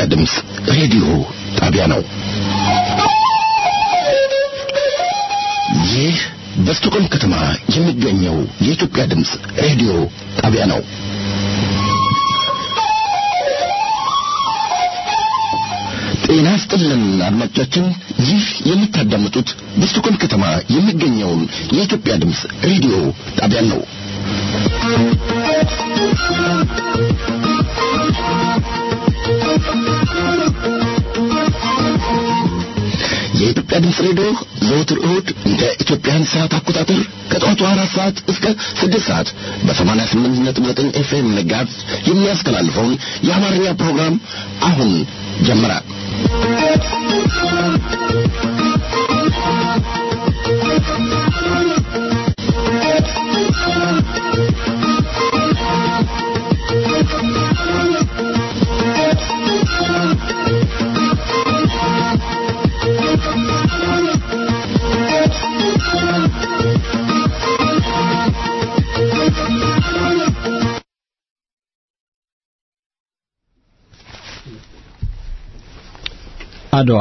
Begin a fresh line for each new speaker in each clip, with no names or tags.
የኢትዮጵያ ድምፅ ሬዲዮ ጣቢያ ነው። ይህ በስቶኮልም ከተማ የሚገኘው የኢትዮጵያ ድምፅ ሬዲዮ ጣቢያ ነው። ጤና ይስጥልን አድማጮቻችን፣ ይህ የምታዳምጡት በስቶኮልም ከተማ የሚገኘውን የኢትዮጵያ ድምፅ ሬዲዮ ጣቢያን ነው። የኢትዮጵያ ድምፅ ሬዲዮ ዘወትር እሁድ እንደ ኢትዮጵያን ሰዓት አቆጣጠር ከጠዋቱ አራት ሰዓት እስከ ስድስት ሰዓት በሰማንያ ስምንት ነጥብ ዘጠኝ ኤፍኤም መጋዝ የሚያስተላልፈውን የአማርኛ ፕሮግራም አሁን ጀመረ።
አድዋ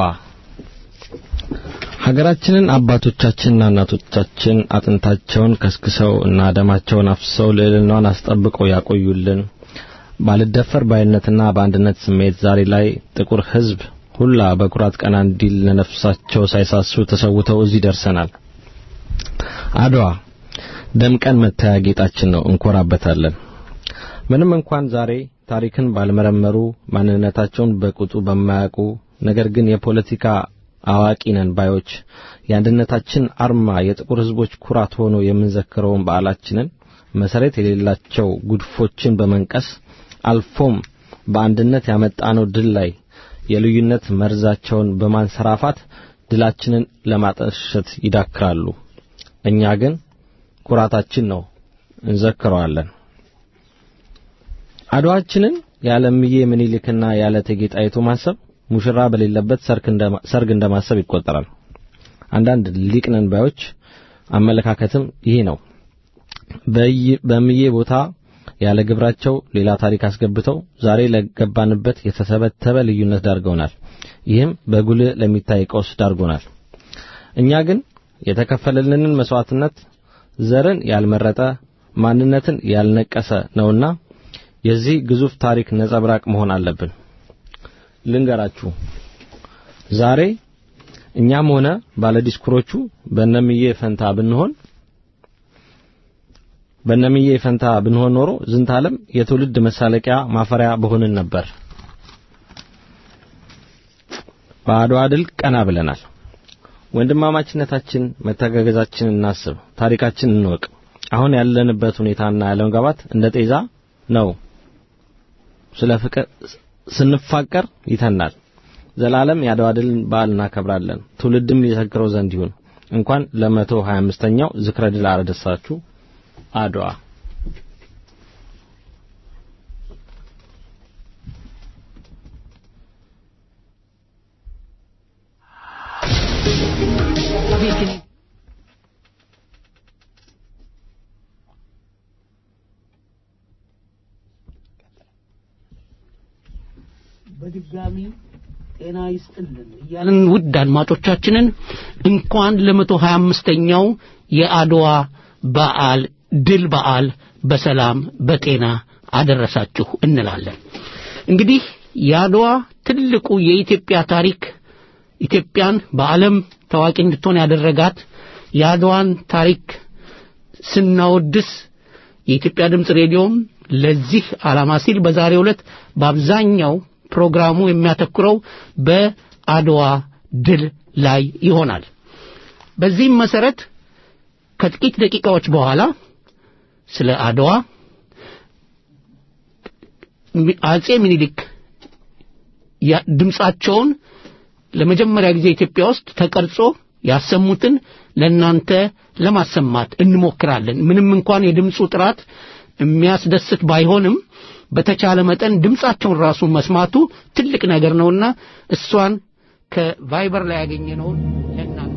ሀገራችንን አባቶቻችንና እናቶቻችን አጥንታቸውን ከስክሰው እና ደማቸውን አፍሰው ልዕልናዋን አስጠብቀው ያቆዩልን ባልደፈር ባይነትና በአንድነት ስሜት ዛሬ ላይ ጥቁር ሕዝብ ሁላ በኩራት ቀና እንዲል ለነፍሳቸው ሳይሳሱ ተሰውተው እዚህ ደርሰናል። አድዋ ደምቀን መታያ ጌጣችን ነው፣ እንኮራበታለን። ምንም እንኳን ዛሬ ታሪክን ባልመረመሩ ማንነታቸውን በቁጡ በማያውቁ ነገር ግን የፖለቲካ አዋቂ ነን ባዮች የአንድነታችን አርማ የጥቁር ሕዝቦች ኩራት ሆኖ የምንዘክረውን በዓላችንን መሰረት የሌላቸው ጉድፎችን በመንቀስ አልፎም በአንድነት ያመጣነው ድል ላይ የልዩነት መርዛቸውን በማንሰራፋት ድላችንን ለማጠልሸት ይዳክራሉ። እኛ ግን ኩራታችን ነው፣ እንዘክረዋለን። አድዋችንን ያለ እምዬ ምኒልክና ያለ እቴጌ ጣይቱ ማሰብ ሙሽራ በሌለበት ሰርግ እንደማሰብ ይቆጠራል። አንዳንድ ሊቅ ነን ባዮች አመለካከትም ይሄ ነው። በእምዬ ቦታ ያለ ግብራቸው ሌላ ታሪክ አስገብተው ዛሬ ለገባንበት የተሰበተበ ልዩነት ዳርገውናል። ይህም በጉልህ ለሚታይ ቀውስ ዳርጎናል። እኛ ግን የተከፈለልንን መስዋዕትነት ዘርን ያልመረጠ ማንነትን ያልነቀሰ ነውና የዚህ ግዙፍ ታሪክ ነጸብራቅ መሆን አለብን። ልንገራችሁ ዛሬ እኛም ሆነ ባለዲስኩሮቹ በነምዬ ፈንታ ብንሆን በነምዬ ፈንታ ብንሆን ኖሮ ዝንተ ዓለም የትውልድ መሳለቂያ ማፈሪያ በሆንን ነበር። በአድዋ ድል ቀና ብለናል። ወንድማማችነታችን፣ መተጋገዛችንን እናስብ፣ ታሪካችን እንወቅ። አሁን ያለንበት ሁኔታና ያለመግባባት እንደ ጤዛ ነው። ስለ ፍቅር ስንፋቀር ይተናል። ዘላለም የአድዋ ድልን በዓል እናከብራለን። ትውልድም ሊዘክረው ዘንድ ይሁን። እንኳን ለመቶ ሀያ አምስተኛው ዝክረ ድል አደረሳችሁ። አድዋ
በድጋሚ ጤና ይስጥልን እያልን ውድ አድማጮቻችንን እንኳን ለመቶ ሀያ አምስተኛው የአድዋ በዓል ድል በዓል በሰላም በጤና አደረሳችሁ እንላለን። እንግዲህ የአድዋ ትልቁ የኢትዮጵያ ታሪክ ኢትዮጵያን በዓለም ታዋቂ እንድትሆን ያደረጋት የአድዋን ታሪክ ስናወድስ የኢትዮጵያ ድምፅ ሬዲዮም ለዚህ ዓላማ ሲል በዛሬው ዕለት በአብዛኛው ፕሮግራሙ የሚያተኩረው በአድዋ ድል ላይ ይሆናል። በዚህም መሰረት ከጥቂት ደቂቃዎች በኋላ ስለ አድዋ አጼ ምኒልክ ድምፃቸውን ለመጀመሪያ ጊዜ ኢትዮጵያ ውስጥ ተቀርጾ ያሰሙትን ለእናንተ ለማሰማት እንሞክራለን። ምንም እንኳን የድምፁ ጥራት የሚያስደስት ባይሆንም በተቻለ መጠን ድምፃቸውን ራሱ መስማቱ ትልቅ ነገር ነውና እሷን ከቫይበር ላይ ያገኘነውን ለእናንተ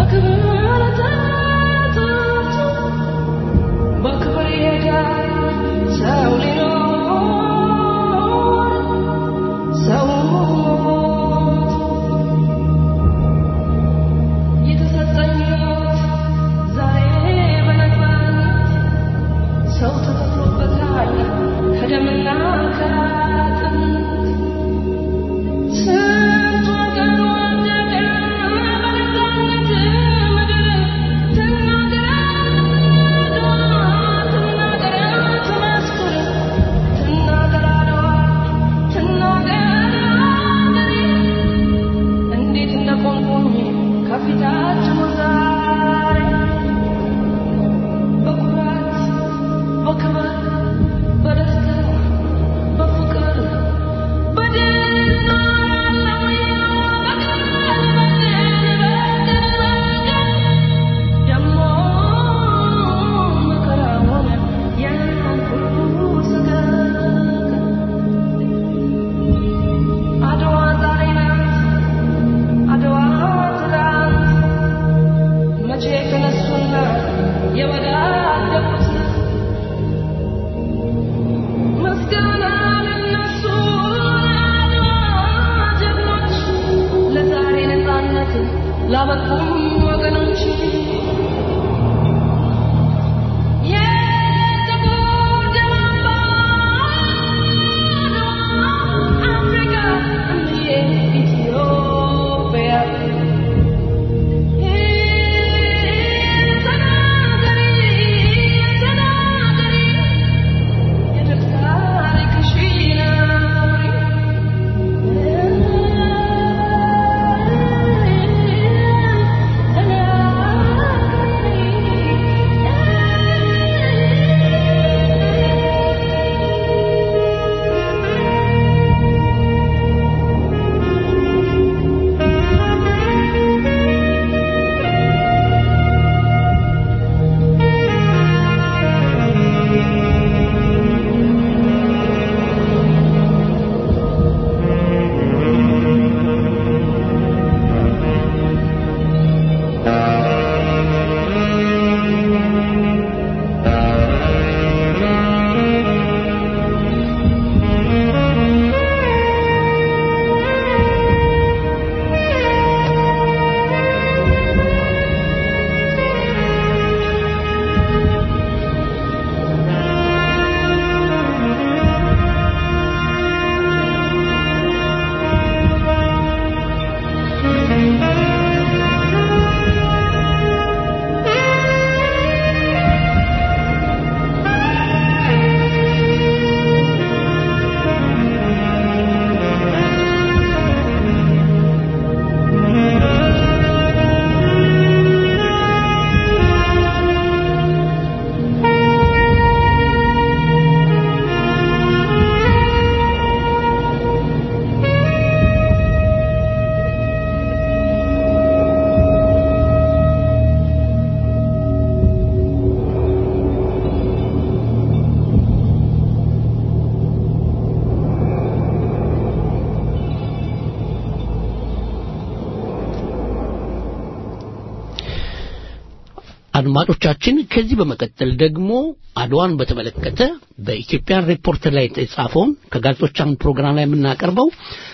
አድማጮቻችን ከዚህ በመቀጠል ደግሞ አድዋን በተመለከተ በኢትዮጵያን ሪፖርተር ላይ የተጻፈውን ከጋዜጦች አንድ ፕሮግራም ላይ የምናቀርበው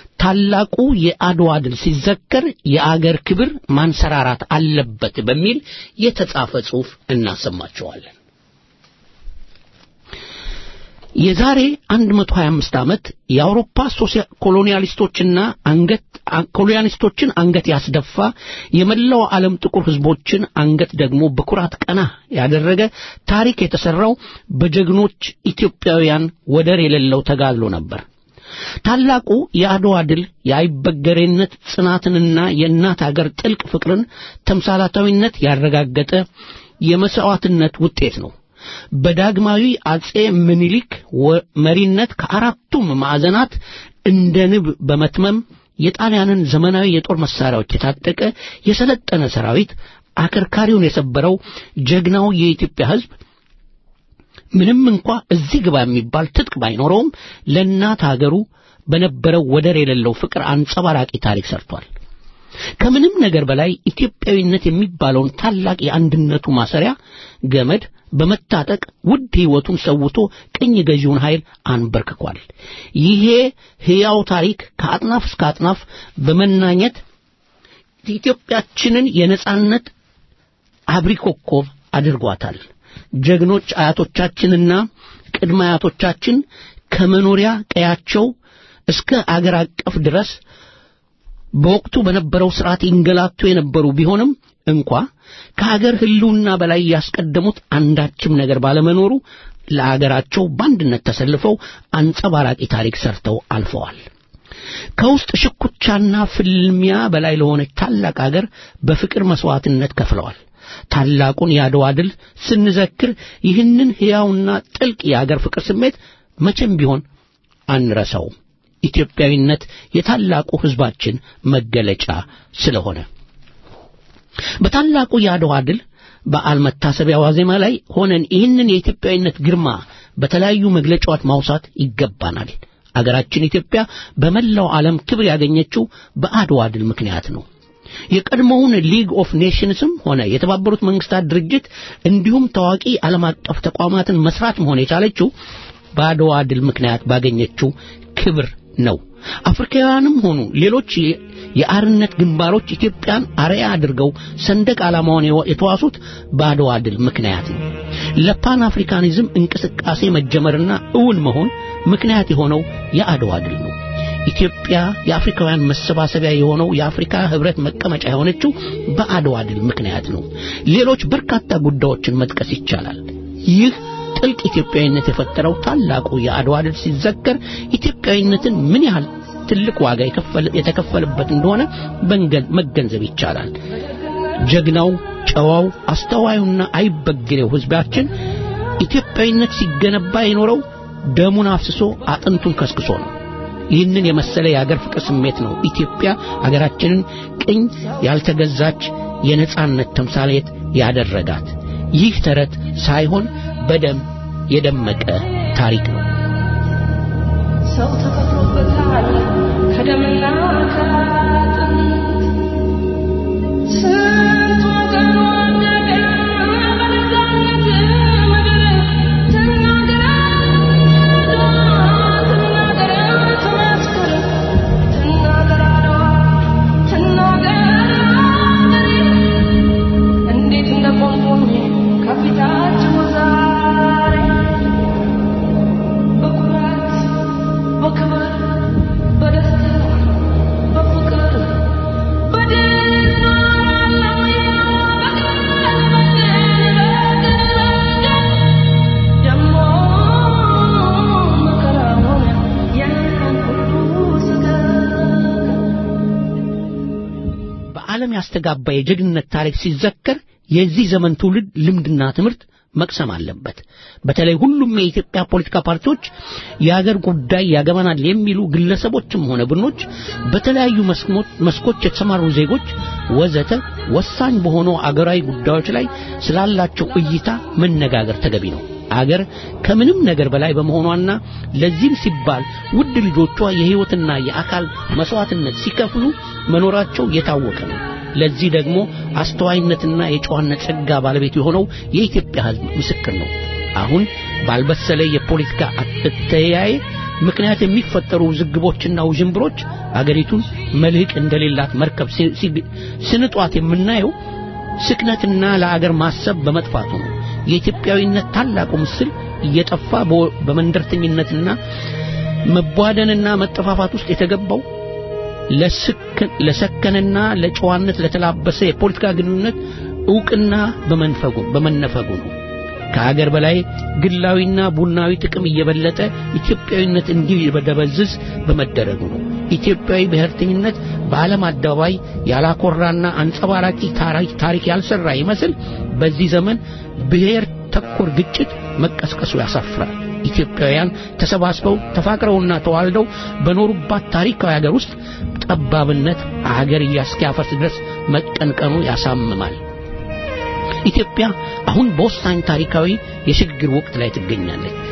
ታላቁ የአድዋ ድል ሲዘከር የአገር ክብር ማንሰራራት አለበት በሚል የተጻፈ ጽሑፍ እናሰማቸዋለን። የዛሬ 125 ዓመት የአውሮፓ ኮሎኒያሊስቶችና አንገት ኮሎኒያሊስቶችን አንገት ያስደፋ የመላው ዓለም ጥቁር ሕዝቦችን አንገት ደግሞ በኩራት ቀና ያደረገ ታሪክ የተሰራው በጀግኖች ኢትዮጵያውያን ወደር የሌለው ተጋድሎ ነበር። ታላቁ የአድዋ ድል የአይበገሬነት ጽናትንና የእናት አገር ጥልቅ ፍቅርን ተምሳላታዊነት ያረጋገጠ የመስዋዕትነት ውጤት ነው። በዳግማዊ አጼ ምኒልክ መሪነት ከአራቱም ማዕዘናት እንደ ንብ በመትመም የጣሊያንን ዘመናዊ የጦር መሳሪያዎች የታጠቀ የሰለጠነ ሰራዊት አከርካሪውን የሰበረው ጀግናው የኢትዮጵያ ሕዝብ ምንም እንኳ እዚህ ግባ የሚባል ትጥቅ ባይኖረውም ለእናት ሀገሩ በነበረው ወደር የሌለው ፍቅር አንጸባራቂ ታሪክ ሰርቷል። ከምንም ነገር በላይ ኢትዮጵያዊነት የሚባለውን ታላቅ የአንድነቱ ማሰሪያ ገመድ በመታጠቅ ውድ ሕይወቱን ሰውቶ ቅኝ ገዢውን ኃይል አንበርክኳል። ይሄ ሕያው ታሪክ ከአጥናፍ እስከ አጥናፍ በመናኘት ኢትዮጵያችንን የነጻነት አብሪ ኮከብ አድርጓታል። ጀግኖች አያቶቻችንና ቅድመ አያቶቻችን ከመኖሪያ ቀያቸው እስከ አገር አቀፍ ድረስ በወቅቱ በነበረው ስርዓት ይንገላቱ የነበሩ ቢሆንም እንኳ ከሀገር ህልውና በላይ ያስቀደሙት አንዳችም ነገር ባለመኖሩ ለአገራቸው በአንድነት ተሰልፈው አንጸባራቂ ታሪክ ሰርተው አልፈዋል። ከውስጥ ሽኩቻና ፍልሚያ በላይ ለሆነች ታላቅ አገር በፍቅር መስዋዕትነት ከፍለዋል። ታላቁን የአድዋ ድል ስንዘክር ይህንን ሕያውና ጥልቅ የአገር ፍቅር ስሜት መቼም ቢሆን አንረሳውም። ኢትዮጵያዊነት የታላቁ ሕዝባችን መገለጫ ስለሆነ በታላቁ የአድዋ ድል በዓል መታሰቢያ ዋዜማ ላይ ሆነን ይህንን የኢትዮጵያዊነት ግርማ በተለያዩ መግለጫዎች ማውሳት ይገባናል። አገራችን ኢትዮጵያ በመላው ዓለም ክብር ያገኘችው በአድዋ ድል ምክንያት ነው። የቀድሞውን ሊግ ኦፍ ኔሽንስም ሆነ የተባበሩት መንግስታት ድርጅት እንዲሁም ታዋቂ ዓለም አቀፍ ተቋማትን መስራት መሆን የቻለችው በአድዋ ድል ምክንያት ባገኘችው ክብር ነው። አፍሪካውያንም ሆኑ ሌሎች የአርነት ግንባሮች ኢትዮጵያን አርያ አድርገው ሰንደቅ ዓላማውን የተዋሱት በአድዋ ድል ምክንያት ነው። ለፓን አፍሪካኒዝም እንቅስቃሴ መጀመርና እውን መሆን ምክንያት የሆነው የአድዋ ድል ነው። ኢትዮጵያ የአፍሪካውያን መሰባሰቢያ የሆነው የአፍሪካ ህብረት መቀመጫ የሆነችው በአድዋ ድል ምክንያት ነው። ሌሎች በርካታ ጉዳዮችን መጥቀስ ይቻላል። ይህ ጥልቅ ኢትዮጵያዊነት የፈጠረው ታላቁ የአድዋ ድል ሲዘከር ኢትዮጵያዊነትን ምን ያህል ትልቅ ዋጋ የተከፈለበት እንደሆነ መገንዘብ ይቻላል። ጀግናው፣ ጨዋው፣ አስተዋዩና አይበግሬው ህዝባችን ኢትዮጵያዊነት ሲገነባ የኖረው ደሙን አፍስሶ አጥንቱን ከስክሶ ነው። ይህንን የመሰለ የአገር ፍቅር ስሜት ነው ኢትዮጵያ አገራችንን ቅኝ ያልተገዛች የነጻነት ተምሳሌት ያደረጋት። ይህ ተረት ሳይሆን በደም የደመቀ ታሪክ ነው።
ሰው ተከፍሎበታል ከደምና ከአጥንት ስንት ወገን ወደቀ በነፃነት ምድር ትናገር አድዋ ትናገር ትመስክር ትናገር አድዋ ትናገር አገሬ እንዴት እንደቆምኩኝ ከፊታችሁ ዛሬ በኩራት በክብር በደስታ በፍቅር በድል እኖራለሁ በቀን በቀን በቀን ደግሞ መከራውን ያን ሁሉ ስገድ
በዓለም ያስተጋባ የጀግንነት ታሪክ ሲዘከር የዚህ ዘመን ትውልድ ልምድና ትምህርት መቅሰም አለበት። በተለይ ሁሉም የኢትዮጵያ ፖለቲካ ፓርቲዎች የአገር ጉዳይ ያገባናል የሚሉ ግለሰቦችም ሆነ ቡድኖች፣ በተለያዩ መስኮች የተሰማሩ ዜጎች ወዘተ ወሳኝ በሆኑ አገራዊ ጉዳዮች ላይ ስላላቸው እይታ መነጋገር ተገቢ ነው። አገር ከምንም ነገር በላይ በመሆኗና ለዚህም ሲባል ውድ ልጆቿ የሕይወትና የአካል መስዋዕትነት ሲከፍሉ መኖራቸው የታወቀ ነው። ለዚህ ደግሞ አስተዋይነትና የጨዋነት ጸጋ ባለቤት የሆነው የኢትዮጵያ ሕዝብ ምስክር ነው። አሁን ባልበሰለ የፖለቲካ አተያየ ምክንያት የሚፈጠሩ ውዝግቦችና ውዥንብሮች አገሪቱን መልህቅ እንደሌላት መርከብ ስንጧት የምናየው ስክነትና ለአገር ማሰብ በመጥፋቱ ነው። የኢትዮጵያዊነት ታላቁ ምስል እየጠፋ በመንደርተኝነትና መቧደንና መጠፋፋት ውስጥ የተገባው ለሰከነና ለጨዋነት ለተላበሰ የፖለቲካ ግንኙነት ዕውቅና በመንፈጉ በመነፈጉ ነው። ከአገር በላይ ግላዊና ቡናዊ ጥቅም እየበለጠ ኢትዮጵያዊነት እንዲበደበዝዝ በመደረጉ ነው። ኢትዮጵያዊ ብሔርተኝነት በዓለም አደባባይ ያላኮራና አንጸባራቂ ታሪክ ያልሰራ ይመስል በዚህ ዘመን ብሔር ተኮር ግጭት መቀስቀሱ ያሳፍራል። ኢትዮጵያውያን ተሰባስበው ተፋቅረውና ተዋልደው በኖሩባት ታሪካዊ ሀገር ውስጥ ጠባብነት አገር እስኪያፈርስ ድረስ መቀንቀኑ ያሳምማል። ኢትዮጵያ አሁን በወሳኝ ታሪካዊ የሽግግር ወቅት ላይ ትገኛለች።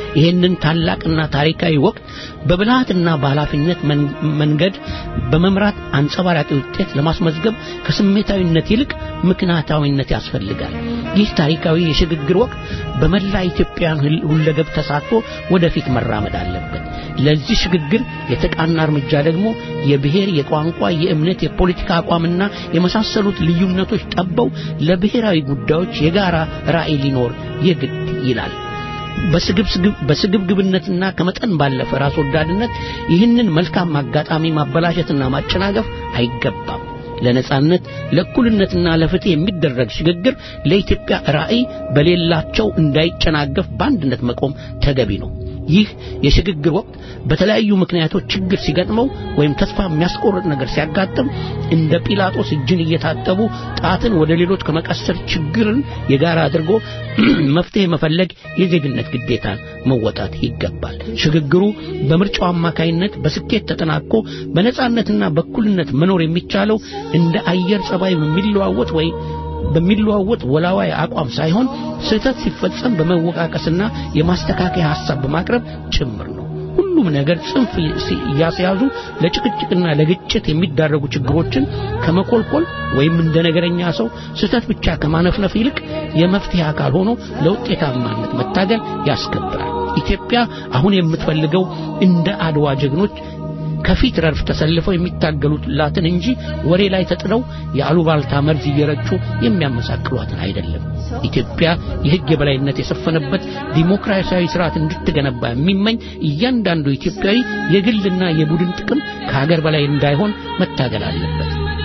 ይህንን ታላቅና ታሪካዊ ወቅት በብልሃትና በኃላፊነት መን- መንገድ በመምራት አንጸባራቂ ውጤት ለማስመዝገብ ከስሜታዊነት ይልቅ ምክንያታዊነት ያስፈልጋል። ይህ ታሪካዊ የሽግግር ወቅት በመላ ኢትዮጵያውያን ሁል- ሁለገብ ተሳትፎ ወደፊት መራመድ አለበት። ለዚህ ሽግግር የተቃና እርምጃ ደግሞ የብሔር፣ የቋንቋ፣ የእምነት፣ የፖለቲካ አቋምና የመሳሰሉት ልዩነቶች ጠበው ለብሔራዊ ጉዳዮች የጋራ ራዕይ ሊኖር የግድ ይላል። በስግብስግብ- በስግብግብነትና ከመጠን ባለፈ ራስ ወዳድነት ይህንን መልካም አጋጣሚ ማበላሸትና ማጨናገፍ አይገባም። ለነጻነት ለእኩልነትና ለፍትህ የሚደረግ ሽግግር ለኢትዮጵያ ራዕይ በሌላቸው እንዳይጨናገፍ በአንድነት መቆም ተገቢ ነው። ይህ የሽግግር ወቅት በተለያዩ ምክንያቶች ችግር ሲገጥመው ወይም ተስፋ የሚያስቆርጥ ነገር ሲያጋጥም እንደ ጲላጦስ እጅን እየታጠቡ ጣትን ወደ ሌሎች ከመቀሰር ችግርን የጋራ አድርጎ መፍትሄ መፈለግ የዜግነት ግዴታን መወጣት ይገባል። ሽግግሩ በምርጫው አማካይነት በስኬት ተጠናቆ በነጻነትና በእኩልነት መኖር የሚቻለው እንደ አየር ጸባይ በሚለዋወጥ ወይ በሚለዋወጥ ወላዋይ አቋም ሳይሆን ስህተት ሲፈጸም በመወቃቀስና የማስተካከያ ሐሳብ በማቅረብ ጭምር ነው። ሁሉም ነገር ጽንፍ ሲ- እያስያዙ ለጭቅጭቅና ለግጭት የሚዳረጉ ችግሮችን ከመኮልኮል ወይም እንደ ነገረኛ ሰው ስህተት ብቻ ከማነፍነፍ ይልቅ የመፍትሄ አካል ሆኖ ለውጤታማነት መታገል ያስከብራል። ኢትዮጵያ አሁን የምትፈልገው እንደ አድዋ ጀግኖች ከፊት ረድፍ ተሰልፈው የሚታገሉላትን እንጂ ወሬ ላይ ተጥለው የአሉባልታ መርዝ እየረጩ የሚያመሳቅሏትን አይደለም። ኢትዮጵያ የሕግ የበላይነት የሰፈነበት ዲሞክራሲያዊ ስርዓት እንድትገነባ የሚመኝ እያንዳንዱ ኢትዮጵያዊ የግልና የቡድን ጥቅም ከሀገር በላይ እንዳይሆን መታገል አለበት።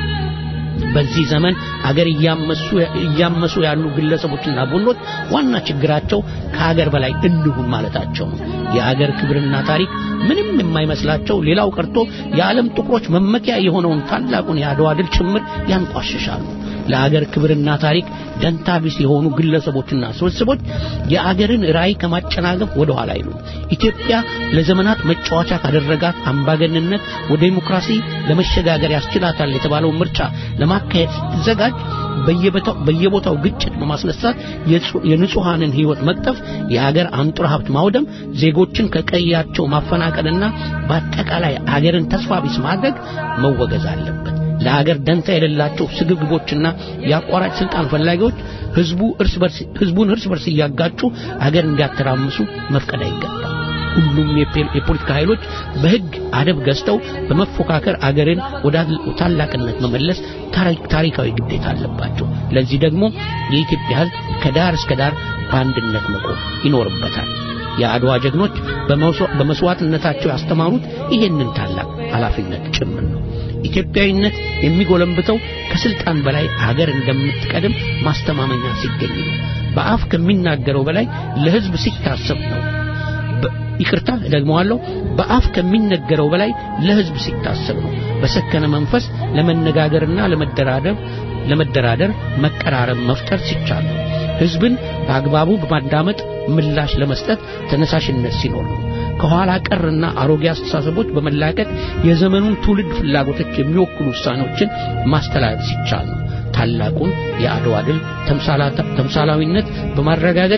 በዚህ ዘመን አገር እያመሱ እያመሱ ያሉ ግለሰቦችና ቡድኖች ዋና ችግራቸው ከሀገር በላይ እንሁን ማለታቸው ነው። የአገር ክብርና ታሪክ ምንም የማይመስላቸው ሌላው ቀርቶ የዓለም ጥቁሮች መመኪያ የሆነውን ታላቁን የአድዋ ድል ጭምር ያንቋሽሻሉ። ለአገር ክብርና ታሪክ ደንታ ቢስ የሆኑ ግለሰቦችና ስብስቦች የአገርን ራዕይ ከማጨናገፍ ወደ ኋላ አይሉም። ኢትዮጵያ ለዘመናት መጫወቻ ካደረጋት አምባገንነት ወደ ዲሞክራሲ ለመሸጋገር ያስችላታል የተባለው ምርጫ ለማካሄድ ስትዘጋጅ በየቦታው በየቦታው ግጭት በማስነሳት የጹ- የንጹሐንን ሕይወት መቅጠፍ፣ የአገር አንጡራ ሀብት ማውደም፣ ዜጎችን ከቀያቸው ማፈናቀልና በአጠቃላይ አገርን ተስፋ ቢስ ማድረግ መወገዝ አለበት። ለሀገር ደንታ የሌላቸው ስግብግቦችና የአቋራጭ ስልጣን ፈላጊዎች ህዝቡ እርስ በርስ ህዝቡን እርስ በርስ እያጋጩ አገር እንዲያተራምሱ መፍቀድ አይገባም። ሁሉም የፔ- የፖለቲካ ኃይሎች በህግ አደብ ገዝተው በመፎካከር አገርን ወደ ታላቅነት መመለስ ታሪ- ታሪካዊ ግዴታ አለባቸው። ለዚህ ደግሞ የኢትዮጵያ ህዝብ ከዳር እስከ ዳር በአንድነት መቆም ይኖርበታል። የአድዋ ጀግኖች በመስዋ- በመስዋዕትነታቸው ያስተማሩት ይሄንን ታላቅ ኃላፊነት ጭምር ነው። ኢትዮጵያዊነት የሚጎለምብተው ከስልጣን በላይ አገር እንደምትቀድም ማስተማመኛ ሲገኝ ነው። በአፍ ከሚናገረው በላይ ለህዝብ ሲታሰብ ነው። በ- ይቅርታ እደግመዋለሁ። በአፍ ከሚነገረው በላይ ለህዝብ ሲታሰብ ነው። በሰከነ መንፈስ ለመነጋገርና ለመደራደር ለመደራደር መቀራረብ መፍጠር ሲቻል ነው። ህዝብን በአግባቡ በማዳመጥ ምላሽ ለመስጠት ተነሳሽነት ሲኖር ነው። ከኋላ ቀርና አሮጌ አስተሳሰቦች በመላቀቅ የዘመኑን ትውልድ ፍላጎቶች የሚወክሉ ውሳኔዎችን ማስተላለፍ ሲቻል ነው። ታላቁን የአድዋ ድል ተምሳላታ- ተምሳላዊነት በማረጋገጥ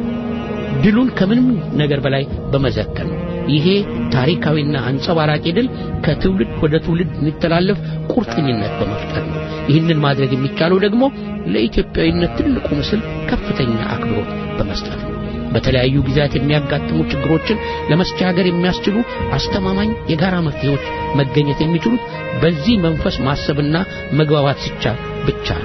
ድሉን ከምንም ነገር በላይ በመዘከር ነው። ይሄ ታሪካዊና አንጸባራቂ ድል ከትውልድ ወደ ትውልድ እንዲተላለፍ ቁርጠኝነት በመፍጠር ነው። ይህንን ማድረግ የሚቻለው ደግሞ ለኢትዮጵያዊነት ትልቁ ምስል ከፍተኛ አክብሮት በመስጠት ነው። በተለያዩ ጊዜያት የሚያጋጥሙ ችግሮችን ለመስቻገር የሚያስችሉ አስተማማኝ የጋራ መፍትሄዎች መገኘት የሚችሉት በዚህ መንፈስ ማሰብና መግባባት ሲቻል ብቻ ነው።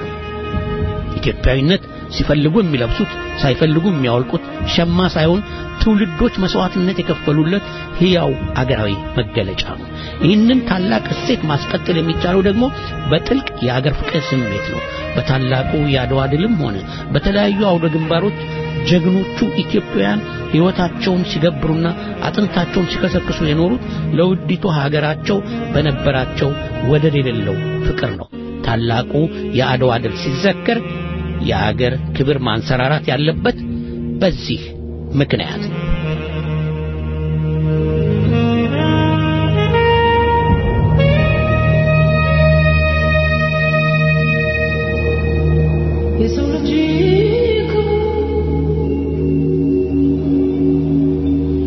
ኢትዮጵያዊነት ሲፈልጉ የሚለብሱት ሳይፈልጉ የሚያወልቁት ሸማ ሳይሆን ትውልዶች መስዋዕትነት የከፈሉለት ሕያው አገራዊ መገለጫ ነው። ይህንን ታላቅ እሴት ማስቀጠል የሚቻለው ደግሞ በጥልቅ የአገር ፍቅር ስሜት ነው። በታላቁ የአድዋ ድልም ሆነ በተለያዩ አውደ ግንባሮች ጀግኖቹ ኢትዮጵያውያን ሕይወታቸውን ሲገብሩና አጥንታቸውን ሲከሰክሱ የኖሩት ለውዲቱ ሀገራቸው በነበራቸው ወደር የሌለው ፍቅር ነው። ታላቁ የአድዋ ድል ሲዘከር የአገር ክብር ማንሰራራት ያለበት በዚህ ምክንያት ነው።
የሰው ልጅ ክቡር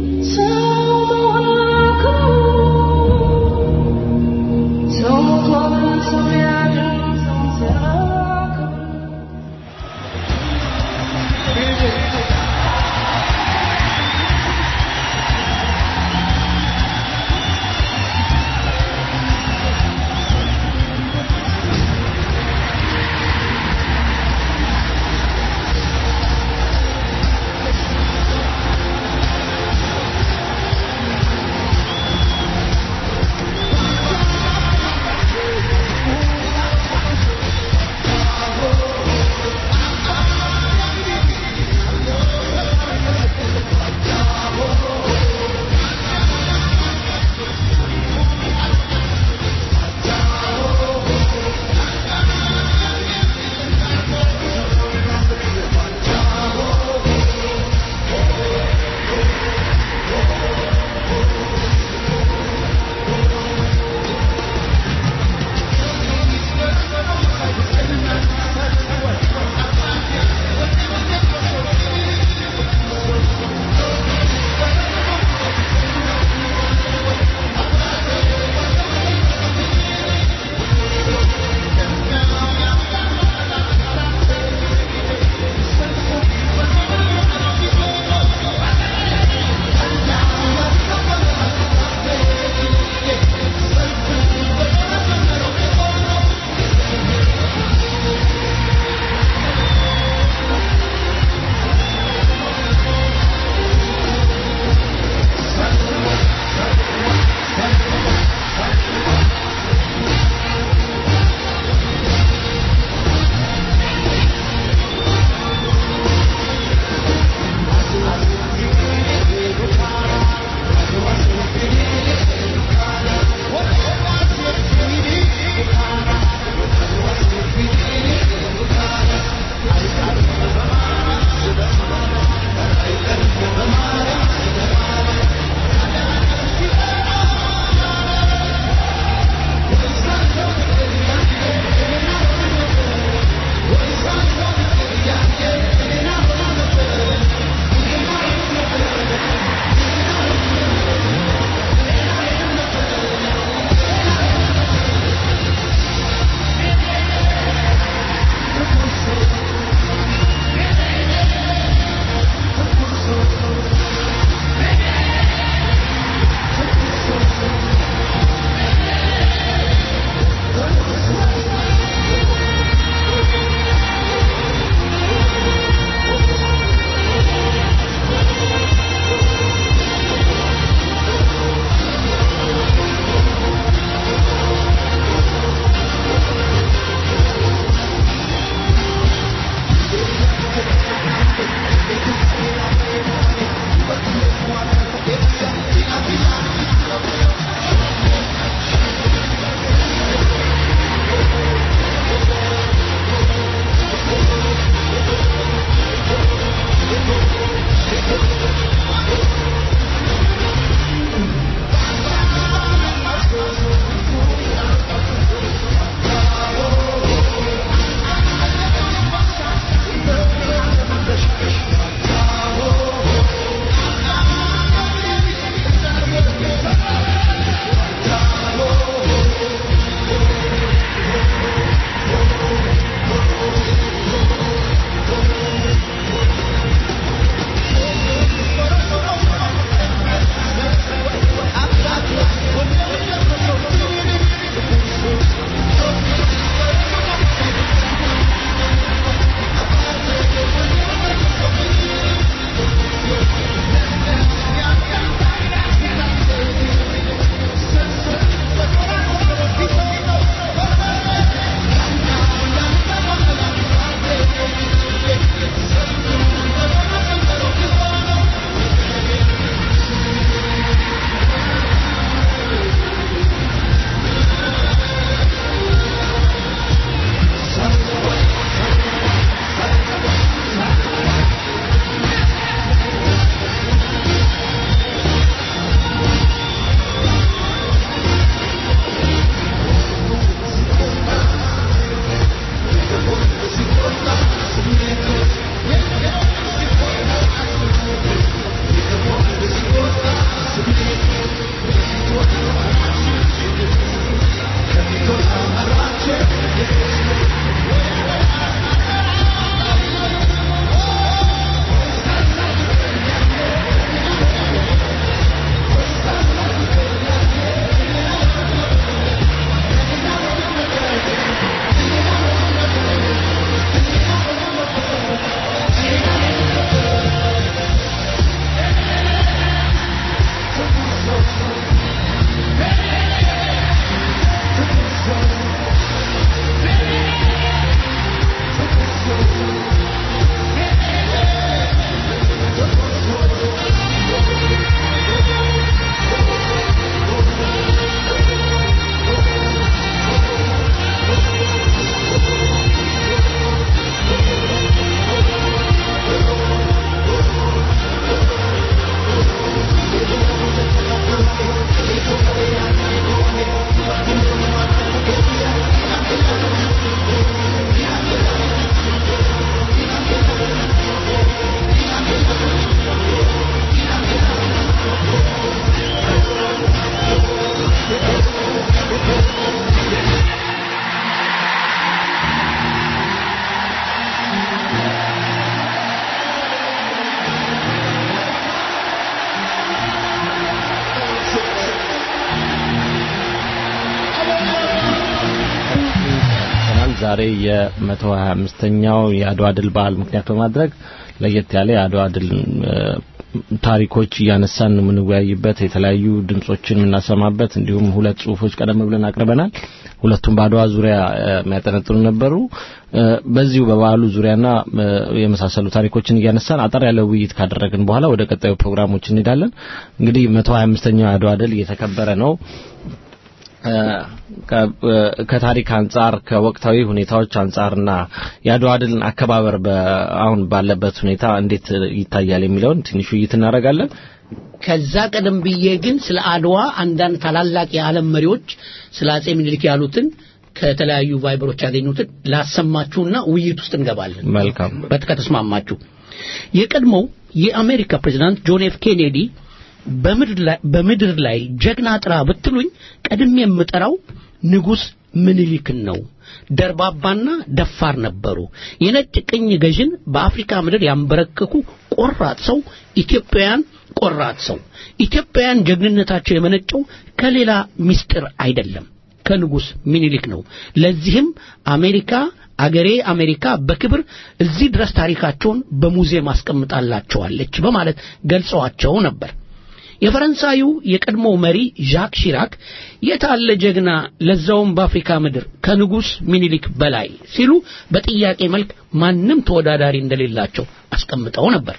ዛሬ የመቶ ሀያ አምስተኛው የአድዋ ድል በዓል ምክንያት በማድረግ ለየት ያለ የአድዋ ድል እ፣ ታሪኮች እያነሳን የምንወያይበት የተለያዩ ድምጾችን የምናሰማበት እንዲሁም ሁለት ጽሁፎች ቀደም ብለን አቅርበናል። ሁለቱም በአድዋ ዙሪያ እ፣ የሚያጠነጥኑ ነበሩ። እ፣ በዚሁ በበዓሉ ዙሪያና እ፣ የመሳሰሉ ታሪኮችን እያነሳን አጠር ያለ ውይይት ካደረግን በኋላ ወደ ቀጣዩ ፕሮግራሞች እንሄዳለን። እንግዲህ መቶ ሀያ አምስተኛው የአድዋ ድል እየተከበረ ነው። እ፣ ከ- እ፣ ከታሪክ አንጻር ከወቅታዊ ሁኔታዎች አንጻርና የአድዋ ድልን አከባበር በ- አሁን ባለበት ሁኔታ እንዴት ይታያል የሚለውን ትንሽ ውይይት እናደርጋለን።
ከዛ ቀደም ብዬ ግን ስለ አድዋ አንዳንድ ታላላቅ የዓለም መሪዎች ስለ አጼ ምኒልክ ያሉትን ከተለያዩ ቫይበሮች ያገኙትን ላሰማችሁና ውይይት ውስጥ እንገባለን።
መልካም
በት ከተስማማችሁ የቀድሞው የአሜሪካ ፕሬዝዳንት ጆን ኤፍ ኬኔዲ በምድር ላይ በምድር ላይ ጀግና ጥራ ብትሉኝ ቀድሜ የምጠራው ንጉሥ ምኒልክን ነው። ደርባባና ደፋር ነበሩ። የነጭ ቅኝ ገዥን በአፍሪካ ምድር ያንበረከኩ ቆራጥ ሰው፣ ኢትዮጵያውያን ቆራጥ ሰው። ኢትዮጵያውያን ጀግንነታቸው የመነጨው ከሌላ ምስጢር አይደለም ከንጉሥ ሚኒሊክ ነው። ለዚህም አሜሪካ አገሬ አሜሪካ በክብር እዚህ ድረስ ታሪካቸውን በሙዚየም አስቀምጣላቸዋለች በማለት ገልጸዋቸው ነበር። የፈረንሳዩ የቀድሞ መሪ ዣክ ሺራክ የታለ ጀግና ለዛውም በአፍሪካ ምድር ከንጉሥ ሚኒሊክ በላይ ሲሉ በጥያቄ መልክ ማንም ተወዳዳሪ እንደሌላቸው አስቀምጠው ነበር።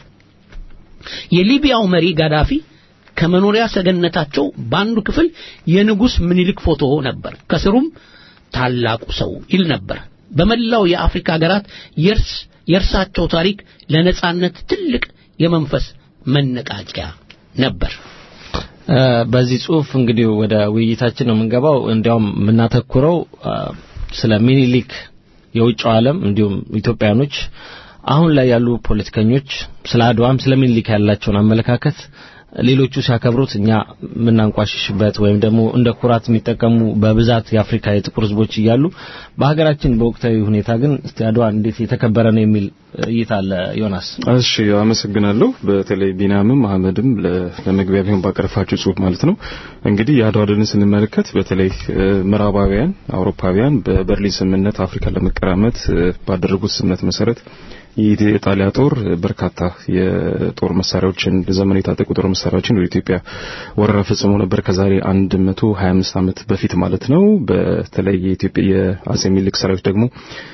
የሊቢያው መሪ ጋዳፊ ከመኖሪያ ሰገነታቸው በአንዱ ክፍል የንጉሥ ምኒልክ ፎቶ ነበር። ከስሩም ታላቁ ሰው ይል ነበር። በመላው የአፍሪካ ሀገራት የእርስ የእርሳቸው ታሪክ ለነጻነት ትልቅ የመንፈስ መነቃቂያ ነበር።
እ፣ በዚህ ጽሁፍ እንግዲህ ወደ ውይይታችን ነው የምንገባው። እንዲያውም የምናተኩረው አ፣ ስለ ሚኒሊክ የውጭው ዓለም እንዲሁም ኢትዮጵያኖች አሁን ላይ ያሉ ፖለቲከኞች ስለ አድዋም ስለ ሚኒሊክ ያላቸውን አመለካከት ሌሎቹ ሲያከብሩት እኛ የምናንቋሽሽበት ወይም ደግሞ እንደ ኩራት የሚጠቀሙ በብዛት የአፍሪካ የጥቁር ሕዝቦች እያሉ በሀገራችን በወቅታዊ ሁኔታ ግን እስቲ አድዋ እንዴት የተከበረ ነው የሚል እይታ አለ። ዮናስ
እሺ አመሰግናለሁ። በተለይ ቢናምም አህመድም ለ- ለመግቢያ ቢሆን ባቀረፋችሁ ጽሁፍ ማለት ነው። እንግዲህ የአድዋ ድልን ስንመለከት በተለይ እ፣ ምዕራባውያን አውሮፓውያን በበርሊን ስምምነት አፍሪካን ለመቀራመት እ፣ ባደረጉት ስምምነት መሰረት የኢጣሊያ ጦር በርካታ የጦር መሳሪያዎችን ዘመን የታጠቁ ጦር መሳሪያዎችን ወደ ኢትዮጵያ ወረራ ፈጽሞ ነበር ከዛሬ 125 ዓመት በፊት ማለት ነው። በተለይ የኢትዮጵያ የአጼ ሚኒልክ ሰራዊት ደግሞ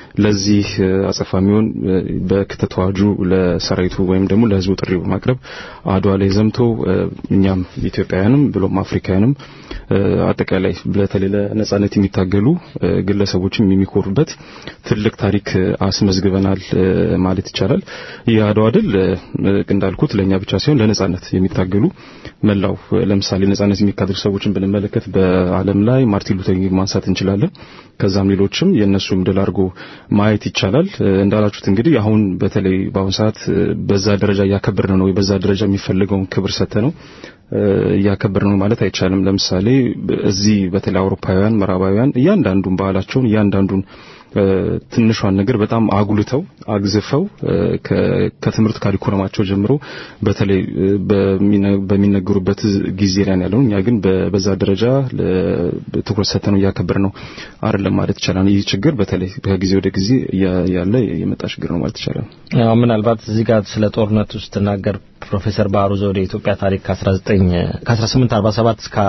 ለዚህ እ፣ አጸፋ የሚሆን እ፣ በክተት አዋጁ ለሰራዊቱ ወይም ደግሞ ለህዝቡ ጥሪ በማቅረብ አድዋ ላይ ዘምቶ እ፣ እኛም ኢትዮጵያውያንም ብሎም አፍሪካውያንም እ፣ አጠቃላይ በተለይ ለነጻነት የሚታገሉ እ፣ ግለሰቦችም የሚኮሩበት ትልቅ ታሪክ እ፣ አስመዝግበናል እ፣ ማለት ይቻላል። የአድዋ ድል እ፣ እንዳልኩት ለእኛ ብቻ ሳይሆን ለነጻነት የሚታገሉ መላው እ፣ ለምሳሌ ነጻነት የሚካተሉ ሰዎችን ብንመለከት በዓለም ላይ ማርቲን ሉተር ኪንግ ማንሳት እንችላለን። ከዛም ሌሎችም የእነሱም ድል አድርጎ ማየት ይቻላል። እ፣ እንዳላችሁት እንግዲህ አሁን በተለይ በአሁን ሰዓት እ፣ በዛ ደረጃ እያከበርን ነው ወይ በዛ ደረጃ የሚፈልገውን ክብር ሰተ ነው እያከበርን ነው ማለት አይቻልም። ለምሳሌ እዚህ በተለይ አውሮፓውያን፣ ምዕራባውያን እያንዳንዱን ባህላቸውን እያንዳንዱን እ፣ ትንሿን ነገር በጣም አጉልተው አግዝፈው እ፣ ከ- ከትምህርት ካሪኩለማቸው ጀምሮ በተለይ እ፣ በሚነ- በሚነገሩበት ጊዜ ላይ ነው ያለው። እኛ ግን በ- በዛ ደረጃ ለ- ትኩረት ሰጥተን ነው እያከበርን ነው አይደለም ማለት ይቻላል። ይህ ችግር በተለይ ከጊዜ ወደ ጊዜ እያ- ያለ የመጣ ችግር ነው ማለት ይቻላል።
ያው ምናልባት እዚህ ጋር ስለ ጦርነቱ ስትናገር ፕሮፌሰር ባህሩ ዘውዴ የኢትዮጵያ ታሪክ ከ19 ከ1847 እስከ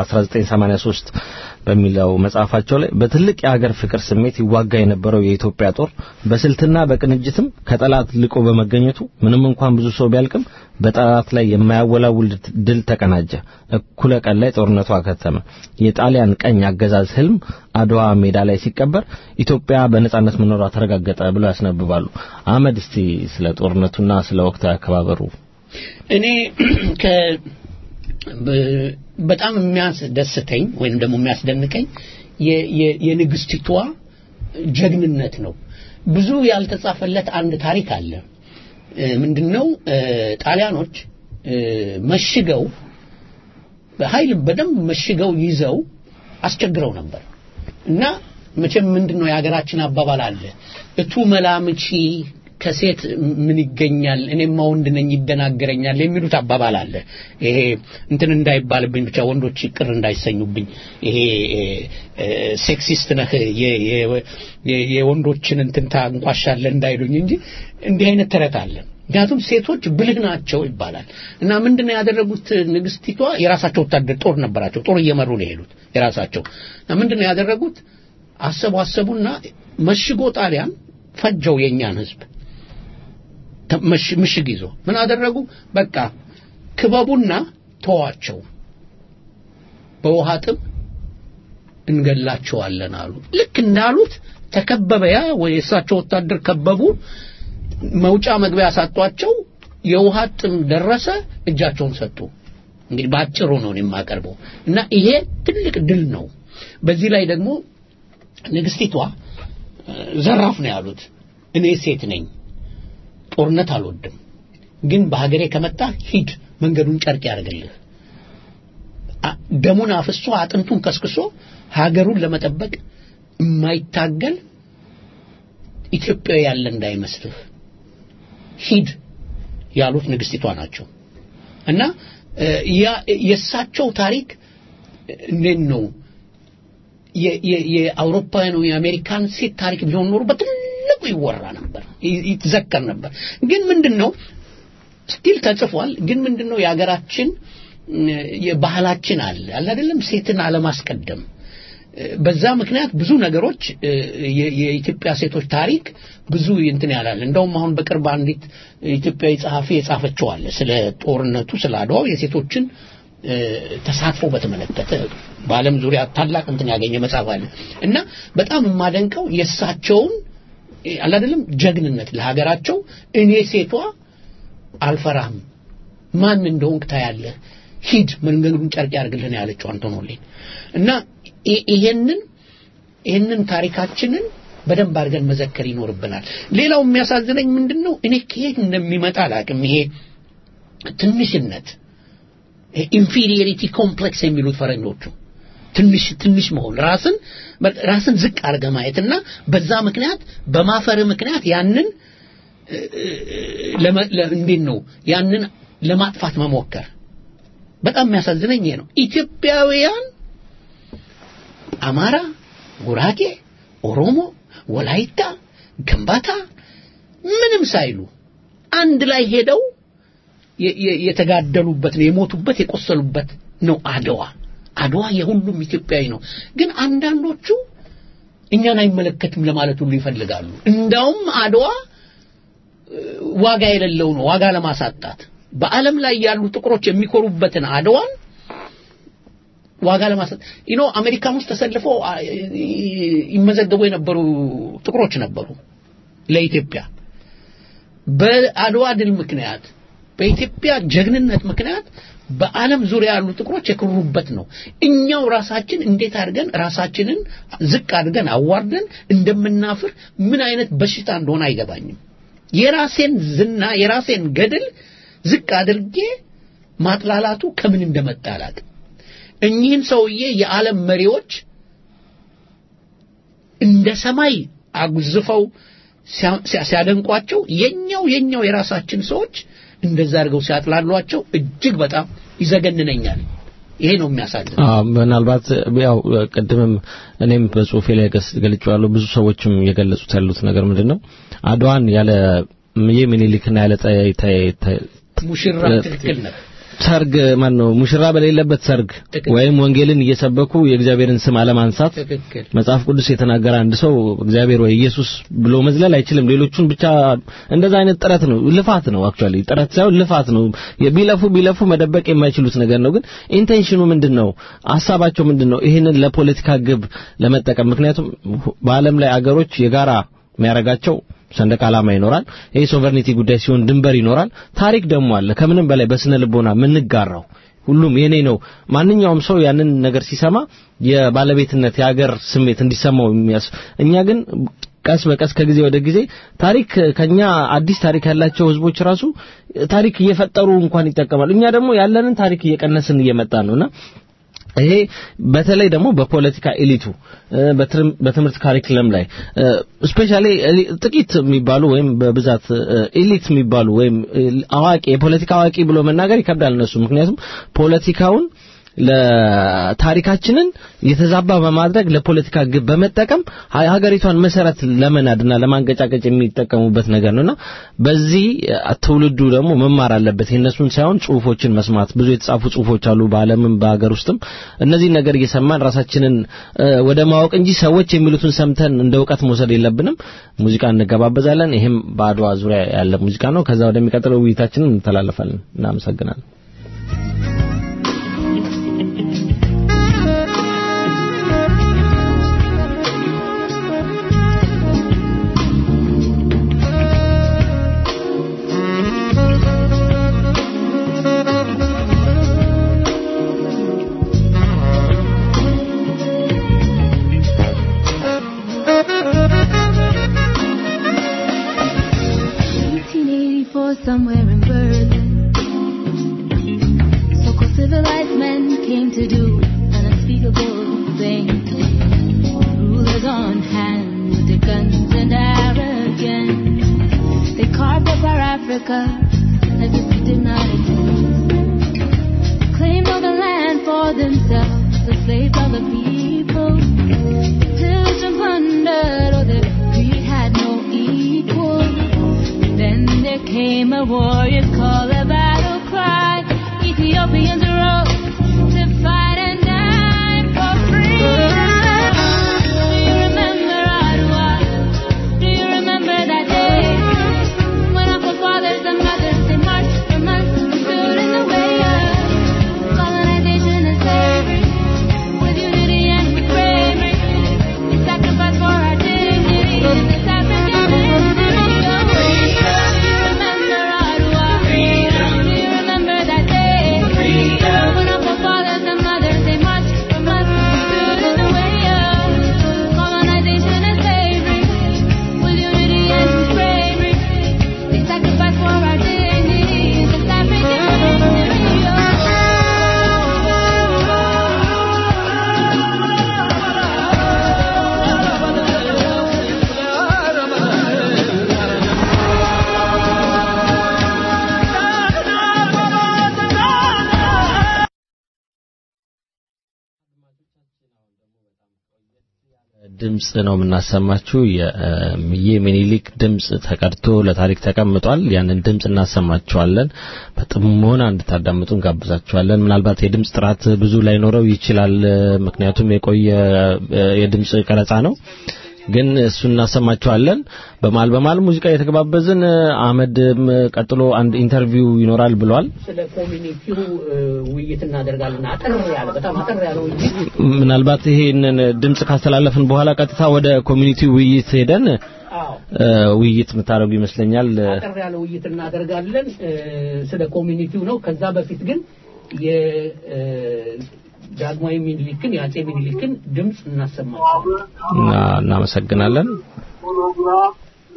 1983 በሚለው መጽሐፋቸው ላይ በትልቅ የሀገር ፍቅር ስሜት ይዋጋ የነበረው የኢትዮጵያ ጦር በስልትና በቅንጅትም ከጠላት ልቆ በመገኘቱ ምንም እንኳን ብዙ ሰው ቢያልቅም በጠላት ላይ የማያወላውል ድል ተቀናጀ። እኩለ ቀን ላይ ጦርነቱ አከተመ። የጣሊያን ቀኝ አገዛዝ ህልም አድዋ ሜዳ ላይ ሲቀበር ኢትዮጵያ በነጻነት መኖሯ ተረጋገጠ ብለው ያስነብባሉ። አህመድ እስቲ ስለ ጦርነቱና ስለ ወቅታዊ አከባበሩ
እኔ ከ በ- በጣም የሚያስደስተኝ ወይም ደግሞ የሚያስደንቀኝ የ- የ- የንግስቲቷ ጀግንነት ነው። ብዙ ያልተጻፈለት አንድ ታሪክ አለ። እ፣ ምንድነው? እ፣ ጣሊያኖች እ፣ መሽገው በኃይል በደንብ መሽገው ይዘው አስቸግረው ነበር እና መቼም ምንድነው የሀገራችን አባባል አለ እቱ መላምቺ ከሴት ምን ይገኛል እኔማ ወንድ ነኝ ይደናገረኛል የሚሉት አባባል አለ። ይሄ እንትን እንዳይባልብኝ ብቻ ወንዶች ቅር እንዳይሰኙብኝ ይሄ እ፣ ሴክሲስት ነህ የ- የ- የ- የወንዶችን እንትን ታንቋሻለህ እንዳይሉኝ እንጂ እንዲህ አይነት ተረት አለ። ምክንያቱም ሴቶች ብልህ ናቸው ይባላል እና ምንድነው ያደረጉት ንግስቲቷ የራሳቸው ወታደር ጦር ነበራቸው ጦር እየመሩ ነው የሄዱት የራሳቸው እና ምንድነው ያደረጉት አሰቡ አሰቡና መሽጎ ጣሊያን ፈጀው የእኛን ህዝብ ተ- መሽ- ምሽግ ይዞ ምን አደረጉ በቃ ክበቡና ተዋቸው በውሃ ጥም እንገላቸዋለን አሉ ልክ እንዳሉት ተከበበ ያ ወይ የእሳቸው ወታደር ከበቡ መውጫ መግቢያ ያሳጧቸው የውሃ ጥም ደረሰ እጃቸውን ሰጡ እንግዲህ በአጭሩ ነው እኔ የማቀርበው እና ይሄ ትልቅ ድል ነው በዚህ ላይ ደግሞ ንግስቲቷ እ፣ ዘራፍ ነው ያሉት እኔ ሴት ነኝ ጦርነት አልወድም ግን በሀገሬ ከመጣ ሂድ መንገዱን ጨርቅ ያደርግልህ አ- ደሙን አፍሶ አጥንቱን ከስክሶ ሀገሩን ለመጠበቅ የማይታገል ኢትዮጵያዊ ያለ እንዳይመስልህ ሂድ ያሉት ንግስቲቷ ናቸው እና እ፣ ያ- የእሳቸው ታሪክ እንዴት ነው የ- የ- የአውሮፓውያኑ የአሜሪካን ሴት ታሪክ ቢሆን ኖሮ በትልቁ ይወራ ነበር ይ- ይትዘከር ነበር ግን ምንድን ነው ስቲል ተጽፏል ግን ምንድን ነው የሀገራችን እ፣ የባህላችን አለ አለ አይደለም ሴትን አለማስቀደም እ፣ በዛ ምክንያት ብዙ ነገሮች እ፣ የ- የኢትዮጵያ ሴቶች ታሪክ ብዙ እንትን ያላል እንደውም አሁን በቅርብ አንዲት ኢትዮጵያዊ ጸሐፊ የጻፈችው አለ ስለ ጦርነቱ ስለ አድዋው የሴቶችን እ፣ ተሳትፎ በተመለከተ በዓለም ዙሪያ ታላቅ እንትን ያገኘ መጽሐፍ አለ እና በጣም የማደንቀው የእሳቸውን እ፣ አለ አይደለም ጀግንነት ለሀገራቸው እኔ ሴቷ አልፈራህም ማን እንደሆንክ ታያለህ ሂድ መንገዱን ጨርቅ ያርግልህ ነው ያለችው አንቶኖሊን እና ይ- ይሄንን ይሄንን ታሪካችንን በደንብ አድርገን መዘከር ይኖርብናል ሌላው የሚያሳዝነኝ ምንድን ነው እኔ ከየት እንደሚመጣ አላውቅም ይሄ ትንሽነት ኢንፌሪዮሪቲ ኮምፕሌክስ የሚሉት ፈረንጆቹ ትንሽ ትንሽ መሆን ራስን ራስን ዝቅ አድርገ ማየትና በዛ ምክንያት በማፈር ምክንያት ያንን እ፣ ለመ- ለ- እንዴት ነው ያንን ለማጥፋት መሞከር በጣም የሚያሳዝነኝ ይሄ ነው ኢትዮጵያውያን አማራ ጉራጌ ኦሮሞ ወላይታ ገንባታ ምንም ሳይሉ አንድ ላይ ሄደው የ- የ- የተጋደሉበት ነው የሞቱበት የቆሰሉበት ነው አድዋ አድዋ የሁሉም ኢትዮጵያዊ ነው ግን አንዳንዶቹ እኛን አይመለከትም ለማለት ሁሉ ይፈልጋሉ እንዳውም አድዋ እ፣ ዋጋ የሌለው ነው ዋጋ ለማሳጣት በዓለም ላይ ያሉ ጥቁሮች የሚኮሩበትን አድዋን ዋጋ ለማሳጣት ይኖ አሜሪካን ውስጥ ተሰልፈው አ፣ ይ- ይመዘገቡ የነበሩ ጥቁሮች ነበሩ ለኢትዮጵያ በአድዋ ድል ምክንያት በኢትዮጵያ ጀግንነት ምክንያት በዓለም ዙሪያ ያሉ ጥቁሮች የክሩበት ነው። እኛው ራሳችን እንዴት አድርገን ራሳችንን ዝቅ አድርገን አዋርደን እንደምናፍር ምን አይነት በሽታ እንደሆነ አይገባኝም። የራሴን ዝና የራሴን ገድል ዝቅ አድርጌ ማጥላላቱ ከምን እንደመጣ አላውቅም። እኚህን ሰውዬ የዓለም መሪዎች እንደ ሰማይ አጉዝፈው ሲያ- ሲያ- ሲያደንቋቸው የኛው የኛው የራሳችን ሰዎች እንደዛ አድርገው ሲያጥላሏቸው እጅግ በጣም ይዘገንነኛል። ይሄ ነው የሚያሳዝን።
አዎ ምናልባት ያው ቅድምም እኔም በጽሁፌ ላይ ገስ- ገልጬዋለሁ ብዙ ሰዎችም የገለጹት ያሉት ነገር ምንድን ነው አድዋን ያለ የሚኒሊክና ያለ ጠ- ተ- ተ-
ሙሽራ ትክክል ነህ።
ሰርግ ማን ነው ሙሽራ በሌለበት ሰርግ
ትክክል።
ወይም ወንጌልን እየሰበኩ የእግዚአብሔርን ስም አለማንሳት
ትክክል
መጽሐፍ ቅዱስ የተናገረ አንድ ሰው እግዚአብሔር ወይ ኢየሱስ ብሎ መዝለል አይችልም። ሌሎቹን ብቻ እንደዛ አይነት ጥረት ነው፣ ልፋት ነው። አክቹአሊ ጥረት ሳይሆን ልፋት ነው። ቢለፉ ቢለፉ መደበቅ የማይችሉት ነገር ነው። ግን ኢንቴንሽኑ ምንድን ነው? ሀሳባቸው ምንድን ነው? ይህንን ለፖለቲካ ግብ ለመጠቀም ምክንያቱም በዓለም ላይ አገሮች የጋራ የሚያደርጋቸው ሰንደቅ ዓላማ ይኖራል። ይሄ ሶቨርኒቲ ጉዳይ ሲሆን ድንበር ይኖራል። ታሪክ ደግሞ አለ። ከምንም በላይ በስነ ልቦና የምንጋራው ሁሉም የኔ ነው። ማንኛውም ሰው ያንን ነገር ሲሰማ የባለቤትነት የሀገር ስሜት እንዲሰማው የሚያስ እኛ ግን ቀስ በቀስ ከጊዜ ወደ ጊዜ ታሪክ ከኛ አዲስ ታሪክ ያላቸው ህዝቦች ራሱ ታሪክ እየፈጠሩ እንኳን ይጠቀማሉ። እኛ ደግሞ ያለንን ታሪክ እየቀነስን እየመጣን ነውና ይሄ በተለይ ደግሞ በፖለቲካ ኤሊቱ እ፣ በትርም- በትምህርት ካሪክለም ላይ ስፔሻሊ ጥቂት የሚባሉ ወይም በብዛት ኤሊት የሚባሉ ወይም እ፣ አዋቂ የፖለቲካ አዋቂ ብሎ መናገር ይከብዳል እነሱ ምክንያቱም ፖለቲካውን ለታሪካችንን የተዛባ በማድረግ ለፖለቲካ ግብ በመጠቀም ሀ- ሀገሪቷን መሰረት ለመናድና ለማንገጫገጭ የሚጠቀሙበት ነገር ነውና በዚህ አ፣ ትውልዱ ደግሞ መማር አለበት። የእነሱን ሳይሆን ጽሁፎችን መስማት ብዙ የተጻፉ ጽሁፎች አሉ በዓለምም በሀገር ውስጥም እነዚህ ነገር እየሰማን ራሳችንን እ፣ ወደ ማወቅ እንጂ ሰዎች የሚሉትን ሰምተን እንደ እውቀት መውሰድ የለብንም። ሙዚቃ እንገባበዛለን። ይሄም በአድዋ ዙሪያ ያለ ሙዚቃ ነው። ከዛ ወደሚቀጥለው ውይይታችንን እንተላለፋለን። እናመሰግናለን።
somewhere in Berlin. So-called civilized men came to do an unspeakable thing. Rulers on hand with their guns and arrogance. They carved up our Africa as if we did not exist. Claimed all the land for themselves, the slaves of the people. Pillaged and plundered, oh, their greed had no equal. Then there came a warrior's call, a battle cry. Ethiopians rose to fight and die for freedom. Do you remember Ottawa? Do you remember that day when our forefathers and mothers they marched for months, stood in the way of colonization and slavery with unity and with bravery? We sacrificed for our dignity in this African land. Do you remember Ottawa? Do you remember that day when our forefathers and mothers they marched for months, stood in the way of colonization and slavery with unity and with bravery? They sacrificed for our dignity in this African
ድምጽ ነው የምናሰማችሁ። የምዬ ሚኒሊክ ድምጽ ተቀድቶ ለታሪክ ተቀምጧል። ያንን ድምጽ እናሰማችኋለን። በጥሞና እንድታዳምጡ እንጋብዛችኋለን። ምናልባት የድምጽ ጥራት ብዙ ላይኖረው ይችላል፣ ምክንያቱም የቆየ እ፣ የድምጽ ቀረጻ ነው። ግን እሱን እናሰማችኋለን። በማል በማል ሙዚቃ የተገባበዝን አህመድም ቀጥሎ አንድ ኢንተርቪው ይኖራል ብሏል።
ስለ ኮሚኒቲው እ፣ ውይይት እናደርጋለን። አጠር ያለ በጣም አጠር ያለ ውይይት
ምናልባት ይሄንን ድምጽ ካስተላለፍን በኋላ ቀጥታ ወደ ኮሚኒቲ ውይይት ሄደን
አዎ
እ፣ ውይይት የምታደርጉ ይመስለኛል።
አጠር ያለ ውይይት እናደርጋለን እ፣ ስለ ኮሚኒቲው ነው። ከዛ በፊት ግን የዳግማዊ ሚኒሊክን የአጼ ሚኒሊክን ድምፅ እናሰማቸዋለን።
እና እናመሰግናለን።
ፕሮግራም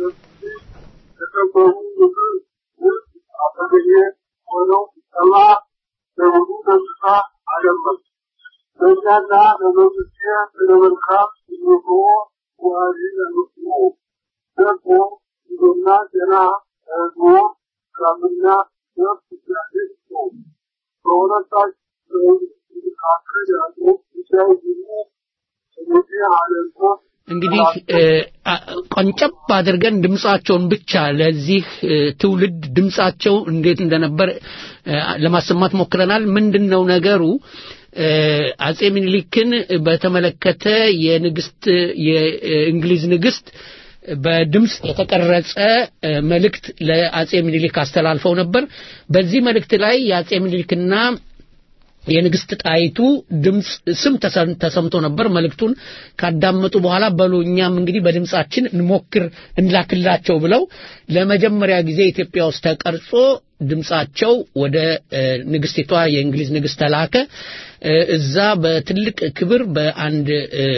የተከበሩ ምክር ውስጥ አጠገቤ ሆነው ሰማ ለብዙ ደስታ አደመጡ። በእኛና በመንግስቴ ስለ መልካም ምኞቶ ዋሪ ለምስሉ ደግሞ ይዞና ጤና ህዝቦ ሰላምና ነፍስ እግዚአብሔር ነው። በሁለታችሁ መካከል ያለው ጉዳይ ሁሉ ስለዚህ አለንቶ
እንግዲህ እ፣ አ- ቆንጨብ አድርገን ድምጻቸውን ብቻ ለዚህ እ፣ ትውልድ ድምጻቸው እንዴት እንደነበር እ፣ ለማሰማት ሞክረናል። ምንድነው ነገሩ? እ፣ አጼ ሚኒሊክን በተመለከተ የንግስት የእንግሊዝ ንግስት በድምፅ የተቀረጸ እ፣ መልእክት ለአጼ ሚኒሊክ አስተላልፈው ነበር። በዚህ መልእክት ላይ የአጼ ሚኒሊክና የንግስት ጣይቱ ድምፅ ስም ተሰም- ተሰምቶ ነበር። መልእክቱን ካዳመጡ በኋላ በሉ እኛም እንግዲህ በድምፃችን እንሞክር እንላክላቸው ብለው ለመጀመሪያ ጊዜ ኢትዮጵያ ውስጥ ተቀርጾ ድምፃቸው ወደ እ፣ ንግስቲቷ የእንግሊዝ ንግስት ተላከ። እ፣ እዛ በትልቅ ክብር በአንድ እ፣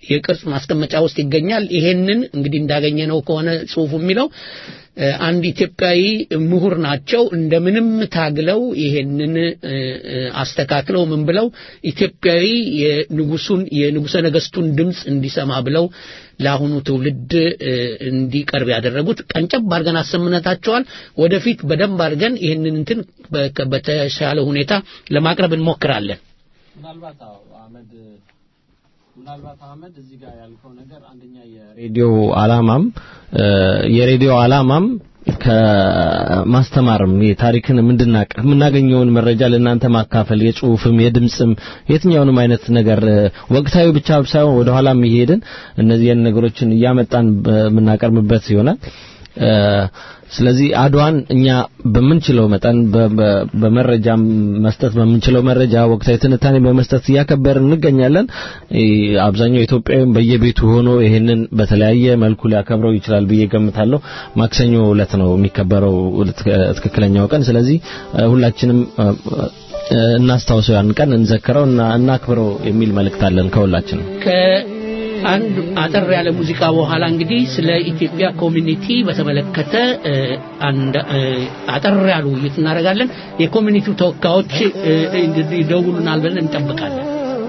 የቅርጽ ማስቀመጫ ውስጥ ይገኛል። ይሄንን እንግዲህ እንዳገኘ ነው ከሆነ ጽሁፉ የሚለው እ፣ አንድ ኢትዮጵያዊ ምሁር ናቸው። እንደምንም ታግለው ይሄንን እ፣ እ፣ አስተካክለው ምን ብለው ኢትዮጵያዊ የንጉሱን የንጉሰ ነገስቱን ድምፅ እንዲሰማ ብለው ለአሁኑ ትውልድ እ፣ እንዲቀርብ ያደረጉት ቀንጨብ አድርገን አሰምነታቸዋል። ወደፊት በደንብ አድርገን ይህንን እንትን በ- በተሻለ ሁኔታ ለማቅረብ እንሞክራለን።
ምናልባት አዎ አህመድ ምናልባት አህመድ እዚህ ጋር ያልከው ነገር አንደኛ የሬዲዮ አላማም እ፣ የሬዲዮ አላማም ከማስተማርም የታሪክን እንድናቅ የምናገኘውን መረጃ ለእናንተ ማካፈል የጽሁፍም የድምጽም የትኛውንም አይነት ነገር እ፣ ወቅታዊ ብቻ ሳይሆን ወደ ኋላም እየሄድን እነዚህን ነገሮችን እያመጣን በምናቀርብበት ይሆናል። እ፣ ስለዚህ አድዋን እኛ በምንችለው መጠን በ- በ- በመረጃም መስጠት በምንችለው መረጃ ወቅታዊ ትንታኔ በመስጠት እያከበርን እንገኛለን። እ፣ አብዛኛው ኢትዮጵያዊም በየቤቱ ሆኖ ይሄንን በተለያየ መልኩ ሊያከብረው ይችላል ብዬ ገምታለሁ። ማክሰኞ ዕለት ነው የሚከበረው ትክ- ትክክለኛው ቀን። ስለዚህ እ፣ ሁላችንም እ፣ እ፣ እናስታውሰው ያን ቀን እንዘክረው እና እናክብረው የሚል መልእክት አለን ከሁላችንም።
ከአንድ አጠር ያለ ሙዚቃ በኋላ እንግዲህ ስለ ኢትዮጵያ ኮሚኒቲ በተመለከተ እ፣ አንድ እ፣ አጠር ያሉ ውይይት እናደርጋለን። የኮሚኒቲው ተወካዮች እ፣ እንግዲህ ይደውሉናል ብለን እንጠብቃለን።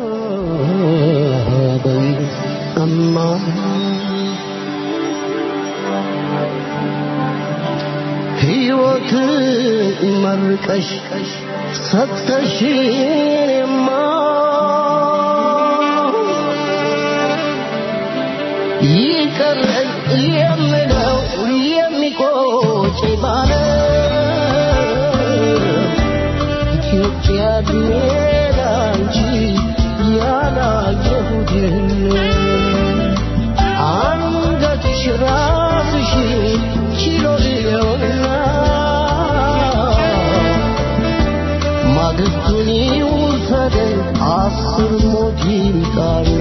ሕይወት መርቀሽ ሰጥተሽንማ ይቀረን የምለው የሚቆጭ ባለ ኢትዮጵያ ብሄድ አንቺ ያላየሁትን አንገትሽ ራስሽ ችሎ ሊሆንና ማግስቱን ይውሰደን አስር ሞት ይምጣና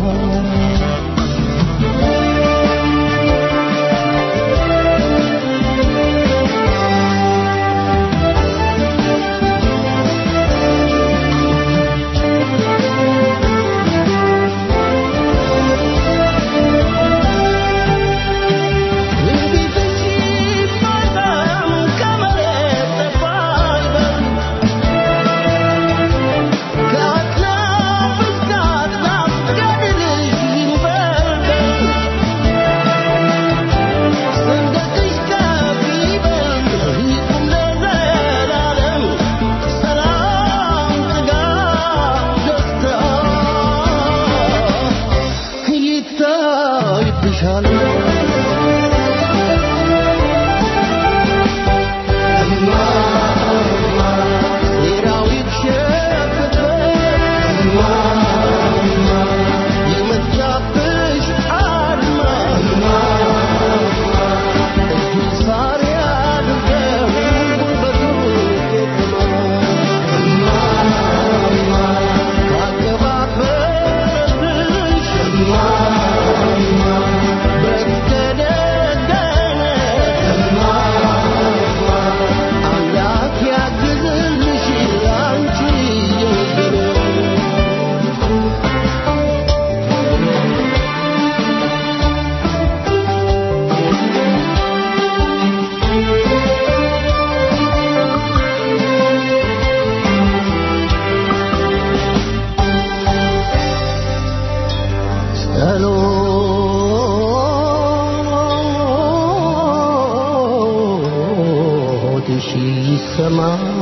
ጸሎትሽ ይሰማ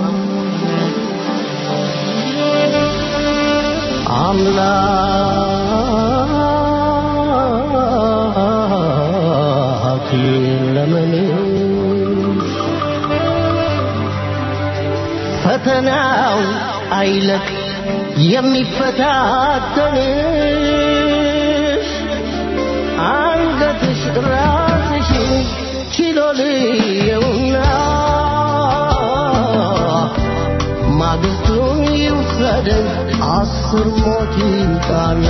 አምላክ ለመንሽ ፈተናው አይለቅ የሚፈታተንሽ አንገትሽ ራስሽ ችሎ ልየውና ማግስቱን ይውሰደን አስር ሞት ይምጣና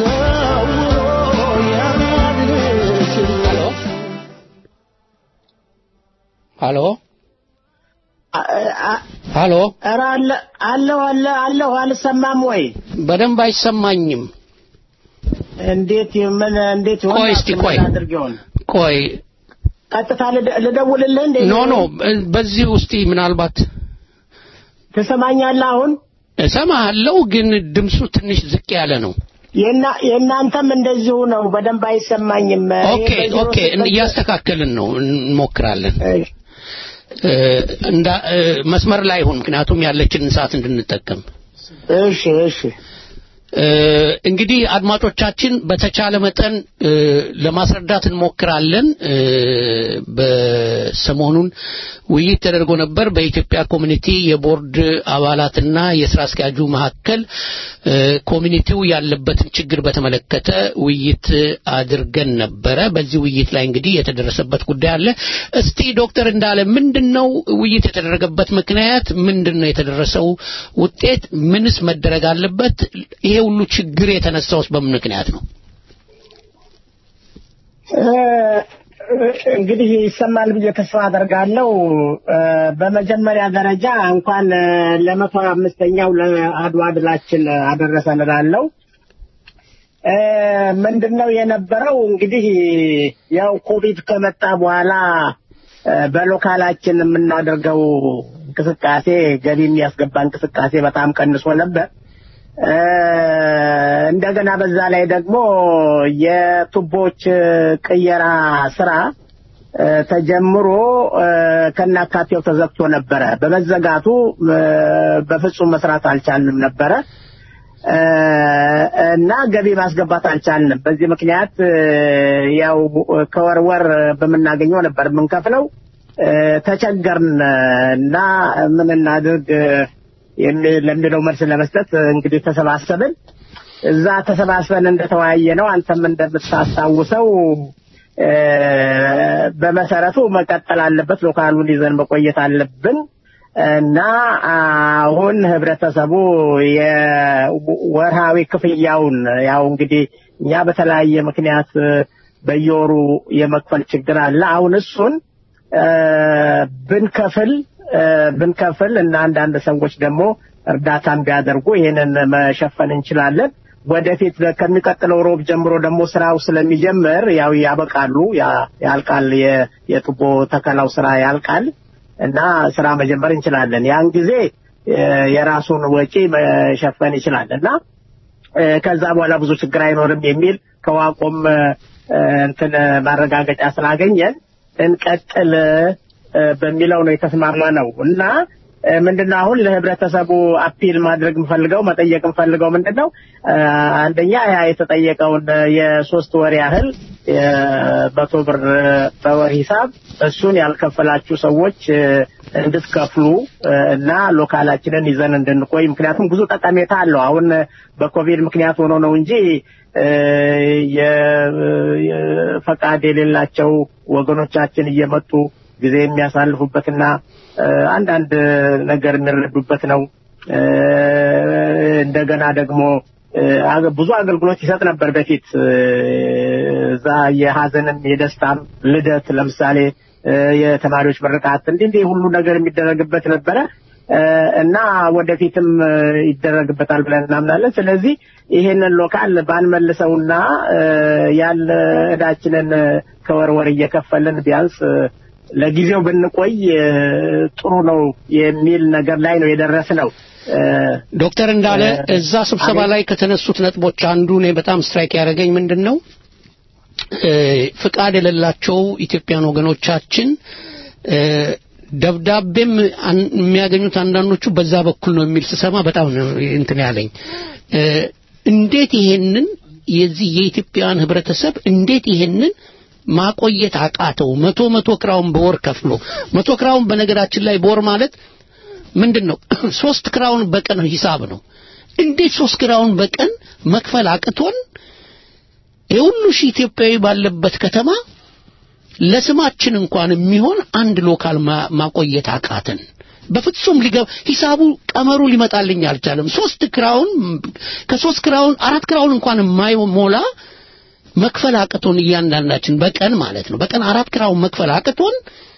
ሰውሮ የሚያድንሽን
ሀሎ ሀሎ
ኧረ አለ አለሁ አለ አለሁ አልሰማም ወይ?
በደንብ አይሰማኝም።
እንዴት ምን እንዴት ይሆን?
ቆይ እስቲ ቆይ
አድርጌውን
ቆይ
ቀጥታ ልደ- ልደውልልህ እንዴ?
ኖ ኖ በዚህ ውስጥ ምናልባት
ትሰማኛለህ አሁን?
እሰማለሁ፣ ግን ድምፁ ትንሽ ዝቅ ያለ ነው።
የና- የእናንተም እንደዚሁ ነው፣ በደንብ አይሰማኝም።
ኦኬ
ይሄ በዜሮ
ኦኬ፣
ስምንት-
እያስተካከልን ነው፣ እንሞክራለን።
እሺ።
እ፣ እንዳ እ፣ መስመር ላይ ይሁን፣ ምክንያቱም ያለችንን ሰዓት እንድንጠቀም።
እሺ እሺ
እ፣ እንግዲህ አድማጮቻችን በተቻለ መጠን እ፣ ለማስረዳት እንሞክራለን። እ፣ በሰሞኑን ውይይት ተደርጎ ነበር በኢትዮጵያ ኮሚኒቲ የቦርድ አባላትና የስራ አስኪያጁ መካከል እ፣ ኮሚኒቲው ያለበትን ችግር በተመለከተ ውይይት አድርገን ነበረ። በዚህ ውይይት ላይ እንግዲህ የተደረሰበት ጉዳይ አለ። እስቲ ዶክተር እንዳለ ምንድነው ውይይት የተደረገበት ምክንያት? ምንድነው የተደረሰው ውጤት? ምንስ መደረግ አለበት? ይሄ ሁሉ ችግር የተነሳውስ በምን ምክንያት ነው?
እ፣ እንግዲህ ይሰማል ብዬ ተስፋ አደርጋለሁ። እ፣ በመጀመሪያ ደረጃ እንኳን እ፣ ለመቶ አምስተኛው ለአድዋ ድላችን አደረሰን እላለሁ። እ፣ ምንድነው የነበረው እንግዲህ ያው ኮቪድ ከመጣ በኋላ እ፣ በሎካላችን የምናደርገው እንቅስቃሴ ገቢ የሚያስገባ እንቅስቃሴ በጣም ቀንሶ ነበር። እ፣ እንደገና በዛ ላይ ደግሞ የቱቦች ቅየራ ስራ እ፣ ተጀምሮ እ፣ ከናካቴው ተዘግቶ ነበረ። በመዘጋቱ እ፣ በፍጹም መስራት አልቻልንም ነበረ እ፣ እና ገቢ ማስገባት አልቻልንም። በዚህ ምክንያት እ፣ ያው ከወር ወር በምናገኘው ነበር የምንከፍለው። እ፣ ተቸገርን እና ምን እናድርግ የሚ- ለሚለው መልስ ለመስጠት እንግዲህ ተሰባሰብን። እዛ ተሰባስበን እንደተወያየ ነው አንተም እንደምታስታውሰው እ፣ በመሰረቱ መቀጠል አለበት፣ ሎካሉን ይዘን መቆየት አለብን እና አሁን ህብረተሰቡ የወርሃዊ ክፍያውን ያው እንግዲህ እኛ በተለያየ ምክንያት በየወሩ የመክፈል ችግር አለ። አሁን እሱን እ፣ ብንከፍል እ፣ ብንከፍል እና አንዳንድ ሰዎች ደግሞ እርዳታን ቢያደርጉ ይሄንን መሸፈን እንችላለን። ወደፊት ከሚቀጥለው ሮብ ጀምሮ ደግሞ ስራው ስለሚጀምር ያው ያበቃሉ፣ ያ- ያልቃል፣ የ- የቱቦ ተከላው ስራ ያልቃል እና ስራ መጀመር እንችላለን። ያን ጊዜ እ፣ የራሱን ወጪ መሸፈን ይችላል እና እ፣ ከዛ በኋላ ብዙ ችግር አይኖርም የሚል ከዋቆም እ፣ እንትን ማረጋገጫ ስላገኘን እንቀጥል እ፣ በሚለው ነው የተስማማ ነው እና እ፣ ምንድነው አሁን ለህብረተሰቡ አፒል ማድረግ የምፈልገው መጠየቅ የምፈልገው ምንድነው እ፣ አንደኛ ያ የተጠየቀውን የሶስት ወር ያህል የመቶ ብር በወር ሂሳብ እሱን ያልከፈላችሁ ሰዎች እ፣ እንድትከፍሉ እ፣ እና ሎካላችንን ይዘን እንድንቆይ ምክንያቱም ብዙ ጠቀሜታ አለው። አሁን በኮቪድ ምክንያት ሆኖ ነው እንጂ እ፣ የ- የ- ፈቃድ የሌላቸው ወገኖቻችን እየመጡ ጊዜ የሚያሳልፉበትና እ፣ አንዳንድ ነገር የሚረዱበት ነው። እ፣ እንደገና ደግሞ እ፣ አገ- ብዙ አገልግሎት ይሰጥ ነበር በፊት እ፣ እዛ የሀዘንም የደስታም ልደት ለምሳሌ እ፣ የተማሪዎች ምርቃት እንዲህ እንዲህ ሁሉ ነገር የሚደረግበት ነበረ እ፣ እና ወደፊትም እ፣ ይደረግበታል ብለን እናምናለን። ስለዚህ ይሄንን ሎካል ባንመልሰውና እ፣ ያለ እዳችንን እ፣ ከወር ወር እየከፈልን ቢያንስ እ፣ ለጊዜው ብንቆይ እ፣ ጥሩ ነው የሚል ነገር ላይ ነው የደረስነው። እ፣
ዶክተር እንዳለ
እ፣
እዛ ስብሰባ
አቤት።
ላይ ከተነሱት ነጥቦች አንዱ እኔ በጣም ስትራይክ ያደረገኝ ምንድን ነው እ፣ ፍቃድ የሌላቸው ኢትዮጵያን ወገኖቻችን እ፣ ደብዳቤም አን- የሚያገኙት አንዳንዶቹ በዛ በኩል ነው የሚል ስሰማ በጣም ነው እንትን ያለኝ እ፣ እንዴት ይሄንን የዚህ የኢትዮጵያን ህብረተሰብ እንዴት ይሄንን ማቆየት አቃተው? መቶ መቶ ክራውን በወር ከፍሎ መቶ ክራውን በነገራችን ላይ በወር ማለት ምንድን ነው? ሶስት ክራውን በቀን ሂሳብ ነው። እንዴት ሶስት ክራውን በቀን መክፈል አቅቶን የሁሉ ሺህ ኢትዮጵያዊ ባለበት ከተማ ለስማችን እንኳን የሚሆን አንድ ሎካል ማ- ማቆየት አቃተን። በፍጹም ሊገባ ሂሳቡ ቀመሩ ሊመጣልኝ አልቻለም። ሶስት ክራውን ከሶስት ክራውን አራት ክራውን እንኳን የማይሞላ መክፈል አቅቶን እያንዳንዳችን በቀን ማለት ነው በቀን አራት ክራውን መክፈል አቅቶን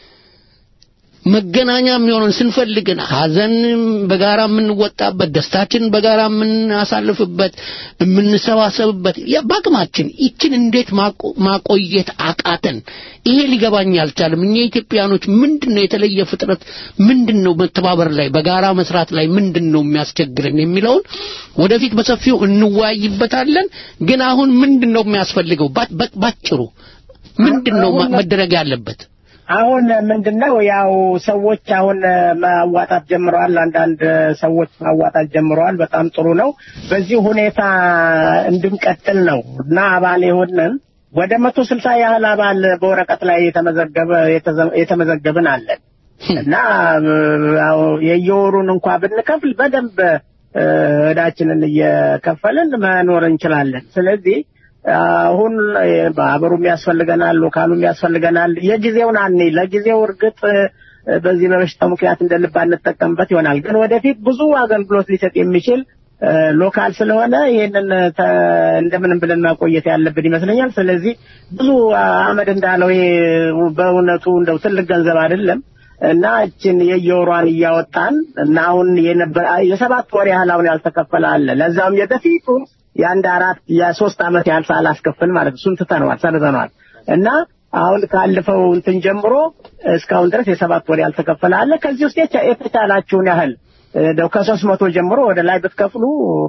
መገናኛ የሚሆነን ስንፈልግን ሀዘን በጋራ የምንወጣበት ደስታችን በጋራ የምናሳልፍበት የምንሰባሰብበት ያ- በአቅማችን ይችን እንዴት ማቆ- ማቆየት አቃተን? ይሄ ሊገባኝ አልቻለም። እኛ ኢትዮጵያኖች ምንድን ነው የተለየ ፍጥረት ምንድን ነው መተባበር ላይ በጋራ መስራት ላይ ምንድን ነው የሚያስቸግረን የሚለውን ወደፊት በሰፊው እንወያይበታለን። ግን አሁን ምንድን ነው የሚያስፈልገው? ባ- ባ- ባጭሩ ምንድን ነው ማ- መደረግ ያለበት?
አሁን ምንድነው ያው ሰዎች አሁን ማዋጣት ጀምረዋል። አንዳንድ ሰዎች ማዋጣት ጀምረዋል። በጣም ጥሩ ነው። በዚህ ሁኔታ እንድንቀጥል ነው እና አባል የሆንን ወደ መቶ ስልሳ ያህል አባል በወረቀት ላይ የተመዘገበ የተዘ- የተመዘገብን አለን እና ያው የየወሩን እንኳ ብንከፍል በደንብ እ፣ እዳችንን እየከፈልን መኖር እንችላለን። ስለዚህ አሁን ማህበሩም ያስፈልገናል፣ ሎካሉም ያስፈልገናል። የጊዜውን አኔ ለጊዜው እርግጥ እ፣ በዚህ በበሽታው ምክንያት እንደ ልብ አንጠቀምበት ይሆናል። ግን ወደፊት ብዙ አገልግሎት ሊሰጥ የሚችል እ፣ ሎካል ስለሆነ ይህንን ተ- እንደምንም ብለን ማቆየት ያለብን ይመስለኛል። ስለዚህ ብዙ አመድ እንዳለው ይሄ በእውነቱ እንደው ትልቅ ገንዘብ አይደለም እና እችን የየወሯን እያወጣን እና አሁን የነበረ የሰባት ወር ያህል አሁን ያልተከፈለ አለ። ለዛም የበፊቱን የአንድ አራት የሶስት አመት ያህል ሳላስከፍል ማለት እሱን ትተነዋል፣ ሰርዘነዋል እና አሁን ካለፈው እንትን ጀምሮ እስካሁን ድረስ የሰባት ወር ያልተከፈለ አለ። ከዚህ ውስጥ የቻ- የተቻላችሁን ያህል እንደው ከሶስት መቶ ጀምሮ ወደ ላይ ብትከፍሉ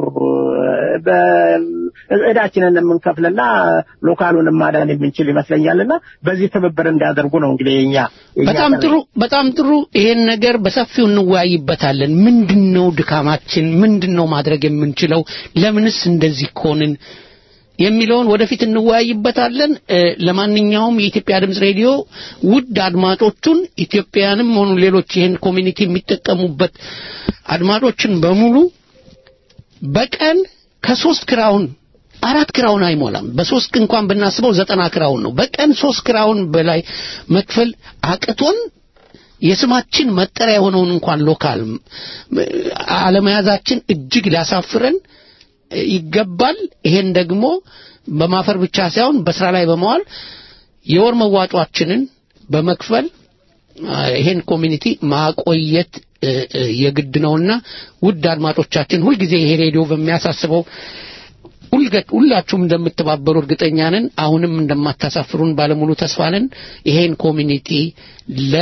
በ- እዳችንን የምንከፍልና ሎካሉንም ማዳን የምንችል ይመስለኛልና በዚህ ትብብር እንዲያደርጉ ነው እንግዲህ የኛ የኛ
በጣም
ጥሪ።
ጥሩ በጣም ጥሩ ይሄን ነገር በሰፊው እንወያይበታለን ምንድነው ድካማችን ምንድነው ማድረግ የምንችለው ለምንስ እንደዚህ ኮንን የሚለውን ወደፊት እንወያይበታለን እ፣ ለማንኛውም የኢትዮጵያ ድምፅ ሬዲዮ ውድ አድማጮቹን ኢትዮጵያንም ሆኑ ሌሎች ይህን ኮሚኒቲ የሚጠቀሙበት አድማጮችን በሙሉ በቀን ከሶስት ክራውን አራት ክራውን አይሞላም። በሶስት እንኳን ብናስበው ዘጠና ክራውን ነው። በቀን ሶስት ክራውን በላይ መክፈል አቅቶን የስማችን መጠሪያ የሆነውን እንኳን ሎካል ም- አለመያዛችን እጅግ ሊያሳፍረን ይገባል። ይሄን ደግሞ በማፈር ብቻ ሳይሆን በስራ ላይ በመዋል የወር መዋጮአችንን በመክፈል አ፣ ይሄን ኮሚኒቲ ማቆየት እ፣ እ፣ የግድ ነውና ውድ አድማጮቻችን ሁልጊዜ ይሄ ሬዲዮ በሚያሳስበው ሁልገ- ሁላችሁም እንደምትባበሩ እርግጠኛ ነን። አሁንም እንደማታሳፍሩን ባለሙሉ ተስፋ ነን። ይሄን ኮሚኒቲ ለ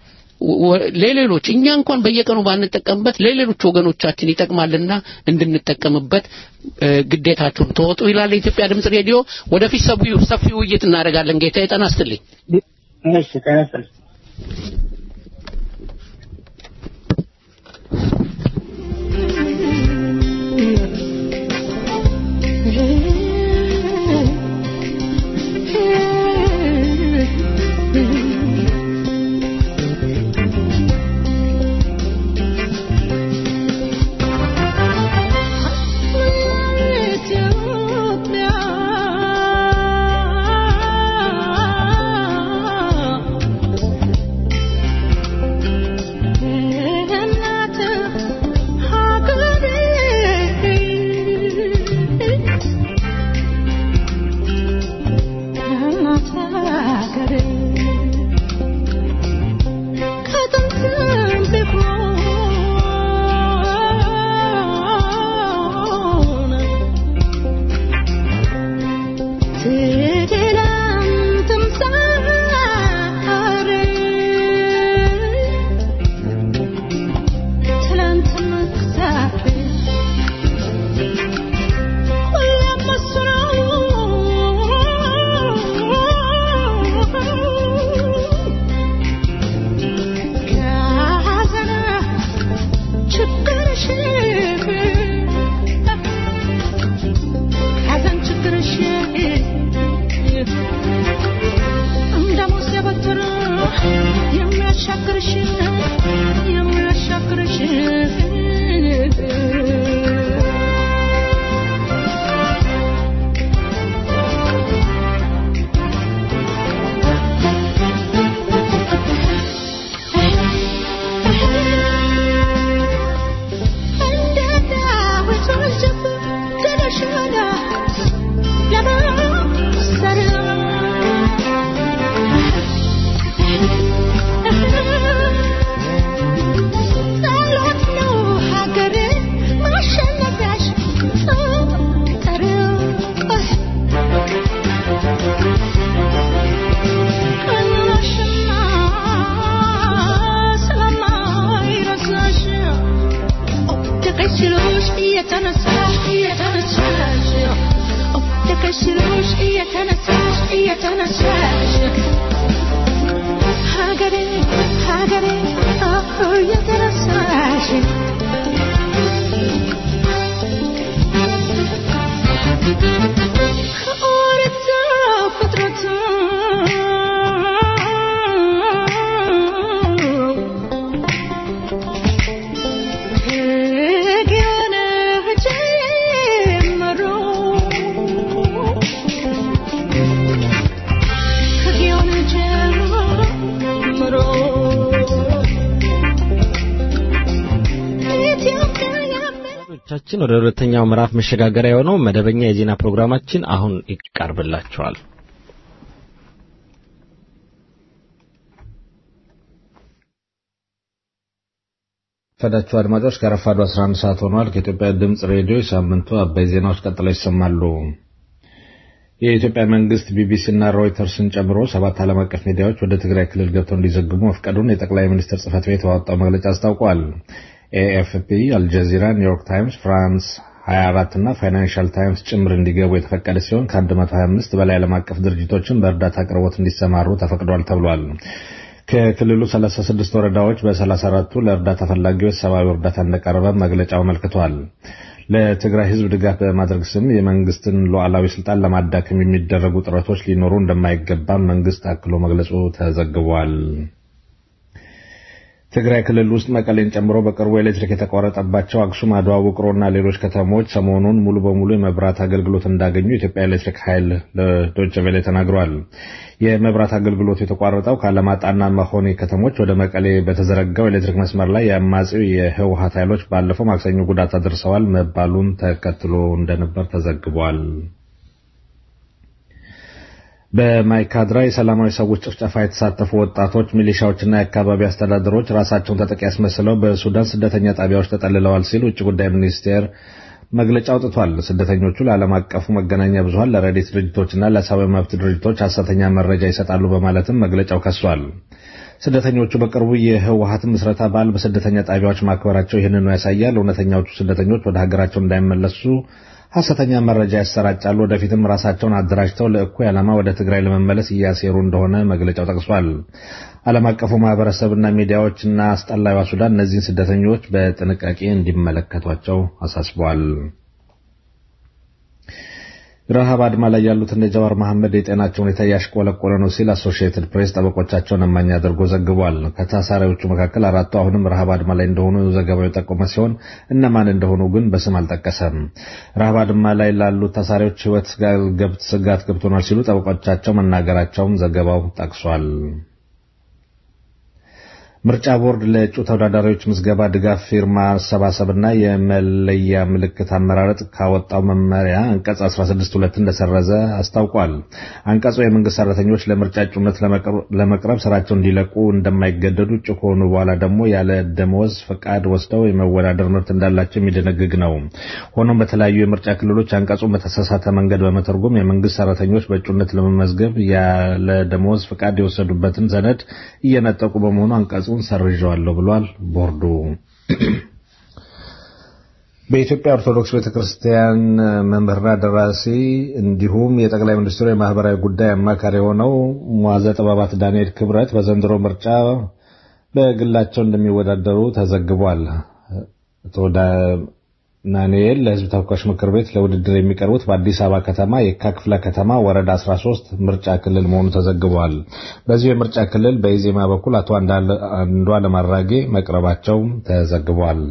ወ- ለሌሎች እኛ እንኳን በየቀኑ ባንጠቀምበት ለሌሎች ወገኖቻችን ይጠቅማልና እንድንጠቀምበት እ፣ ግዴታችሁን ተወጡ ይላል የኢትዮጵያ ድምፅ ሬዲዮ። ወደፊት ሰፊ- ሰፊ ውይይት እናደርጋለን። ጌታ ጤና ይስጥልኝ።
እሺ ጤና ይስጥልኝ።
ሐዘን ችግርሽ ሲሉሽ እየተነሳሽ እየተነሳሽ ሀገሬ ሀገሬ አሁ እየተነሳሽ ከኦሪት ዘፍጥረት ሕግን ጀምሮ ሕግን ጀምሮ ኢትዮጵያ
ቻችን ወደ ሁለተኛው ምዕራፍ መሸጋገሪያ የሆነው መደበኛ የዜና ፕሮግራማችን አሁን ይቀርብላችኋል።
ፈዳችሁ አድማጮች ከረፋዱ 11 ሰዓት ሆኗል። ከኢትዮጵያ ድምፅ ሬዲዮ የሳምንቱ አበይ ዜናዎች ቀጥለው ይሰማሉ። የኢትዮጵያ መንግስት ቢቢሲና ሮይተርስን ጨምሮ ሰባት ዓለም አቀፍ ሚዲያዎች ወደ ትግራይ ክልል ገብተው እንዲዘግቡ መፍቀዱን የጠቅላይ ሚኒስትር ጽህፈት ቤት ባወጣው መግለጫ አስታውቋል። ኤኤፍፒ፣ አልጀዚራ፣ ኒውዮርክ ታይምስ፣ ፍራንስ 24 እና ፋይናንሻል ታይምስ ጭምር እንዲገቡ የተፈቀደ ሲሆን ከ125 በላይ ዓለም አቀፍ ድርጅቶችን በእርዳታ አቅርቦት እንዲሰማሩ ተፈቅዷል ተብሏል። ከክልሉ 36 ወረዳዎች በ34ቱ ለእርዳታ ፈላጊዎች ሰብአዊ እርዳታ እንደቀረበ መግለጫው አመልክቷል። ለትግራይ ህዝብ ድጋፍ በማድረግ ስም የመንግስትን ሉዓላዊ ስልጣን ለማዳከም የሚደረጉ ጥረቶች ሊኖሩ እንደማይገባም መንግስት አክሎ መግለጹ ተዘግቧል። ትግራይ ክልል ውስጥ መቀሌን ጨምሮ በቅርቡ ኤሌክትሪክ የተቋረጠባቸው አክሱም፣ አድዋ፣ ውቅሮና ሌሎች ከተሞች ሰሞኑን ሙሉ በሙሉ የመብራት አገልግሎት እንዳገኙ የኢትዮጵያ ኤሌክትሪክ ኃይል ለዶይቼ ቬለ ተናግሯል። የመብራት አገልግሎቱ የተቋረጠው ከአላማጣና መሆኔ ከተሞች ወደ መቀሌ በተዘረጋው ኤሌክትሪክ መስመር ላይ የአማጺው የህወሀት ኃይሎች ባለፈው ማክሰኞ ጉዳት አድርሰዋል መባሉን ተከትሎ እንደነበር ተዘግቧል። በማይካድራ የሰላማዊ ሰዎች ጭፍጨፋ የተሳተፉ ወጣቶች ሚሊሻዎችና የአካባቢ አስተዳደሮች ራሳቸውን ተጠቂ ያስመስለው በሱዳን ስደተኛ ጣቢያዎች ተጠልለዋል ሲል ውጭ ጉዳይ ሚኒስቴር መግለጫ አውጥቷል። ስደተኞቹ ለዓለም አቀፉ መገናኛ ብዙኃን ለረድኤት ድርጅቶችና ለሰብአዊ መብት ድርጅቶች ሐሰተኛ መረጃ ይሰጣሉ በማለትም መግለጫው ከሷል። ስደተኞቹ በቅርቡ የህወሀትን ምስረታ በዓል በስደተኛ ጣቢያዎች ማክበራቸው ይህንኑ ያሳያል። እውነተኛዎቹ ስደተኞች ወደ ሀገራቸው እንዳይመለሱ ሐሰተኛ መረጃ ያሰራጫሉ። ወደፊትም ራሳቸውን አደራጅተው ለእኩይ ዓላማ ወደ ትግራይ ለመመለስ እያሴሩ እንደሆነ መግለጫው ጠቅሷል። ዓለም አቀፉ ማህበረሰብና ሚዲያዎችና አስጠላይዋ ሱዳን እነዚህን ስደተኞች በጥንቃቄ እንዲመለከቷቸው አሳስበዋል። ረሃብ አድማ ላይ ያሉት እንደ ጀዋር መሐመድ የጤናቸው ሁኔታ እያሽቆለቆለ ነው ሲል አሶሺየትድ ፕሬስ ጠበቆቻቸውን እማኝ አድርጎ ዘግቧል። ከታሳሪዎቹ መካከል አራቱ አሁንም ረሃብ አድማ ላይ እንደሆኑ ዘገባው የጠቆመ ሲሆን እነማን እንደሆኑ ግን በስም አልጠቀሰም። ረሃብ አድማ ላይ ላሉት ታሳሪዎች ሕይወት ስጋት ገብቶናል ሲሉ ጠበቆቻቸው መናገራቸውም ዘገባው ጠቅሷል። ምርጫ ቦርድ ለእጩ ተወዳዳሪዎች ምዝገባ ድጋፍ ፊርማ አሰባሰብና የመለያ ምልክት አመራረጥ ካወጣው መመሪያ አንቀጽ 16(2) እንደሰረዘ አስታውቋል። አንቀጹ የመንግስት ሰራተኞች ለምርጫ እጩነት ለመቅረብ ስራቸውን እንዲለቁ እንደማይገደዱ፣ እጩ ከሆኑ በኋላ ደግሞ ያለ ደመወዝ ፈቃድ ወስደው የመወዳደር መብት እንዳላቸው የሚደነግግ ነው። ሆኖም በተለያዩ የምርጫ ክልሎች አንቀጹን በተሳሳተ መንገድ በመተርጎም የመንግስት ሰራተኞች በእጩነት ለመመዝገብ ያለ ደመወዝ ፈቃድ የወሰዱበትን ሰነድ እየነጠቁ በመሆኑ አንቀጹ ድምፁን ሰርዣዋለሁ ብሏል ቦርዱ። በኢትዮጵያ ኦርቶዶክስ ቤተክርስቲያን መምህርና ደራሲ እንዲሁም የጠቅላይ ሚኒስትሩ የማህበራዊ ጉዳይ አማካሪ የሆነው ሟዘ ጥበባት ዳንኤል ክብረት በዘንድሮ ምርጫ በግላቸው እንደሚወዳደሩ ተዘግቧል። ናንኤል ለህዝብ ተወካዮች ምክር ቤት ለውድድር የሚቀርቡት በአዲስ አበባ ከተማ የካ ክፍለ ከተማ ወረዳ 13 ምርጫ ክልል መሆኑ ተዘግቧል። በዚሁ የምርጫ ክልል በኢዜማ በኩል አቶ አንዱዓለም አራጌ መቅረባቸው ተዘግቧል።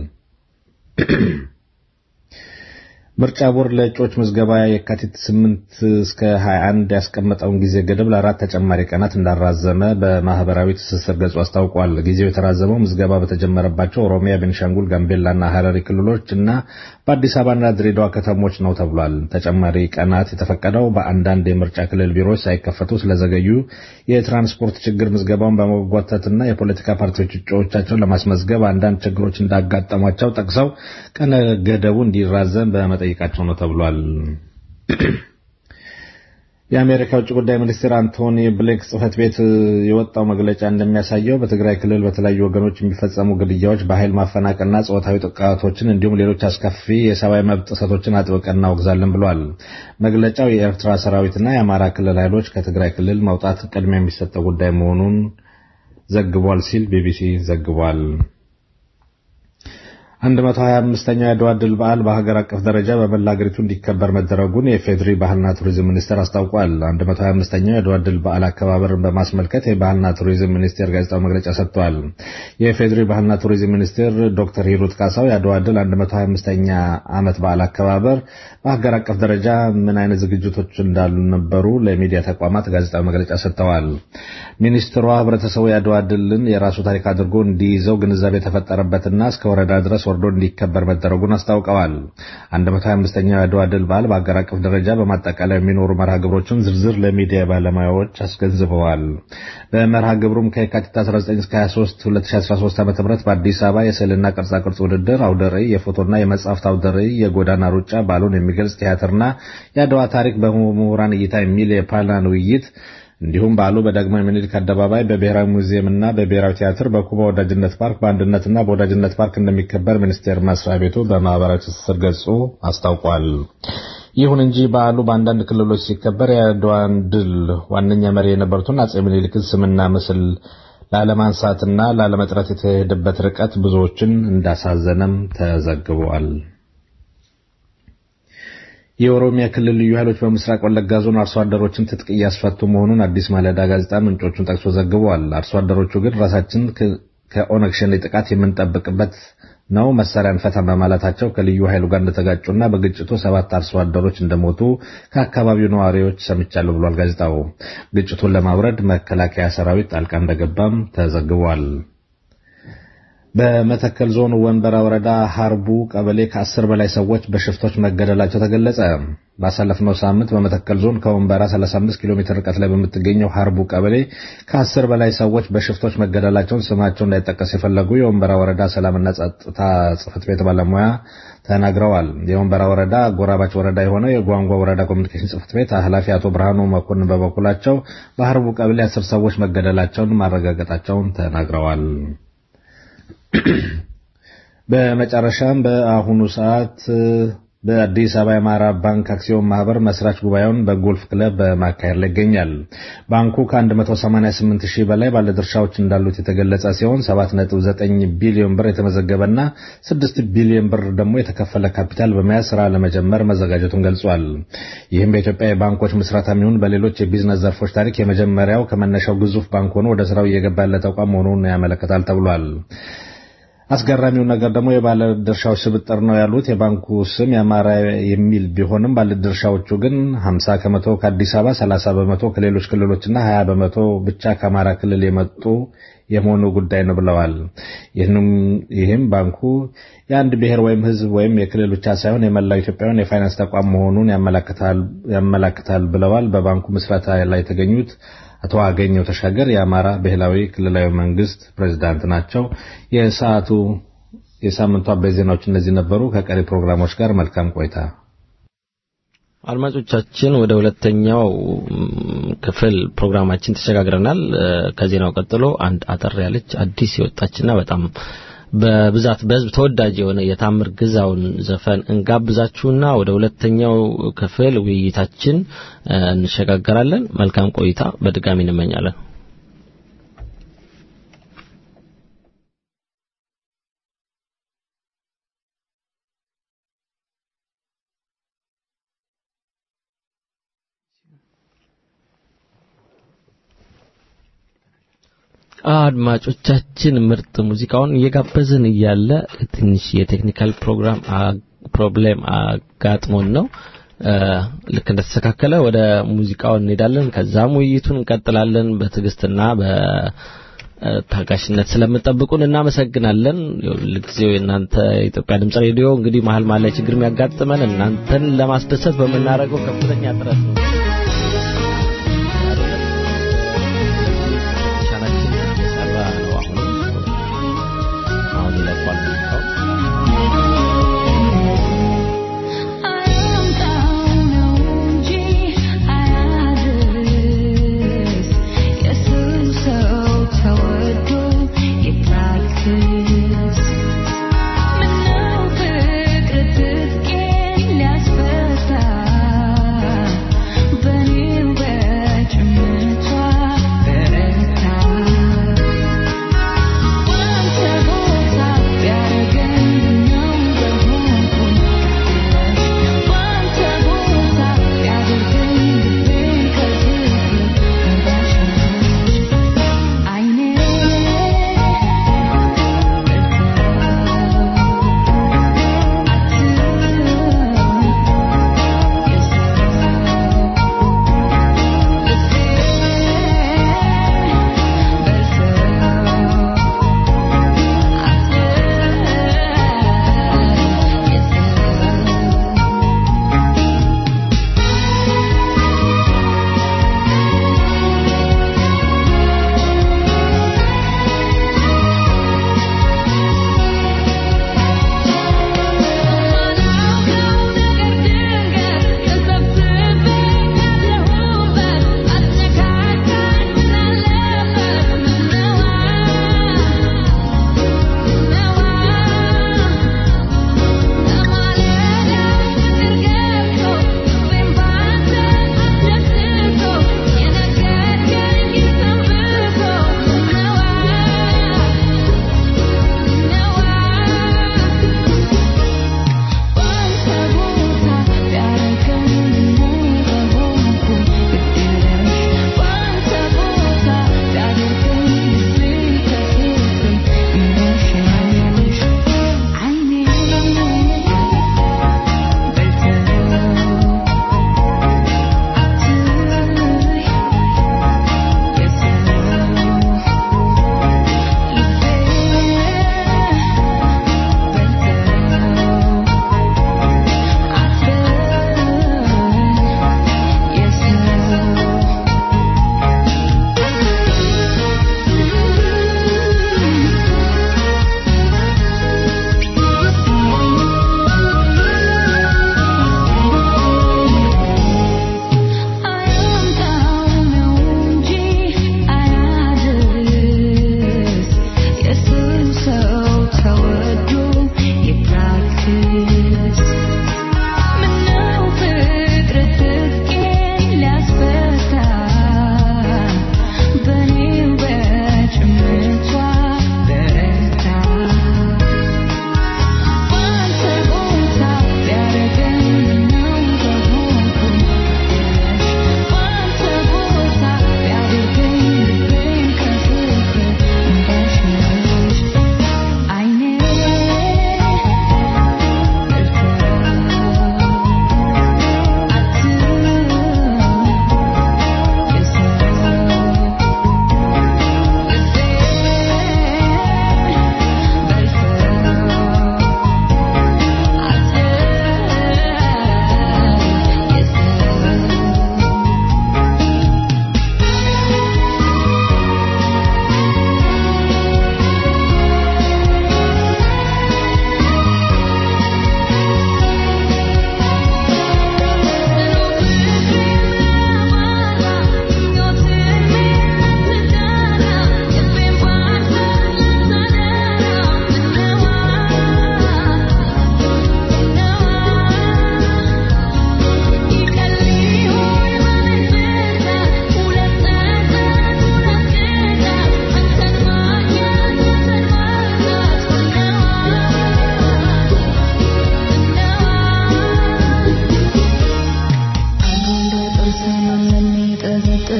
ምርጫ ቦርድ ለእጩዎች ምዝገባ የካቲት 8 እስከ 21 ያስቀመጠውን ጊዜ ገደብ ለአራት ተጨማሪ ቀናት እንዳራዘመ በማህበራዊ ትስስር ገጹ አስታውቋል። ጊዜው የተራዘመው ምዝገባ በተጀመረባቸው ኦሮሚያ፣ ቤንሻንጉል፣ ጋምቤላና ሀረሪ ክልሎች እና በአዲስ አበባና ድሬዳዋ ከተሞች ነው ተብሏል። ተጨማሪ ቀናት የተፈቀደው በአንዳንድ የምርጫ ክልል ቢሮዎች ሳይከፈቱ ስለዘገዩ የትራንስፖርት ችግር ምዝገባውን በመጓተትና የፖለቲካ ፓርቲዎች እጩዎቻቸውን ለማስመዝገብ አንዳንድ ችግሮች እንዳጋጠሟቸው ጠቅሰው ቀነ ገደቡ እንዲራዘም በመጠ ጠይቃቸው ነው ተብሏል። የአሜሪካ ውጭ ጉዳይ ሚኒስትር አንቶኒ ብሊንክ ጽህፈት ቤት የወጣው መግለጫ እንደሚያሳየው በትግራይ ክልል በተለያዩ ወገኖች የሚፈጸሙ ግድያዎች፣ በኃይል ማፈናቀልና ጾታዊ ጥቃቶችን እንዲሁም ሌሎች አስከፊ የሰብአዊ መብት ጥሰቶችን አጥብቀን እናወግዛለን ብሏል። መግለጫው የኤርትራ ሰራዊትና የአማራ ክልል ኃይሎች ከትግራይ ክልል መውጣት ቅድሚያ የሚሰጠው ጉዳይ መሆኑን ዘግቧል ሲል ቢቢሲ ዘግቧል። 125ኛው የአድዋ ድል በዓል በሀገር አቀፍ ደረጃ በመላ አገሪቱ እንዲከበር መደረጉን የፌዴሪ ባህልና ቱሪዝም ሚኒስቴር አስታውቋል። 125ኛው የአድዋ ድል በዓል አከባበርን በማስመልከት የባህልና ቱሪዝም ሚኒስቴር ጋዜጣዊ መግለጫ ሰጥቷል። የፌዴሪ ባህልና ቱሪዝም ሚኒስቴር ዶክተር ሂሩት ካሳው የአድዋ ድል 125ኛ ዓመት በዓል አከባበር በሀገር አቀፍ ደረጃ ምን አይነት ዝግጅቶች እንዳሉ ነበሩ ለሚዲያ ተቋማት ጋዜጣዊ መግለጫ ሰጥተዋል። ሚኒስትሯ ህብረተሰቡ የአድዋ ድልን የራሱ ታሪክ አድርጎ እንዲይዘው ግንዛቤ የተፈጠረበትና እስከ ወረዳ ድረስ ወርዶ እንዲከበር መደረጉን አስታውቀዋል። 125ኛው የአድዋ ድል በዓል በአገር አቀፍ ደረጃ በማጠቃላይ የሚኖሩ መርሃ ግብሮችን ዝርዝር ለሚዲያ ባለሙያዎች አስገንዝበዋል። በመርሃ ግብሩም ከየካቲት 19 እስከ 23 2013 ዓ.ም በአዲስ አበባ የስዕልና ቅርጻ ቅርጽ ውድድር፣ አውደ ርዕይ፣ የፎቶና የመጽሐፍት አውደ ርዕይ፣ የጎዳና ሩጫ፣ በዓሉን የሚገልጽ ቲያትርና የአድዋ ታሪክ በምሁራን እይታ የሚል የፓናል ውይይት እንዲሁም በዓሉ በዳግማዊ ምኒልክ አደባባይ በብሔራዊ ሙዚየምና በብሔራዊ ቲያትር በኩባ ወዳጅነት ፓርክ በአንድነትና በወዳጅነት ፓርክ እንደሚከበር ሚኒስቴር መስሪያ ቤቱ በማህበራዊ ትስስር ገጹ አስታውቋል። ይሁን እንጂ በዓሉ በአንዳንድ ክልሎች ሲከበር የአድዋን ድል ዋነኛ መሪ የነበሩትን አጼ ምኒልክን ስምና ምስል ላለማንሳትና ላለመጥራት የተሄደበት ርቀት ብዙዎችን እንዳሳዘነም ተዘግቧል። የኦሮሚያ ክልል ልዩ ኃይሎች በምስራቅ ወለጋ ዞን አርሶ አደሮችን ትጥቅ እያስፈቱ መሆኑን አዲስ ማለዳ ጋዜጣ ምንጮቹን ጠቅሶ ዘግቧል። አርሶ አደሮቹ ግን ራሳችን ከኦነግ ሸኔ ጥቃት የምንጠብቅበት ነው መሳሪያ እንፈታም በማለታቸው ከልዩ ኃይሉ ጋር እንደተጋጩና በግጭቱ ሰባት አርሶ አደሮች እንደሞቱ ከአካባቢው ነዋሪዎች ሰምቻለሁ ብሏል ጋዜጣው። ግጭቱን ለማውረድ መከላከያ ሰራዊት ጣልቃ እንደገባም ተዘግቧል። በመተከል ዞን ወንበራ ወረዳ ሀርቡ ቀበሌ ከአስር በላይ ሰዎች በሽፍቶች መገደላቸው ተገለጸ። ባሳለፍነው ሳምንት በመተከል ዞን ከወንበራ 35 ኪሎ ሜትር ርቀት ላይ በምትገኘው ሀርቡ ቀበሌ ከአስር በላይ ሰዎች በሽፍቶች መገደላቸውን ስማቸው እንዳይጠቀስ የፈለጉ የወንበራ ወረዳ ሰላምና ጸጥታ ጽሕፈት ቤት ባለሙያ ተናግረዋል። የወንበራ ወረዳ ጎራባች ወረዳ የሆነው የጓንጓ ወረዳ ኮሚኒኬሽን ጽሕፈት ቤት ኃላፊ አቶ ብርሃኑ መኮንን በበኩላቸው በሀርቡ ቀበሌ አስር ሰዎች መገደላቸውን ማረጋገጣቸውን ተናግረዋል። በመጨረሻም በአሁኑ ሰዓት በአዲስ አበባ የአማራ ባንክ አክሲዮን ማህበር መስራች ጉባኤውን በጎልፍ ክለብ በማካሄድ ላይ ይገኛል። ባንኩ ከ188 ሺህ በላይ ባለድርሻዎች እንዳሉት የተገለጸ ሲሆን 7.9 ቢሊዮን ብር የተመዘገበና 6 ቢሊዮን ብር ደግሞ የተከፈለ ካፒታል በመያዝ ስራ ለመጀመር መዘጋጀቱን ገልጿል። ይህም በኢትዮጵያ የባንኮች ምስረታ የሚሆን በሌሎች የቢዝነስ ዘርፎች ታሪክ የመጀመሪያው ከመነሻው ግዙፍ ባንክ ሆኖ ወደ ስራው እየገባ ያለ ተቋም መሆኑን ያመለክታል ተብሏል። አስገራሚው ነገር ደግሞ የባለድርሻዎች ስብጥር ነው ያሉት የባንኩ ስም ያማረ የሚል ቢሆንም ባለድርሻዎቹ ግን 50 ከመቶ ከአዲስ አበባ፣ 30 በመቶ ከሌሎች ክልሎችና 20 በመቶ ብቻ ከአማራ ክልል የመጡ የመሆኑ ጉዳይ ነው ብለዋል። ይህም ባንኩ የአንድ ብሔር ወይም ሕዝብ ወይም የክልል ብቻ ሳይሆን የመላው ኢትዮጵያውያን የፋይናንስ ተቋም መሆኑን ያመላክታል ብለዋል። በባንኩ ምስረታ ላይ የተገኙት አቶ አገኘው ተሻገር የአማራ ብሔራዊ ክልላዊ መንግስት ፕሬዝዳንት ናቸው። የሰዓቱ የሳምንቱ አበይት ዜናዎች እነዚህ ነበሩ። ከቀሪ ፕሮግራሞች ጋር መልካም ቆይታ።
አድማጮቻችን ወደ ሁለተኛው ክፍል ፕሮግራማችን ተሸጋግረናል። ከዜናው ቀጥሎ አንድ አጠር ያለች አዲስ የወጣችና በጣም በብዛት በህዝብ ተወዳጅ የሆነ የታምር ግዛውን ዘፈን እንጋብዛችሁና ወደ ሁለተኛው ክፍል ውይይታችን እንሸጋገራለን። መልካም ቆይታ በድጋሚ እንመኛለን። አድማጮቻችን ምርጥ ሙዚቃውን እየጋበዝን እያለ ትንሽ የቴክኒካል ፕሮግራም ፕሮብሌም አጋጥሞን ነው። ልክ እንደተስተካከለ ወደ ሙዚቃው እንሄዳለን። ከዛም ውይይቱን እንቀጥላለን። በትዕግስትና በታጋሽነት ስለምጠብቁን እናመሰግናለን። ለጊዜው እናንተ የኢትዮጵያ ድምጽ ሬዲዮ እንግዲህ መሀል መሀል ላይ ችግር የሚያጋጥመን እናንተን ለማስደሰት በምናደርገው ከፍተኛ ጥረት ነው።
I am down, OG. I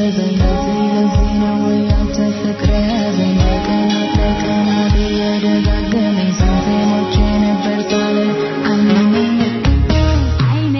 በሕይወቴ ለዚህ ነው ወይ አንተ ፍቅሬ ያዘኝ በቀን በቀን እየደጋገመኝ ስንቴ ሞቼ ነበር ሳለ አይኔ አይኔ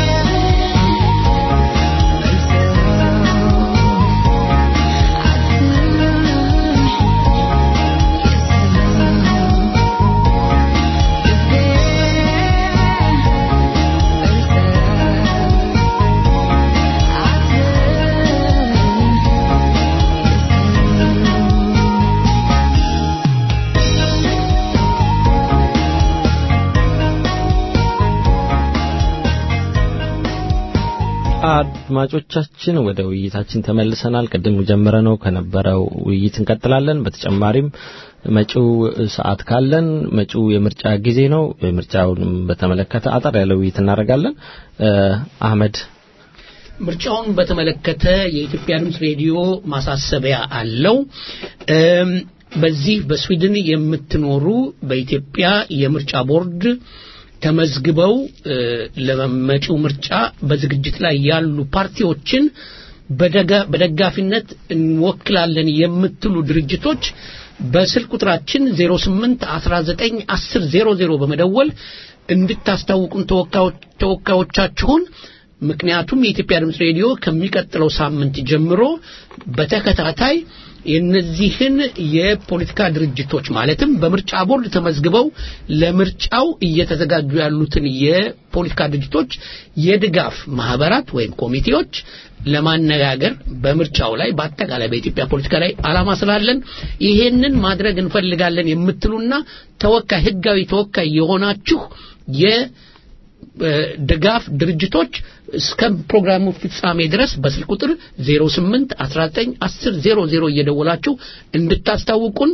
አድማጮቻችን ወደ ውይይታችን ተመልሰናል። ቅድም ጀምረነው ከነበረው ውይይት እንቀጥላለን። በተጨማሪም መጪው ሰዓት ካለን መጪው የምርጫ ጊዜ ነው። ምርጫውን በተመለከተ አጠር ያለ ውይይት እናደርጋለን። እ፣ አህመድ
ምርጫውን በተመለከተ የኢትዮጵያ ድምፅ ሬዲዮ ማሳሰቢያ አለው። እም፣ በዚህ በስዊድን የምትኖሩ በኢትዮጵያ የምርጫ ቦርድ ተመዝግበው እ፣ ለመጪው ምርጫ በዝግጅት ላይ ያሉ ፓርቲዎችን በደጋ- በደጋፊነት እንወክላለን የምትሉ ድርጅቶች በስልክ ቁጥራችን 08 19 10 00 በመደወል እንድታስታውቁን ተወካዮች- ተወካዮቻችሁን ምክንያቱም የኢትዮጵያ ድምፅ ሬዲዮ ከሚቀጥለው ሳምንት ጀምሮ በተከታታይ የነዚህን የፖለቲካ ድርጅቶች ማለትም በምርጫ ቦርድ ተመዝግበው ለምርጫው እየተዘጋጁ ያሉትን የፖለቲካ ድርጅቶች የድጋፍ ማህበራት ወይም ኮሚቴዎች ለማነጋገር በምርጫው ላይ በአጠቃላይ በኢትዮጵያ ፖለቲካ ላይ አላማ ስላለን ይሄንን ማድረግ እንፈልጋለን የምትሉና ተወካይ ህጋዊ ተወካይ የሆናችሁ የ ድጋፍ ድርጅቶች እስከ ፕሮግራሙ ፍጻሜ ድረስ በስልክ ቁጥር 08 19 10 00 እየደወላችሁ እንድታስታውቁን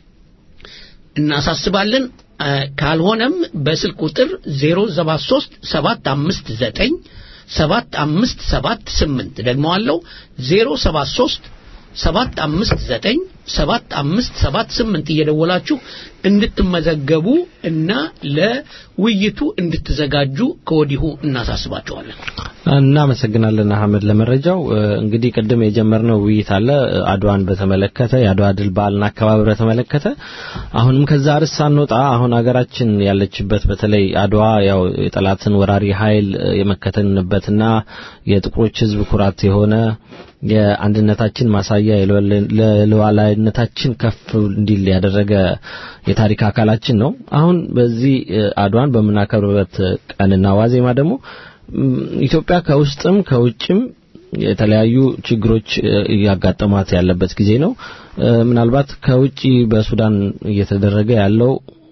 እናሳስባለን። አ፣ ካልሆነም በስልክ ቁጥር 073 759 7578 ደግመዋለሁ 073 759 7578 እየደወላችሁ እንድትመዘገቡ እና ለውይይቱ እንድትዘጋጁ ከወዲሁ እናሳስባችኋለን።
እናመሰግናለን አህመድ ለመረጃው። እ፣ እንግዲህ ቅድም የጀመርነው ውይይት አለ እ፣ አድዋን በተመለከተ የአድዋ ድል በዓልና አከባበር በተመለከተ አሁንም ከዛ ርዕስ ሳንወጣ አሁን ሀገራችን ያለችበት በተለይ አድዋ ያው የጠላትን ወራሪ ኃይል እ፣ የመከተንበትና የጥቁሮች ሕዝብ ኩራት የሆነ የአንድነታችን ማሳያ የሉዓላዊነታችን ከፍ እንዲል ያደረገ የታሪክ አካላችን ነው። አሁን በዚህ እ፣ አድዋን በምናከብርበት ቀንና ዋዜማ ደግሞ ም፣ ኢትዮጵያ ከውስጥም ከውጭም የተለያዩ ችግሮች እ፣ እያጋጠሟት ያለበት ጊዜ ነው። እ፣ ምናልባት ከውጭ በሱዳን እየተደረገ ያለው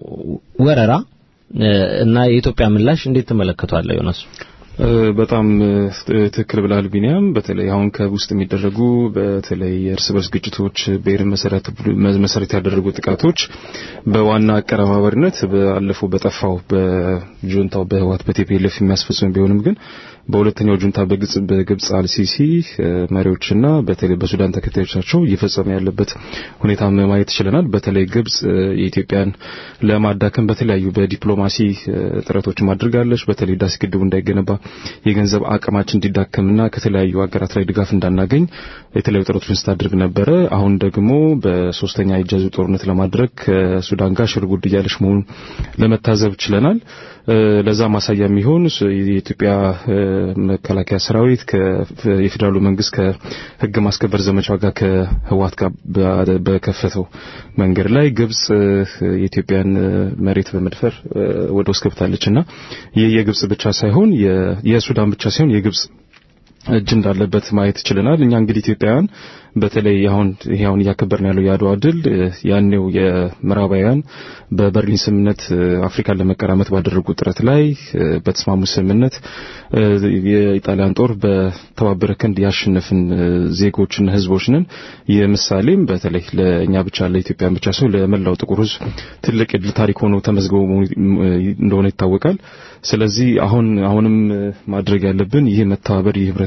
ወረራ እ፣ እና የኢትዮጵያ ምላሽ እንዴት ትመለከቷለህ ዮናስ?
እ፣ በጣም እ፣ ትክክል ብላል ቢኒያም። በተለይ አሁን ከውስጥ የሚደረጉ በተለይ የእርስ በርስ ግጭቶች፣ ብሔርን መሰረት መሰረት ያደረጉ ጥቃቶች በዋና አቀረባበሪነት ባለፈው በጠፋው በጁንታው በህወሓት በቲፒኤልኤፍ የሚያስፈጽሙ ቢሆንም ግን በሁለተኛው ጁንታ በግብጽ በግብጽ አልሲሲ እ፣ መሪዎችና በተለይ በሱዳን ተከታዮቻቸው እየፈጸመ ያለበት ሁኔታ ማየት ችለናል። በተለይ ግብጽ እ፣ የኢትዮጵያን ለማዳከም በተለያዩ በዲፕሎማሲ እ፣ ጥረቶችን አድርጋለች። በተለይ ዳስ ግድቡ እንዳይገነባ የገንዘብ አቅማችን እንዲዳከምና ከተለያዩ ሀገራት ላይ ድጋፍ እንዳናገኝ የተለያዩ ጥረቶችን ስታደርግ ነበረ። አሁን ደግሞ በሶስተኛ የእጅ አዙር ጦርነት ለማድረግ ከሱዳን ጋር ሽር ጉድ እያለች መሆኑን ለመታዘብ ችለናል። እ፣ ለዛ ማሳያ የሚሆን ስ- የኢትዮጵያ እ፣ መከላከያ ሰራዊት ከ- የፌዴራሉ መንግስት ከህግ ማስከበር ዘመቻው ጋር ከህወሓት ጋር በ- በከፈተው መንገድ ላይ ግብጽ እ፣ የኢትዮጵያን እ፣ መሬት በመድፈር እ፣ ወደ ውስጥ ገብታለች እና ይህ የግብጽ ብቻ ሳይሆን የ- የሱዳን ብቻ ሳይሆን የግብጽ እጅ እንዳለበት ማየት ችለናል። እኛ እንግዲህ ኢትዮጵያውያን በተለይ አሁን ይሄ አሁን እያከበርን ያለው የአድዋ ድል እ፣ ያኔው የምዕራባውያን በበርሊን ስምምነት እ፣ አፍሪካን ለመቀራመት ባደረጉ ጥረት ላይ እ፣ በተስማሙ ስምምነት እ፣ የኢጣሊያን ጦር በተባበረ ክንድ ያሸነፍን እ፣ ዜጎችና ህዝቦች ነን። ይህ ምሳሌም በተለይ ለእኛ ብቻ ለኢትዮጵያን ብቻ ሳይሆን ለመላው ጥቁር ህዝብ ትልቅ የድል ታሪክ ሆኖ ተመዝግቦ እንደሆነ ይታወቃል። ስለዚህ አሁን አሁንም እ፣ ማድረግ ያለብን ይህ መተባበር ይህ ህብረት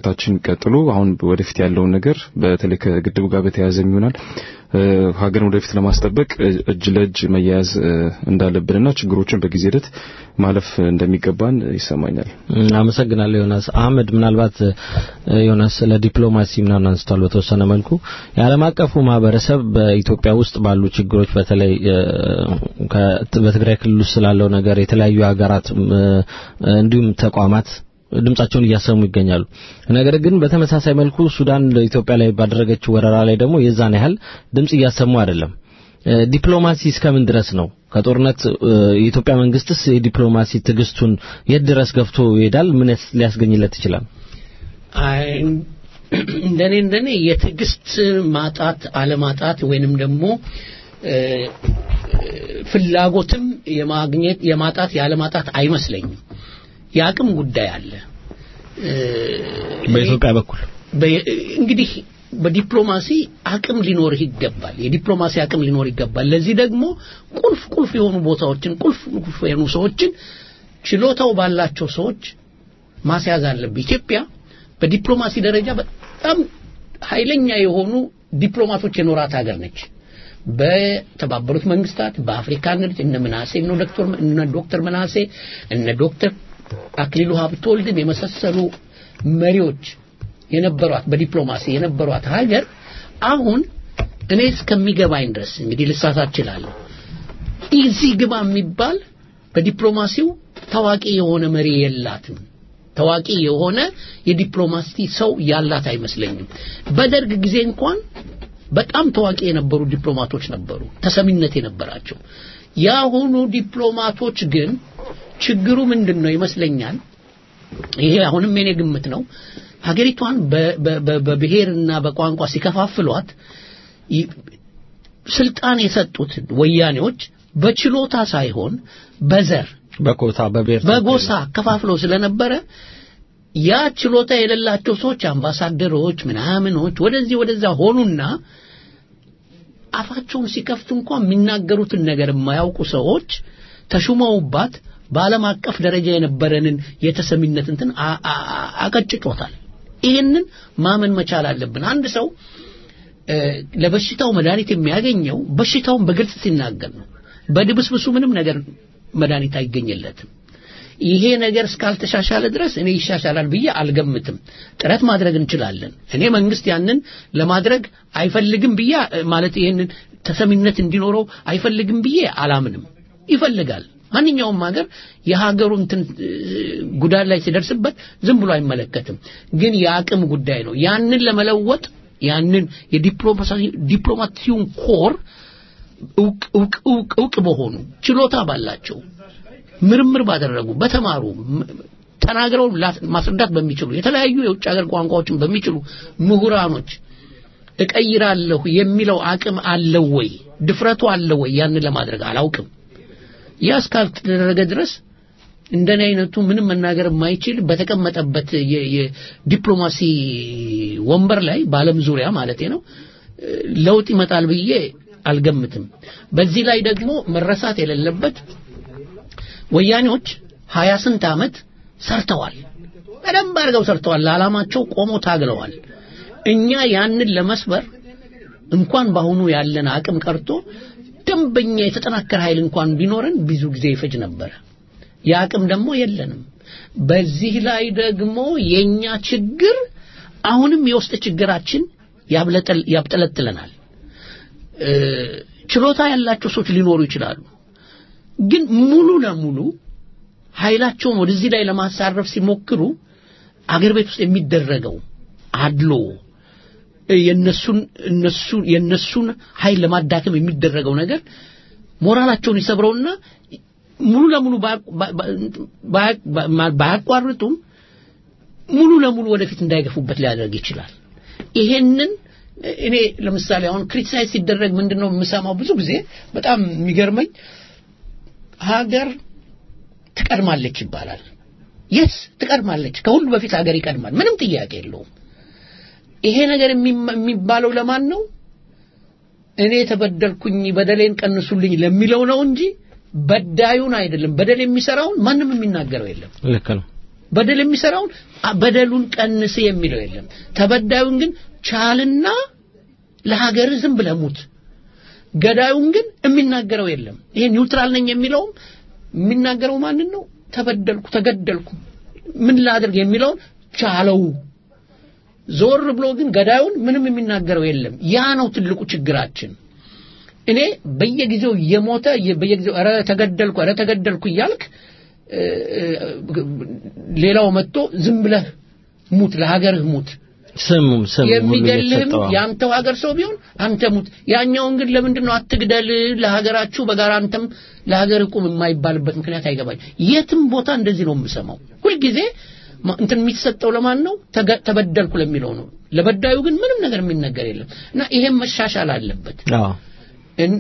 ትምህርታችን ቀጥሎ አሁን ወደፊት ያለውን ነገር በተለይ ከግድቡ ጋር በተያያዘ ይሆናል ሀገርን ወደፊት ለማስጠበቅ እጅ ለእጅ መያያዝ እንዳለብንና ችግሮችን በጊዜ ሂደት ማለፍ እንደሚገባን ይሰማኛል።
አመሰግናለሁ ዮናስ። አህመድ ምናልባት ዮናስ ስለ ዲፕሎማሲ ምናምን አንስቷል በተወሰነ መልኩ የዓለም አቀፉ ማህበረሰብ በኢትዮጵያ ውስጥ ባሉ ችግሮች በተለይ በትግራይ ክልል ውስጥ ስላለው ነገር የተለያዩ ሀገራት እንዲሁም ተቋማት ድምጻቸውን እያሰሙ ይገኛሉ። ነገር ግን በተመሳሳይ መልኩ ሱዳን ኢትዮጵያ ላይ ባደረገችው ወረራ ላይ ደግሞ የዛን ያህል ድምጽ እያሰሙ አይደለም። ዲፕሎማሲ እስከምን ድረስ ነው? ከጦርነት የኢትዮጵያ መንግስትስ የዲፕሎማሲ ትዕግስቱን የት ድረስ ገፍቶ ይሄዳል? ምን ሊያስገኝለት ይችላል?
እንደኔ እንደኔ የትዕግስት ማጣት አለማጣት ወይንም ደግሞ ፍላጎትም የማግኘት የማጣት ያለማጣት አይመስለኝም። የአቅም ጉዳይ አለ።
በኢትዮጵያ በኩል
እንግዲህ በዲፕሎማሲ አቅም ሊኖርህ ይገባል። የዲፕሎማሲ አቅም ሊኖር ይገባል። ለዚህ ደግሞ ቁልፍ ቁልፍ የሆኑ ቦታዎችን ቁልፍ ቁልፍ የሆኑ ሰዎችን ችሎታው ባላቸው ሰዎች ማስያዝ አለብህ። ኢትዮጵያ በዲፕሎማሲ ደረጃ በጣም ኃይለኛ የሆኑ ዲፕሎማቶች የኖራት ሀገር ነች። በተባበሩት መንግስታት በአፍሪካ ንግድ እነ ምናሴ እነ ዶክተር እነ ዶክተር ምናሴ እነ ዶክተር አክሊሉ ሀብተወልድን የመሳሰሉ መሪዎች የነበሯት በዲፕሎማሲ የነበሯት ሀገር አሁን እኔ እስከሚገባኝ ድረስ እንግዲህ ልሳሳት እችላለሁ እዚህ ግባ የሚባል በዲፕሎማሲው ታዋቂ የሆነ መሪ የላትም። ታዋቂ የሆነ የዲፕሎማሲ ሰው ያላት አይመስለኝም። በደርግ ጊዜ እንኳን በጣም ታዋቂ የነበሩ ዲፕሎማቶች ነበሩ፣ ተሰሚነት የነበራቸው። የአሁኑ ዲፕሎማቶች ግን ችግሩ ምንድን ነው ይመስለኛል፣ ይሄ አሁንም የኔ ግምት ነው። ሀገሪቷን በብሔርና በቋንቋ ሲከፋፍሏት ስልጣን የሰጡት ወያኔዎች በችሎታ ሳይሆን በዘር
በኮታ በብሔር
በጎሳ ከፋፍለው ስለነበረ ያ ችሎታ የሌላቸው ሰዎች አምባሳደሮች ምናምኖች ወደዚህ ወደዛ ሆኑና አፋቸውን ሲከፍቱ እንኳን የሚናገሩትን ነገር የማያውቁ ሰዎች ተሹመውባት በዓለም አቀፍ ደረጃ የነበረንን የተሰሚነት እንትን አቀጭጮታል። ይህንን ማመን መቻል አለብን። አንድ ሰው ለበሽታው መድኃኒት የሚያገኘው በሽታውን በግልጽ ሲናገር ነው። በድብስብሱ ምንም ነገር መድኃኒት አይገኝለትም። ይሄ ነገር እስካልተሻሻለ ድረስ እኔ ይሻሻላል ብዬ አልገምትም። ጥረት ማድረግ እንችላለን። እኔ መንግስት ያንን ለማድረግ አይፈልግም ብዬ ማለት ይህንን ተሰሚነት እንዲኖረው አይፈልግም ብዬ አላምንም። ይፈልጋል። ማንኛውም ሀገር የሀገሩ እንትን ጉዳት ላይ ሲደርስበት ዝም ብሎ አይመለከትም። ግን የአቅም ጉዳይ ነው። ያንን ለመለወጥ ያንን የዲፕሎማሲውን ኮር እውቅ በሆኑ ችሎታ ባላቸው ምርምር ባደረጉ በተማሩ ተናግረው ማስረዳት በሚችሉ የተለያዩ የውጭ ሀገር ቋንቋዎችን በሚችሉ ምሁራኖች እቀይራለሁ የሚለው አቅም አለው ወይ? ድፍረቱ አለው ወይ? ያንን ለማድረግ አላውቅም። ያ እስካልተደረገ ድረስ እንደኔ አይነቱ ምንም መናገር የማይችል በተቀመጠበት የዲፕሎማሲ ወንበር ላይ በዓለም ዙሪያ ማለቴ ነው ለውጥ ይመጣል ብዬ አልገምትም። በዚህ ላይ ደግሞ መረሳት የሌለበት ወያኔዎች ሀያ ስንት ዓመት ሰርተዋል። በደንብ አድርገው ሰርተዋል። ለዓላማቸው ቆመው ታግለዋል። እኛ ያንን ለመስበር እንኳን በአሁኑ ያለን አቅም ቀርቶ ደንበኛ የተጠናከረ ኃይል እንኳን ቢኖረን ብዙ ጊዜ ይፈጅ ነበረ። የአቅም ደግሞ የለንም። በዚህ ላይ ደግሞ የኛ ችግር አሁንም የውስጥ ችግራችን ያብጠለጥለናል። ችሎታ ያላቸው ሰዎች ሊኖሩ ይችላሉ። ግን ሙሉ ለሙሉ ኃይላቸውን ወደዚህ ላይ ለማሳረፍ ሲሞክሩ አገር ቤት ውስጥ የሚደረገው አድሎ የነሱን እነሱ የነሱን ኃይል ለማዳከም የሚደረገው ነገር ሞራላቸውን ይሰብረውና ሙሉ ለሙሉ ባያቋርጡም ሙሉ ለሙሉ ወደፊት እንዳይገፉበት ሊያደርግ ይችላል። ይሄንን እኔ ለምሳሌ አሁን ክሪቲሳይዝ ሲደረግ ምንድነው የምሰማው ብዙ ጊዜ በጣም የሚገርመኝ ሀገር ትቀድማለች ይባላል። የስ ትቀድማለች። ከሁሉ በፊት ሀገር ይቀድማል። ምንም ጥያቄ የለውም። ይሄ ነገር የሚባለው ለማን ነው? እኔ ተበደልኩኝ በደሌን ቀንሱልኝ ለሚለው ነው እንጂ በዳዩን አይደለም። በደል የሚሰራውን ማንም የሚናገረው የለም።
ልክ ነው።
በደል የሚሰራውን አ- በደሉን ቀንስ የሚለው የለም። ተበዳዩን ግን ቻልና ለሀገር ዝም ብለህ ሙት። ገዳዩን ግን የሚናገረው የለም። ይሄ ኒውትራል ነኝ የሚለውም የሚናገረው ማንን ነው? ተበደልኩ፣ ተገደልኩ፣ ምን ላድርግ የሚለውን ቻለው። ዞር ብሎ ግን ገዳዩን ምንም የሚናገረው የለም። ያ ነው ትልቁ ችግራችን። እኔ በየጊዜው እየሞተ የ- በየጊዜው ኧረ ተገደልኩ ኧረ ተገደልኩ እያልክ እ፣ እ፣ ሌላው መጥቶ ዝም ብለህ ሙት፣ ለሀገርህ ሙት።
ስም ስም ሁሉ
የሚገልህም
እየተሰጠው አሁን።
የአንተው ሀገር ሰው ቢሆን አንተ ሙት። ያኛውን ግን ለምንድን ነው አትግደል፣ ለሀገራችሁ በጋራ አንተም ለሀገር ቁም የማይባልበት ምክንያት አይገባኝ። የትም ቦታ እንደዚህ ነው የምሰማው ሁልጊዜ። ማ- እንትን የሚሰጠው ለማን ነው? ተገ- ተበደልኩ ለሚለው ነው። ለበዳዩ ግን ምንም ነገር የሚነገር የለም እና ይሄም መሻሻል አለበት።
አዎ
እን-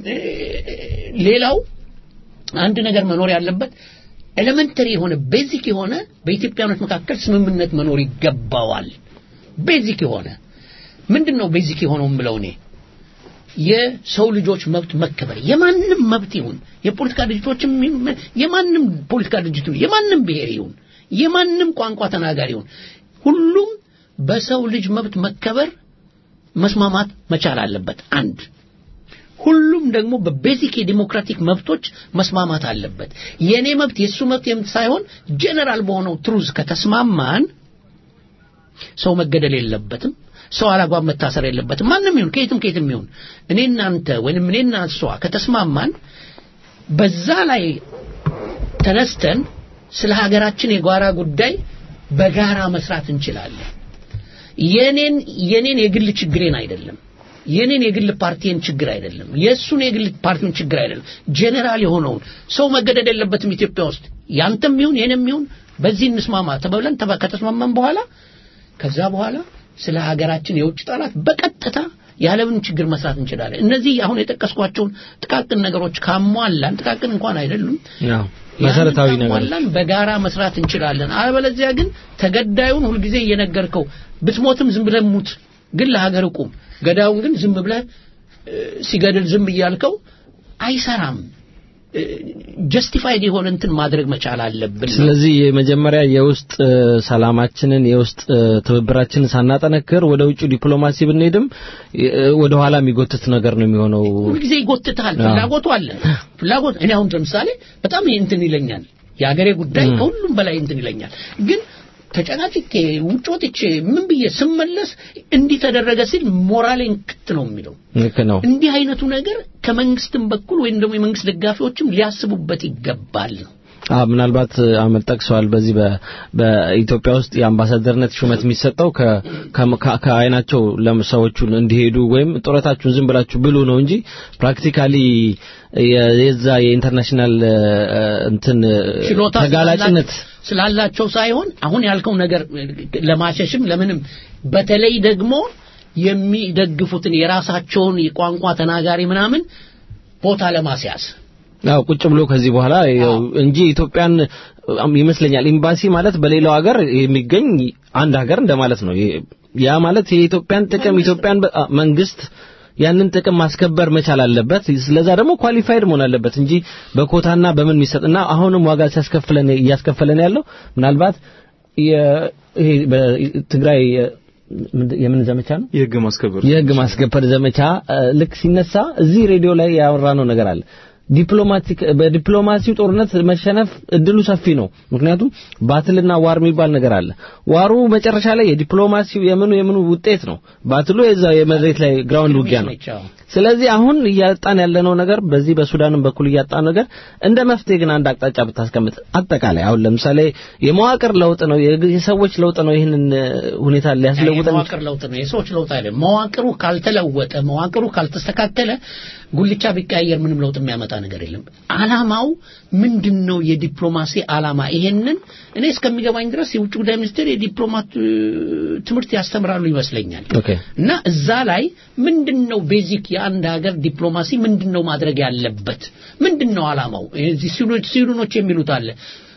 ሌላው አንድ ነገር መኖር ያለበት ኤሌመንተሪ የሆነ ቤዚክ የሆነ በኢትዮጵያኖች መካከል ስምምነት መኖር ይገባዋል። ቤዚክ የሆነ ምንድን ነው ቤዚክ የሆነው ብለው እኔ የሰው ልጆች መብት መከበር የማንም መብት ይሁን የፖለቲካ ድርጅቶችም ይሁን የማንም ፖለቲካ ድርጅት ይሁን የማንም ብሔር ይሁን የማንም ቋንቋ ተናጋሪ ይሁን ሁሉም በሰው ልጅ መብት መከበር መስማማት መቻል አለበት። አንድ ሁሉም ደግሞ በቤዚክ የዲሞክራቲክ መብቶች መስማማት አለበት። የኔ መብት የሱ መብት የምት ሳይሆን ጀነራል በሆነው ትሩዝ ከተስማማን ሰው መገደል የለበትም። ሰው አላግባብ መታሰር የለበትም። ማንም ይሁን ከየትም ከየትም ይሁን እኔ እናንተ ወይንም እኔና እሷ ከተስማማን በዛ ላይ ተነስተን ስለ ሀገራችን የጓራ ጉዳይ በጋራ መስራት እንችላለን። የኔን የኔን የግል ችግሬን አይደለም የኔን የግል ፓርቲን ችግር አይደለም የእሱን የግል ፓርቲውን ችግር አይደለም ጄኔራል የሆነውን ሰው መገደድ የለበትም ኢትዮጵያ ውስጥ ያንተም ይሁን የኔም ይሁን በዚህ እንስማማ ተባብለን ተባ- ከተስማማን በኋላ ከዛ በኋላ ስለ ሀገራችን የውጭ ጠላት በቀጥታ ያለምን ችግር መስራት እንችላለን። እነዚህ አሁን የጠቀስኳቸውን ጥቃቅን ነገሮች ካሟላን ጥቃቅን እንኳን አይደሉም
አዎ መሰረታዊ
ያንን
ነገር
ካሟላን በጋራ መስራት እንችላለን። አለበለዚያ ግን ተገዳዩን ሁልጊዜ እየነገርከው ብትሞትም ዝም ብለህ ሙት፣ ግን ለሀገር ቁም። ገዳዩን ግን ዝም ብለህ እ፣ ሲገድል ዝም እያልከው አይሰራም። ጀስቲፋይድ የሆነ እንትን ማድረግ መቻል አለብን።
ስለዚህ የመጀመሪያ የውስጥ እ፣ ሰላማችንን የውስጥ እ፣ ትብብራችንን ሳናጠነክር ወደ ውጭ ዲፕሎማሲ ብንሄድም እ፣ ወደ ኋላ የሚጎትት ነገር ነው የሚሆነው።
ሁልጊዜ ይጎትታል።
አዎ።
ፍላጎቱ አለ። ፍላጎት እኔ አሁን ለምሳሌ በጣም ይሄ እንትን ይለኛል። የሀገሬ ጉዳይ
ም።
ከሁሉም በላይ እንትን ይለኛል። ግን ተጨቃጭቄ ውጭ ወጥቼ ምን ብዬ ስመለስ እንዲህ ተደረገ ሲል ሞራሌን ክት ነው የሚለው።
ልክ ነው።
እንዲህ አይነቱ ነገር ከመንግስትም በኩል ወይም ደግሞ የመንግስት ደጋፊዎችም ሊያስቡበት ይገባል ነው።
አ ምናልባት አመል ጠቅሰዋል። በዚህ በ- በኢትዮጵያ ውስጥ የአምባሳደርነት ሹመት የሚሰጠው ከ- ከ- ከ- ከአይናቸው ለሰዎቹን እንዲሄዱ ወይም ጡረታችሁን ዝም ብላችሁ ብሉ ነው እንጂ ፕራክቲካሊ የ- የዛ የኢንተርናሽናል እ፣ እንትን እ፣
ችሎታ
ተጋላጭነት
ስላላ- ስላላቸው ሳይሆን አሁን ያልከው ነገር ለማሸሽም ለምንም በተለይ ደግሞ የሚደግፉትን የራሳቸውን የቋንቋ ተናጋሪ ምናምን ቦታ ለማስያዝ
ያው ቁጭ ብሎ ከዚህ በኋላ ያው እንጂ ኢትዮጵያን አም- ይመስለኛል ኤምባሲ ማለት በሌላው ሀገር የሚገኝ አንድ ሀገር እንደማለት ነው። ይ- ያ ማለት የኢትዮጵያን ጥቅም ኢትዮጵያን በ- አ- መንግስት ያንን ጥቅም ማስከበር መቻል አለበት። ስለዛ ደግሞ ኳሊፋይድ መሆን አለበት እንጂ በኮታና በምን የሚሰጥና አሁንም ዋጋ ሲያስከፍለን እያስከፈለን ያለው ምናልባት የ- ይሄ በትግራይ የ- ምንድን- የምን ዘመቻ ነው?
የህግ ማስከበር
የህግ ማስከበር ዘመቻ እ፣ ልክ ሲነሳ እዚህ ሬዲዮ ላይ ያወራነው ነገር አለ። ዲፕሎማቲክ በዲፕሎማሲው ጦርነት መሸነፍ እድሉ ሰፊ ነው። ምክንያቱም ባትልና ዋር የሚባል ነገር አለ። ዋሩ መጨረሻ ላይ የዲፕሎማሲው የምኑ የምኑ ውጤት ነው። ባትሉ የዛ የመሬት ላይ ግራውንድ ውጊያ ነው።
ነች። አዎ።
ስለዚህ አሁን እያጣን ያለነው ነገር በዚህ በሱዳንም በኩል እያጣን ነገር እንደ መፍትሄ ግን አንድ አቅጣጫ ብታስቀምጥ አጠቃላይ አሁን ለምሳሌ የመዋቅር ለውጥ ነው የግ- የሰዎች ለውጥ ነው ይህንን እ፣ ሁኔታ ሊያስለውጥ
የመዋቅር ለውጥ ነው፣ የሰዎች ለውጥ አይደለም። መዋቅሩ ካልተለወጠ፣ መዋቅሩ ካልተስተካከለ ጉልቻ ቢቀያየር ምንም ለውጥ የሚያመጣ ነገር የለም። አላማው ምንድን ነው? የዲፕሎማሲ አላማ ይሄንን እኔ እስከሚገባኝ ድረስ የውጭ ጉዳይ ሚኒስቴር የዲፕሎማት እ፣ ትምህርት ያስተምራሉ ይመስለኛል።
ኦኬ
እና እዛ ላይ ምንድን ነው ቤዚክ የአንድ ሀገር ዲፕሎማሲ ምንድን ነው ማድረግ ያለበት ምንድን ነው አላማው እዚህ ሲሉኖች ሲሉኖች የሚሉት አለ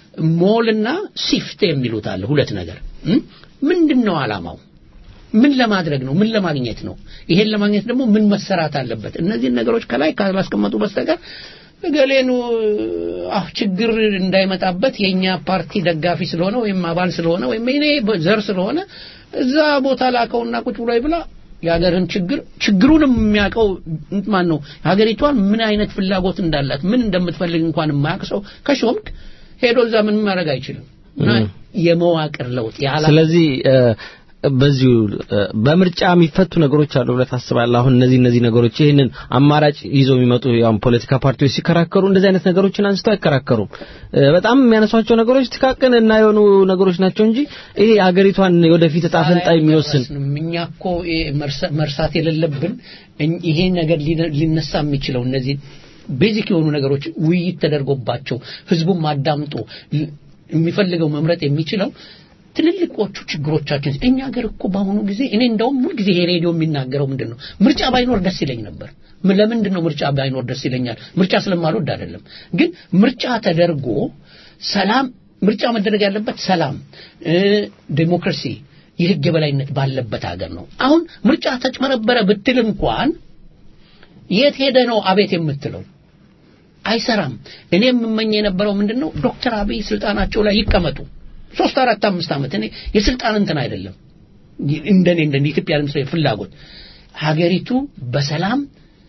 ሞልና ሲፍት የሚሉት አለ ሁለት ነገር እም? ምንድን ነው አላማው ምን ለማድረግ ነው ምን ለማግኘት ነው ይሄን ለማግኘት ደግሞ ምን መሰራት አለበት እነዚህን ነገሮች ከላይ ካላስቀመጡ በስተቀር እገሌኑ አህ ችግር እንዳይመጣበት የኛ ፓርቲ ደጋፊ ስለሆነ ወይም አባል ስለሆነ ወይም እኔ ዘር ስለሆነ እዛ ቦታ ላከውና ቁጭ ብሎ ይብላ የሀገርን ችግር ችግሩንም የሚያውቀው ማን ነው? ሀገሪቷን ምን አይነት ፍላጎት እንዳላት ምን እንደምትፈልግ እንኳን የማያውቅ ሰው ከሾምክ ሄዶ እዛ ምንም ማድረግ አይችልም። እና የመዋቅር ለውጥ ያላ
ስለዚህ በዚሁ በምርጫ የሚፈቱ ነገሮች አሉ ብለህ ታስባለህ? አሁን እነዚህ እነዚህ ነገሮች ይህንን አማራጭ ይዘው የሚመጡ ያው ፖለቲካ ፓርቲዎች ሲከራከሩ እንደዚህ አይነት ነገሮችን አንስተው አይከራከሩም። በጣም የሚያነሷቸው ነገሮች ጥቃቅን እና የሆኑ ነገሮች ናቸው እንጂ ይሄ ሀገሪቷን ወደፊት እጣ ፈንታ የሚወስን
እኛ እኮ መርሳት የሌለብን ይሄ ነገር ሊነሳ የሚችለው እነዚህ ቤዚክ የሆኑ ነገሮች ውይይት ተደርጎባቸው ህዝቡም አዳምጦ የሚፈልገው መምረጥ የሚችለው ትልልቆቹ ችግሮቻችን እኛ ሀገር እኮ በአሁኑ ጊዜ እኔ እንደውም ሁልጊዜ ይሄ ሬዲዮ የሚናገረው ምንድን ነው ምርጫ ባይኖር ደስ ይለኝ ነበር ለምንድን ነው ምርጫ ባይኖር ደስ ይለኛል ምርጫ ስለማልወድ አይደለም ግን ምርጫ ተደርጎ ሰላም ምርጫ መደረግ ያለበት ሰላም ዴሞክራሲ የህግ የበላይነት ባለበት ሀገር ነው አሁን ምርጫ ተጭበረበረ ብትል እንኳን የት ሄደ ነው አቤት የምትለው አይሰራም እኔ የምመኝ የነበረው ምንድን ነው ዶክተር አብይ ስልጣናቸው ላይ ይቀመጡ ሶስት አራት አምስት ዓመት እኔ የስልጣን እንትን አይደለም እንደኔ እንደ ኢትዮጵያ ለምሳሌ ፍላጎት ሀገሪቱ በሰላም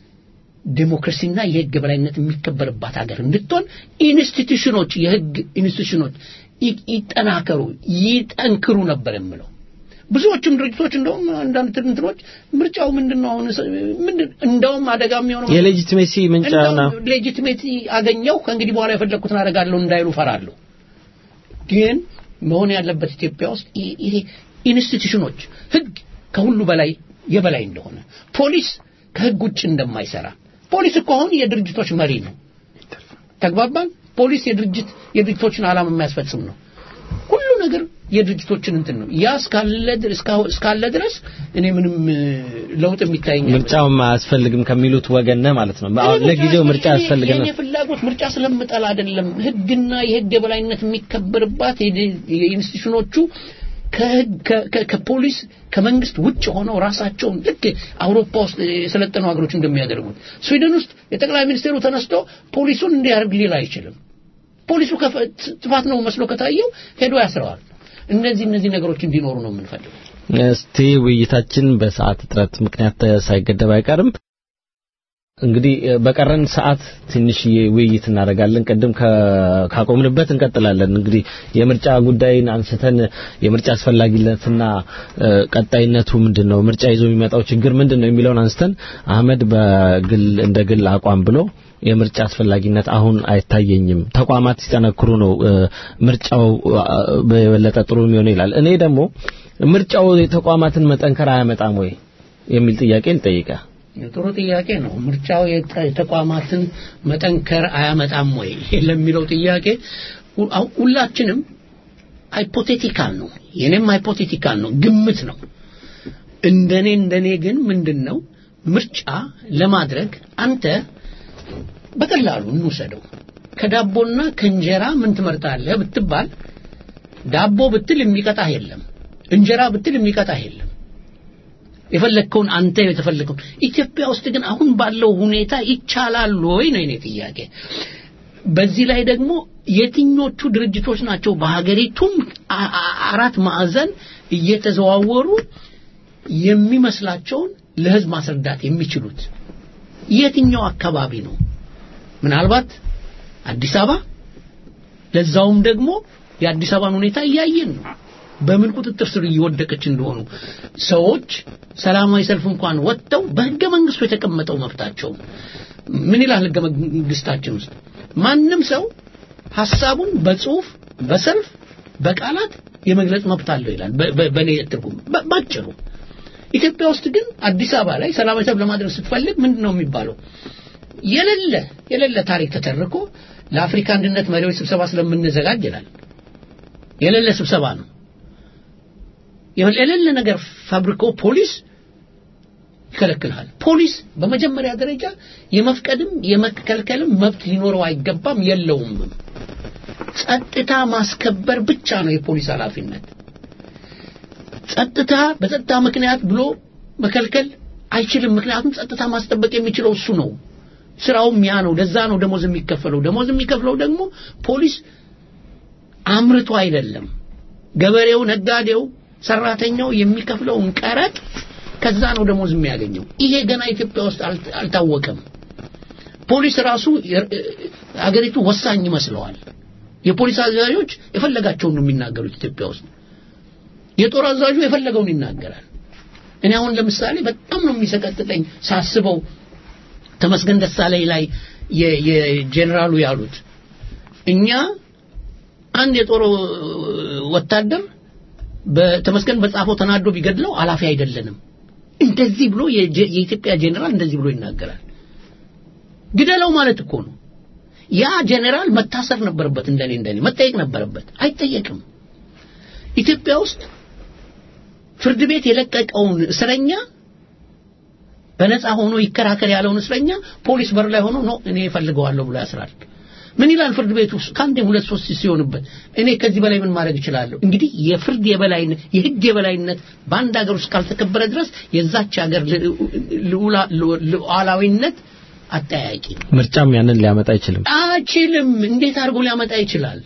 ዴሞክራሲና የህግ በላይነት የሚከበርባት ሀገር እንድትሆን ኢንስቲትዩሽኖች የህግ ኢንስቲትዩሽኖች ይጠናከሩ ይጠንክሩ ነበር የምለው ብዙዎቹም ድርጅቶች እንደውም አንዳንድ እንትኖች ምርጫው ምንድን ነው አሁን ምንድን እንደውም አደጋ የሚሆነው
የሌጂቲሜሲ ምንጫ ነው
ሌጂቲሜሲ አገኘው ከእንግዲህ በኋላ የፈለግኩትን አደርጋለሁ እንዳይሉ ፈራለሁ ግን መሆን ያለበት ኢትዮጵያ ውስጥ ይሄ ኢንስቲትዩሽኖች ህግ ከሁሉ በላይ የበላይ እንደሆነ ፖሊስ ከህግ ውጭ እንደማይሰራ ፖሊስ እኮ አሁን የድርጅቶች መሪ ነው ተግባባን ፖሊስ የድርጅት የድርጅቶችን ዓላማ የሚያስፈጽም ነው ሁሉ ነገር የድርጅቶችን እንትን ነው ያ እስካለ ድረስ እኔ ምንም ለውጥ የሚታየኝ
ምርጫው አያስፈልግም ከሚሉት ወገን ነህ ማለት ነው ለጊዜው ምርጫ ያስፈልገን
የኔ ፍላጎት ምርጫ ስለምጠላ አይደለም ህግና የህግ የበላይነት የሚከበርባት የኢንስቲትዩሽኖቹ ከፖሊስ ከመንግስት ውጭ ሆነው ራሳቸውን ልክ አውሮፓ ውስጥ የሰለጠኑ ሀገሮች እንደሚያደርጉት ስዊድን ውስጥ የጠቅላይ ሚኒስቴሩ ተነስቶ ፖሊሱን እንዲያደርግ ሊል አይችልም ፖሊሱ ጥፋት ነው መስሎ ከታየው ሄዶ ያስረዋል እነዚህ እነዚህ ነገሮች እንዲኖሩ ነው የምንፈልገው
እስቲ ውይይታችን በሰዓት እጥረት ምክንያት ሳይገደብ አይቀርም እንግዲህ በቀረን ሰዓት ትንሽዬ ውይይት እናደርጋለን ቅድም ካቆምንበት እንቀጥላለን እንግዲህ የምርጫ ጉዳይን አንስተን የምርጫ አስፈላጊነትና ቀጣይነቱ ምንድን ነው ምርጫ ይዞ የሚመጣው ችግር ምንድን ነው የሚለውን አንስተን አህመድ በግል እንደ ግል አቋም ብሎ የምርጫ አስፈላጊነት አሁን አይታየኝም ተቋማት ሲጠነክሩ ነው ምርጫው በበለጠ ጥሩ የሚሆነው ይላል እኔ ደግሞ ምርጫው የተቋማትን መጠንከር አያመጣም ወይ የሚል ጥያቄ ልጠይቀ
ጥሩ ጥያቄ ነው ምርጫው የተቋማትን መጠንከር አያመጣም ወይ ለሚለው ጥያቄ ሁላችንም ሃይፖቴቲካል ነው የኔም ሃይፖቴቲካል ነው ግምት ነው እንደኔ እንደኔ ግን ምንድን ነው ምርጫ ለማድረግ አንተ በቀላሉ እንውሰደው ከዳቦና ከእንጀራ ምን ትመርጣለህ ብትባል ዳቦ ብትል የሚቀጣህ የለም እንጀራ ብትል የሚቀጣህ የለም የፈለግከውን አንተ የተፈለገውን ኢትዮጵያ ውስጥ ግን አሁን ባለው ሁኔታ ይቻላል ወይ ነው የኔ ጥያቄ በዚህ ላይ ደግሞ የትኞቹ ድርጅቶች ናቸው በሀገሪቱም አራት ማዕዘን እየተዘዋወሩ የሚመስላቸውን ለህዝብ ማስረዳት የሚችሉት የትኛው አካባቢ ነው ምናልባት አዲስ አበባ ለዛውም ደግሞ የአዲስ አበባን ሁኔታ እያየን ነው በምን ቁጥጥር ስር እየወደቀች እንደሆኑ ሰዎች ሰላማዊ ሰልፍ እንኳን ወጥተው በህገ መንግስቱ የተቀመጠው መብታቸው ምን ይላል ህገ መንግስታችን ውስጥ ማንም ሰው ሐሳቡን በጽሁፍ በሰልፍ በቃላት የመግለጽ መብት አለው ይላል በእኔ ትርጉም ባጭሩ ኢትዮጵያ ውስጥ ግን አዲስ አበባ ላይ ሰላማዊ ሰልፍ ለማድረግ ስትፈልግ ምንድን ነው የሚባለው የሌለ የሌለ ታሪክ ተተርኮ ለአፍሪካ አንድነት መሪዎች ስብሰባ ስለምንዘጋጅ ይላል የሌለ ስብሰባ ነው የሌለ ነገር ፋብሪኮ ፖሊስ ይከለክልሃል ፖሊስ በመጀመሪያ ደረጃ የመፍቀድም የመከልከልም መብት ሊኖረው አይገባም የለውም ጸጥታ ማስከበር ብቻ ነው የፖሊስ ኃላፊነት ጸጥታ በጸጥታ ምክንያት ብሎ መከልከል አይችልም ምክንያቱም ጸጥታ ማስጠበቅ የሚችለው እሱ ነው ስራውም ያ ነው። ለዛ ነው ደሞዝ የሚከፈለው። ደሞዝ የሚከፍለው ደግሞ ፖሊስ አምርቶ አይደለም። ገበሬው፣ ነጋዴው፣ ሰራተኛው የሚከፍለውን ቀረጥ ከዛ ነው ደሞዝ የሚያገኘው። ይሄ ገና ኢትዮጵያ ውስጥ አልት- አልታወቀም። ፖሊስ ራሱ የ- አገሪቱ ወሳኝ ይመስለዋል። የፖሊስ አዛዦች የፈለጋቸውን ነው የሚናገሩት ኢትዮጵያ ውስጥ። የጦር አዛዡ የፈለገውን ይናገራል። እኔ አሁን ለምሳሌ በጣም ነው የሚሰቀጥጠኝ ሳስበው ተመስገን ደሳለኝ ላይ የ- የጄኔራሉ ያሉት እኛ አንድ የጦር ወታደር በተመስገን በጻፈው ተናዶ ቢገድለው አላፊ አይደለንም። እንደዚህ ብሎ የጀ- የኢትዮጵያ ጄኔራል እንደዚህ ብሎ ይናገራል። ግደለው ማለት እኮ ነው። ያ ጄኔራል መታሰር ነበረበት፣ እንደኔ እንደኔ መጠየቅ ነበረበት። አይጠየቅም። ኢትዮጵያ ውስጥ ፍርድ ቤት የለቀቀውን እስረኛ በነፃ ሆኖ ይከራከር ያለውን እስረኛ ፖሊስ በር ላይ ሆኖ ነው እኔ እፈልገዋለሁ ብሎ ያስራል። ምን ይላል ፍርድ ቤት ውስጥ ከአንዴም ሁለት ሶስት ሲሆንበት እኔ ከዚህ በላይ ምን ማድረግ እችላለሁ? እንግዲህ የፍርድ የበላይነት የህግ የበላይነት በአንድ ሀገር ውስጥ ካልተከበረ ድረስ የዛች ሀገር ልዑላ- ሉዓላዊነት አጠያቂ ነው።
ምርጫም ያንን ሊያመጣ አይችልም።
አይችልም። እንዴት አድርጎ ሊያመጣ ይችላል?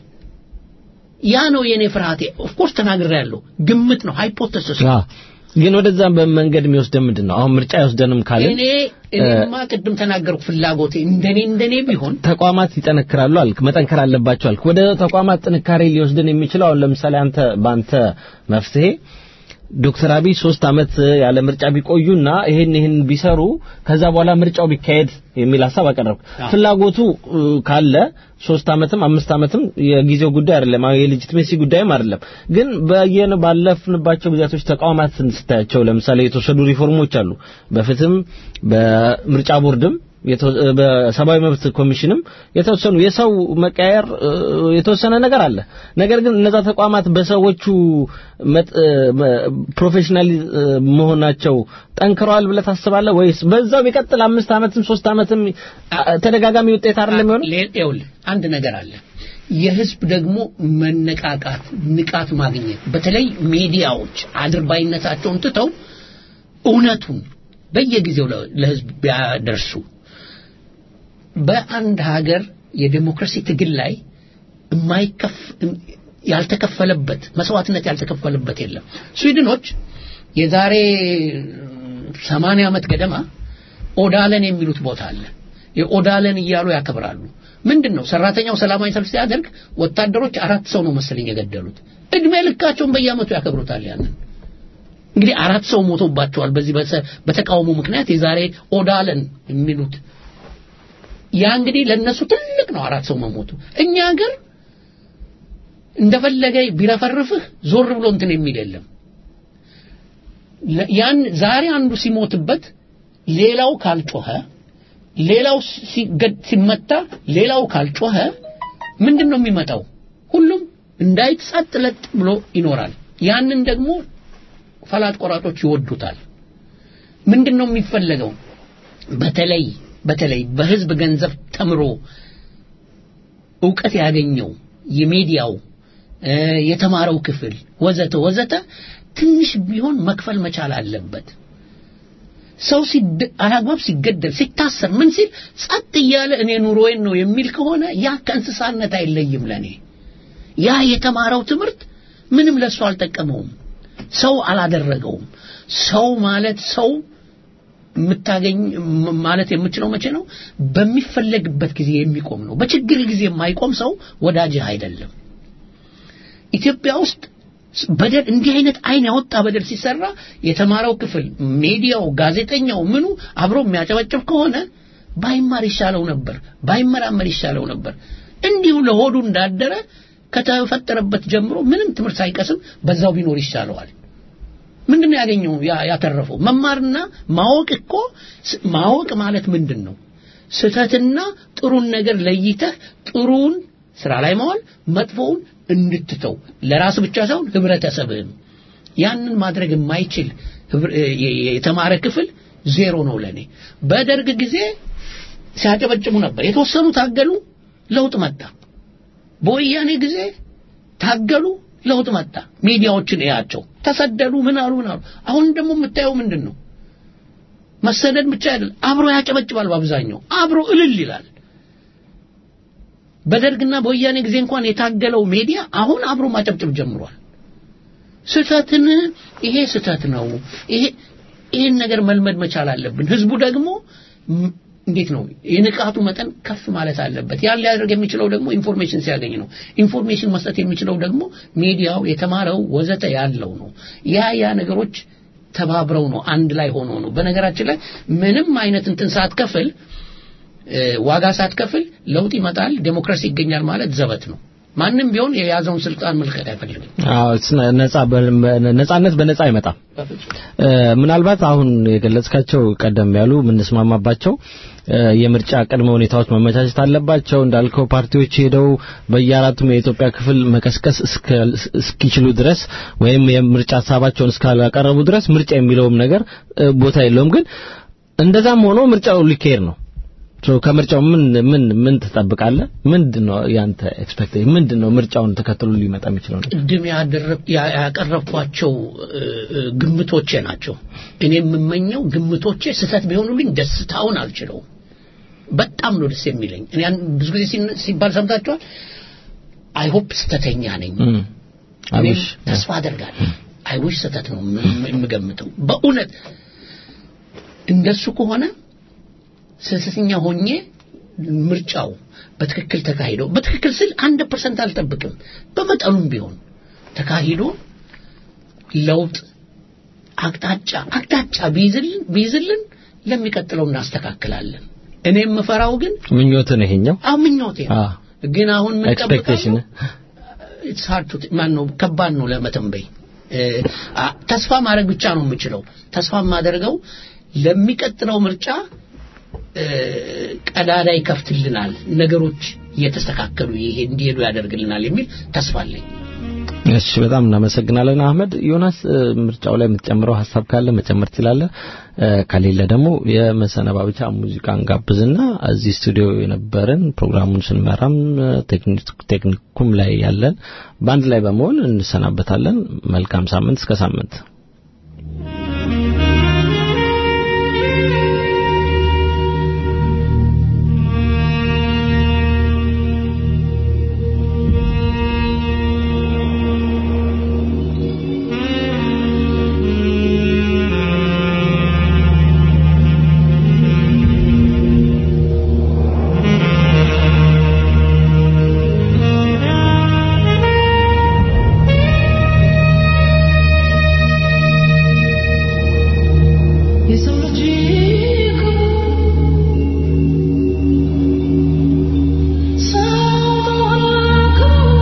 ያ ነው የኔ ፍርሃቴ። ኦፍኮርስ ተናግሬያለሁ። ግምት ነው፣ ሃይፖቴሲስ ነው።
አ ግን ወደዛ በመንገድ የሚወስደን ምንድን ነው? አሁን ምርጫ አይወስደንም ካልን
እኔ እኔማ ቅድም ተናገርኩ ፍላጎቴ እንደኔ እንደኔ ቢሆን
ተቋማት ይጠነክራሉ አልክ፣ መጠንከር አለባቸው አልክ። ወደ ተቋማት ጥንካሬ ሊወስድን የሚችለው አሁን ለምሳሌ አንተ በአንተ መፍትሄ ዶክተር አብይ ሶስት አመት ያለ ምርጫ ቢቆዩና ይሄን ይሄን ቢሰሩ ከዛ በኋላ ምርጫው ቢካሄድ የሚል ሀሳብ አቀረብክ።
አዎ።
ፍላጎቱ እ, ካለ ሶስት አመትም አምስት አመትም የጊዜው ጉዳይ አይደለም፣ አሁን የሌጂቲሜሲ ጉዳይም አይደለም። ግን በየነ ባለፍንባቸው ጊዜያቶች ተቋማትን ስታያቸው ለምሳሌ የተወሰዱ ሪፎርሞች አሉ። በፍትህም በምርጫ ቦርድም የተ- በሰብአዊ መብት ኮሚሽንም የተወሰኑ የሰው መቀየር እ, የተወሰነ ነገር አለ። ነገር ግን እነዛ ተቋማት በሰዎቹ መጥ- እ, መ- ፕሮፌሽናል እ, መሆናቸው ጠንክረዋል ብለህ ታስባለህ ወይስ በዛው ቢቀጥል አምስት አመትም ሶስት አመትም አ- ተደጋጋሚ ውጤት አይደለም የሚሆነው?
ሌ- ይኸውልህ አንድ ነገር አለ። የህዝብ ደግሞ መነቃቃት፣ ንቃት ማግኘት በተለይ ሚዲያዎች አድርባይነታቸውን ትተው እውነቱን በየጊዜው ለ- ለህዝብ ቢያደርሱ በአንድ ሀገር የዴሞክራሲ ትግል ላይ የማይከፍ ያልተከፈለበት መስዋዕትነት ያልተከፈለበት የለም። ስዊድኖች የዛሬ ሰማንያ ዓመት ገደማ ኦዳለን የሚሉት ቦታ አለ። የኦዳለን እያሉ ያከብራሉ። ምንድን ነው ሰራተኛው ሰላማዊ ሰልፍ ሲያደርግ ወታደሮች አራት ሰው ነው መሰለኝ የገደሉት። እድሜ ልካቸውን በየዓመቱ ያከብሩታል ያንን እንግዲህ አራት ሰው ሞቶባቸዋል በዚህ በሰ- በተቃውሞ ምክንያት የዛሬ ኦዳለን የሚሉት ያ እንግዲህ ለነሱ ትልቅ ነው አራት ሰው መሞቱ እኛ ሀገር እንደፈለገ ቢረፈርፍህ ዞር ብሎ እንትን የሚል የለም ለ- ያን ዛሬ አንዱ ሲሞትበት ሌላው ካልጮኸ ሌላው ሲገድ ሲመታ ሌላው ካልጮኸ ምንድን ነው የሚመጣው ሁሉም እንዳይጸጥ ለጥ ብሎ ይኖራል ያንን ደግሞ ፈላጭ ቆራጮች ይወዱታል ምንድን ነው የሚፈለገው በተለይ በተለይ በህዝብ ገንዘብ ተምሮ እውቀት ያገኘው የሚዲያው እ፣ የተማረው ክፍል ወዘተ ወዘተ ትንሽ ቢሆን መክፈል መቻል አለበት ሰው ሲድ- አላግባብ ሲገደል ሲታሰር ምን ሲል ጸጥ እያለ እኔ ኑሮዬን ነው የሚል ከሆነ ያ ከእንስሳነት አይለይም ለኔ ያ የተማረው ትምህርት ምንም ለሱ አልጠቀመውም ሰው አላደረገውም ሰው ማለት ሰው የምታገኝ ም- ማለት የምችለው መቼ ነው በሚፈለግበት ጊዜ የሚቆም ነው በችግር ጊዜ የማይቆም ሰው ወዳጅህ አይደለም ኢትዮጵያ ውስጥ ስ- በደል እንዲህ አይነት አይን ያወጣ በደል ሲሰራ የተማረው ክፍል ሚዲያው ጋዜጠኛው ምኑ አብሮ የሚያጨበጭብ ከሆነ ባይማር ይሻለው ነበር ባይመራመር ይሻለው ነበር እንዲሁ ለሆዱ እንዳደረ ከተፈጠረበት ጀምሮ ምንም ትምህርት ሳይቀስም በዛው ቢኖር ይሻለዋል ምንድን ነው ያገኘው ያ- ያተረፈው መማርና ማወቅ እኮ ስ- ማወቅ ማለት ምንድን ነው ስህተትና ጥሩን ነገር ለይተህ ጥሩን ስራ ላይ ማዋል መጥፎውን እንድትተው ለራስ ብቻ ሳይሆን ህብረተሰብህም ያንን ማድረግ የማይችል ህብረ- የ- የ- የተማረ ክፍል ዜሮ ነው ለኔ በደርግ ጊዜ ሲያጨበጭቡ ነበር የተወሰኑ ታገሉ ለውጥ መጣ በወያኔ ጊዜ ታገሉ ለውጥ መጣ ሚዲያዎችን እያቸው ተሰደዱ ምን አሉ ምን አሉ አሁን ደግሞ የምታየው ምንድን ነው መሰደድ ብቻ አይደለም፣ አብሮ ያጨበጭባል። በአብዛኛው አብሮ እልል ይላል። በደርግና በወያኔ ጊዜ እንኳን የታገለው ሜዲያ አሁን አብሮ ማጨብጨብ ጀምሯል። ስህተትን ይሄ ስህተት ነው፣ ይሄ ይሄን ነገር መልመድ መቻል አለብን። ህዝቡ ደግሞ ም- እንዴት ነው የንቃቱ መጠን ከፍ ማለት አለበት። ያን ሊያደርግ የሚችለው ደግሞ ኢንፎርሜሽን ሲያገኝ ነው። ኢንፎርሜሽን መስጠት የሚችለው ደግሞ ሚዲያው የተማረው ወዘተ ያለው ነው። ያ ያ ነገሮች ተባብረው ነው አንድ ላይ ሆኖ ነው። በነገራችን ላይ ምንም አይነት እንትን ሳትከፍል እ፣ ዋጋ ሳትከፍል ለውጥ ይመጣል፣ ዴሞክራሲ ይገኛል ማለት ዘበት ነው። ማንም ቢሆን የያዘውን ስልጣን መልቀቅ አይፈልግም።
አዎ እስ- ነጻ በ- ነጻነት በነጻ አይመጣም። እ፣ ምናልባት አሁን የገለጽካቸው ቀደም ያሉ የምንስማማባቸው እ፣ የምርጫ ቅድመ ሁኔታዎች መመቻቸት አለባቸው። እንዳልከው ፓርቲዎች ሄደው በየአራቱም የኢትዮጵያ ክፍል መቀስቀስ እስከ- እስኪችሉ ድረስ ወይም የምርጫ ሀሳባቸውን እስካላቀረቡ ድረስ ምርጫ የሚለውም ነገር እ፣ ቦታ የለውም። ግን እንደዛም ሆኖ ምርጫው ሊካሄድ ነው። ሶ ከምርጫው ምን ምን ምን ትጠብቃለህ? ምንድነው ያንተ ኤክስፔክቴሽን? ምንድነው ምርጫውን ተከትሎ ሊመጣ የሚችለው ነገር?
ቅድም ያደረግ- ያ- ያቀረብኳቸው እ፣ እ፣ ግምቶቼ ናቸው። እኔ የምመኘው ግምቶቼ ስህተት ቢሆኑልኝ ደስታውን አልችለውም። በጣም ነው ደስ የሚለኝ። እኔ ያን ብዙ ጊዜ ሲን- ሲባል ሰምታችኋል። አይ ሆፕ ስህተተኛ ነኝ።
እም
እኔም
አብሽ
ተስፋ አደርጋለሁ። አይዊሽ ስህተት ነው የም- የምገምተው። በእውነት እንደሱ ከሆነ ስህተተኛ ሆኜ ምርጫው በትክክል ተካሂዶ በትክክል ስል አንድ ፐርሰንት አልጠብቅም። በመጠኑም ቢሆን ተካሂዶ ለውጥ አቅጣጫ አቅጣጫ ቢይዝልን ቢይዝልን ለሚቀጥለው እናስተካክላለን። እኔ የምፈራው ግን
ምኞትን ይሄኛው
አሁን ምኞቴ ነው።
አ
ግን አሁን ምን
ኤክስፔክቴሽን
ኢትስ ሃርድ ቱ ማን ነው ከባድ ነው ለመተንበይ እ፣ አ፣ ተስፋ ማድረግ ብቻ ነው የምችለው ተስፋ የማደርገው ለሚቀጥለው ምርጫ እ፣ ቀዳዳ ይከፍትልናል ነገሮች እየተስተካከሉ ይሄ እንዲሄዱ ያደርግልናል የሚል ተስፋ አለኝ
እሺ በጣም እናመሰግናለን አህመድ ዮናስ እ፣ ምርጫው ላይ የምትጨምረው ሀሳብ ካለ መጨመር ትችላለህ እ፣ ከሌለ ደግሞ የመሰነባበቻ ሙዚቃን ጋብዝና እዚህ ስቱዲዮ የነበረን ፕሮግራሙን ስንመራም እ፣ ቴክኒክ- ቴክኒኩም ላይ ያለን በአንድ ላይ በመሆን እንሰናበታለን መልካም ሳምንት እስከ ሳምንት
የሰው ልጅ እኮ ሰው እኮ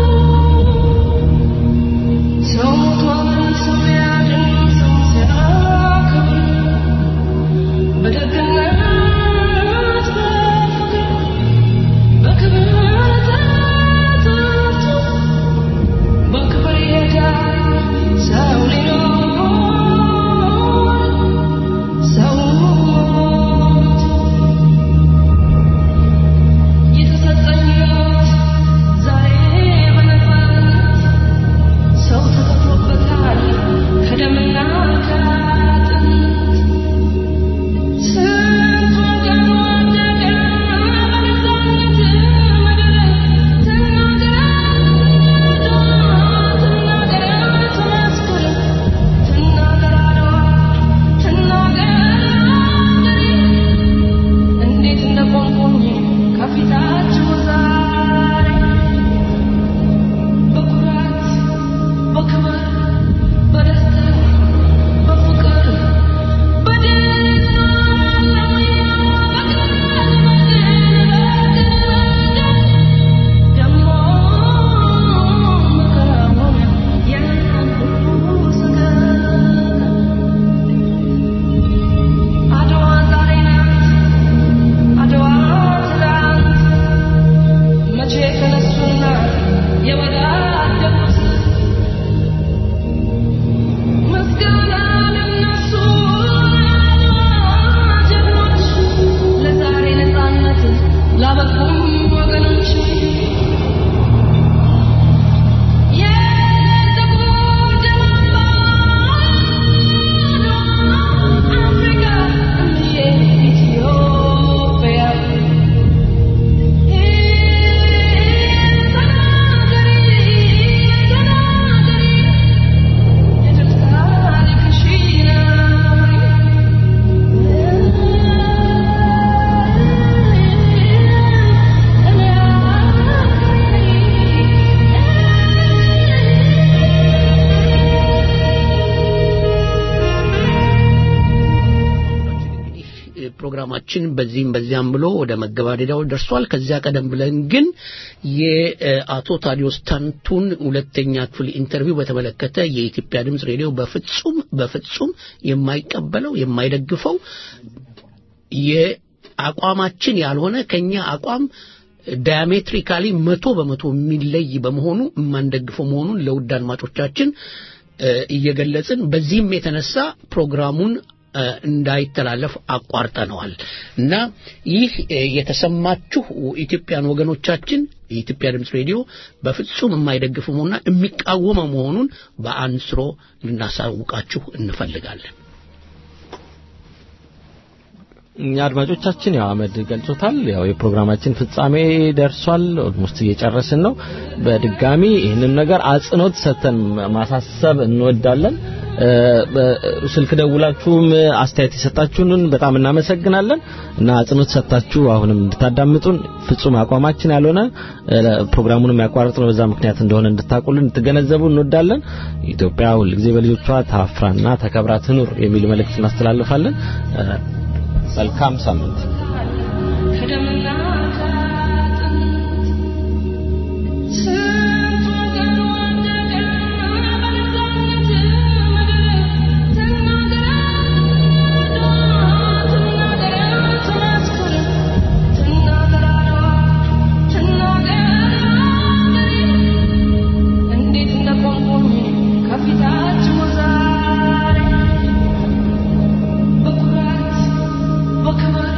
ሰው ሞቷል፣ ሰው ሊያድን ሰው ሲያከብር በደግነት በፍቅር በክብር ተጠርቶ በክብር ይሄዳል ሰው ሊኖር ሰው
ፕሮግራማችን በዚህም በዚያም ብሎ ወደ መገባደዳው ደርሷል። ከዚያ ቀደም ብለን ግን የአቶ ታዲዮስ ታንቱን ሁለተኛ ክፍል ኢንተርቪው በተመለከተ የኢትዮጵያ ድምፅ ሬዲዮ በፍጹም በፍጹም የማይቀበለው የማይደግፈው የአቋማችን ያልሆነ ከኛ አቋም ዳያሜትሪካሊ መቶ በመቶ የሚለይ በመሆኑ የማንደግፈው መሆኑን ለውድ አድማጮቻችን እየገለጽን በዚህም የተነሳ ፕሮግራሙን እንዳይተላለፍ አቋርጠነዋል እና ይህ የተሰማችሁ ኢትዮጵያን ወገኖቻችን የኢትዮጵያ ድምፅ ሬዲዮ በፍጹም የማይደግፍ መሆኑና የሚቃወመው መሆኑን በአንስሮ ልናሳውቃችሁ እንፈልጋለን።
እኛ አድማጮቻችን ያው አመድ ገልጾታል። ያው የፕሮግራማችን ፍጻሜ ደርሷል። ኦልሞስት እየጨረስን ነው። በድጋሚ ይህንን ነገር አጽንኦት ሰጥተን ማሳሰብ እንወዳለን። ስልክ ደውላችሁም አስተያየት የሰጣችሁንን በጣም እናመሰግናለን እና አጽንኦት ሰጥታችሁ አሁንም እንድታዳምጡን ፍጹም አቋማችን ያልሆነ ፕሮግራሙንም ያቋረጥነው በዛ ምክንያት እንደሆነ እንድታቁልን እንድትገነዘቡ እንወዳለን። ኢትዮጵያ ሁልጊዜ በልጆቿ ታፍራና ተከብራ ትኑር የሚል መልእክት እናስተላልፋለን። መልካም ሳምንት።
Look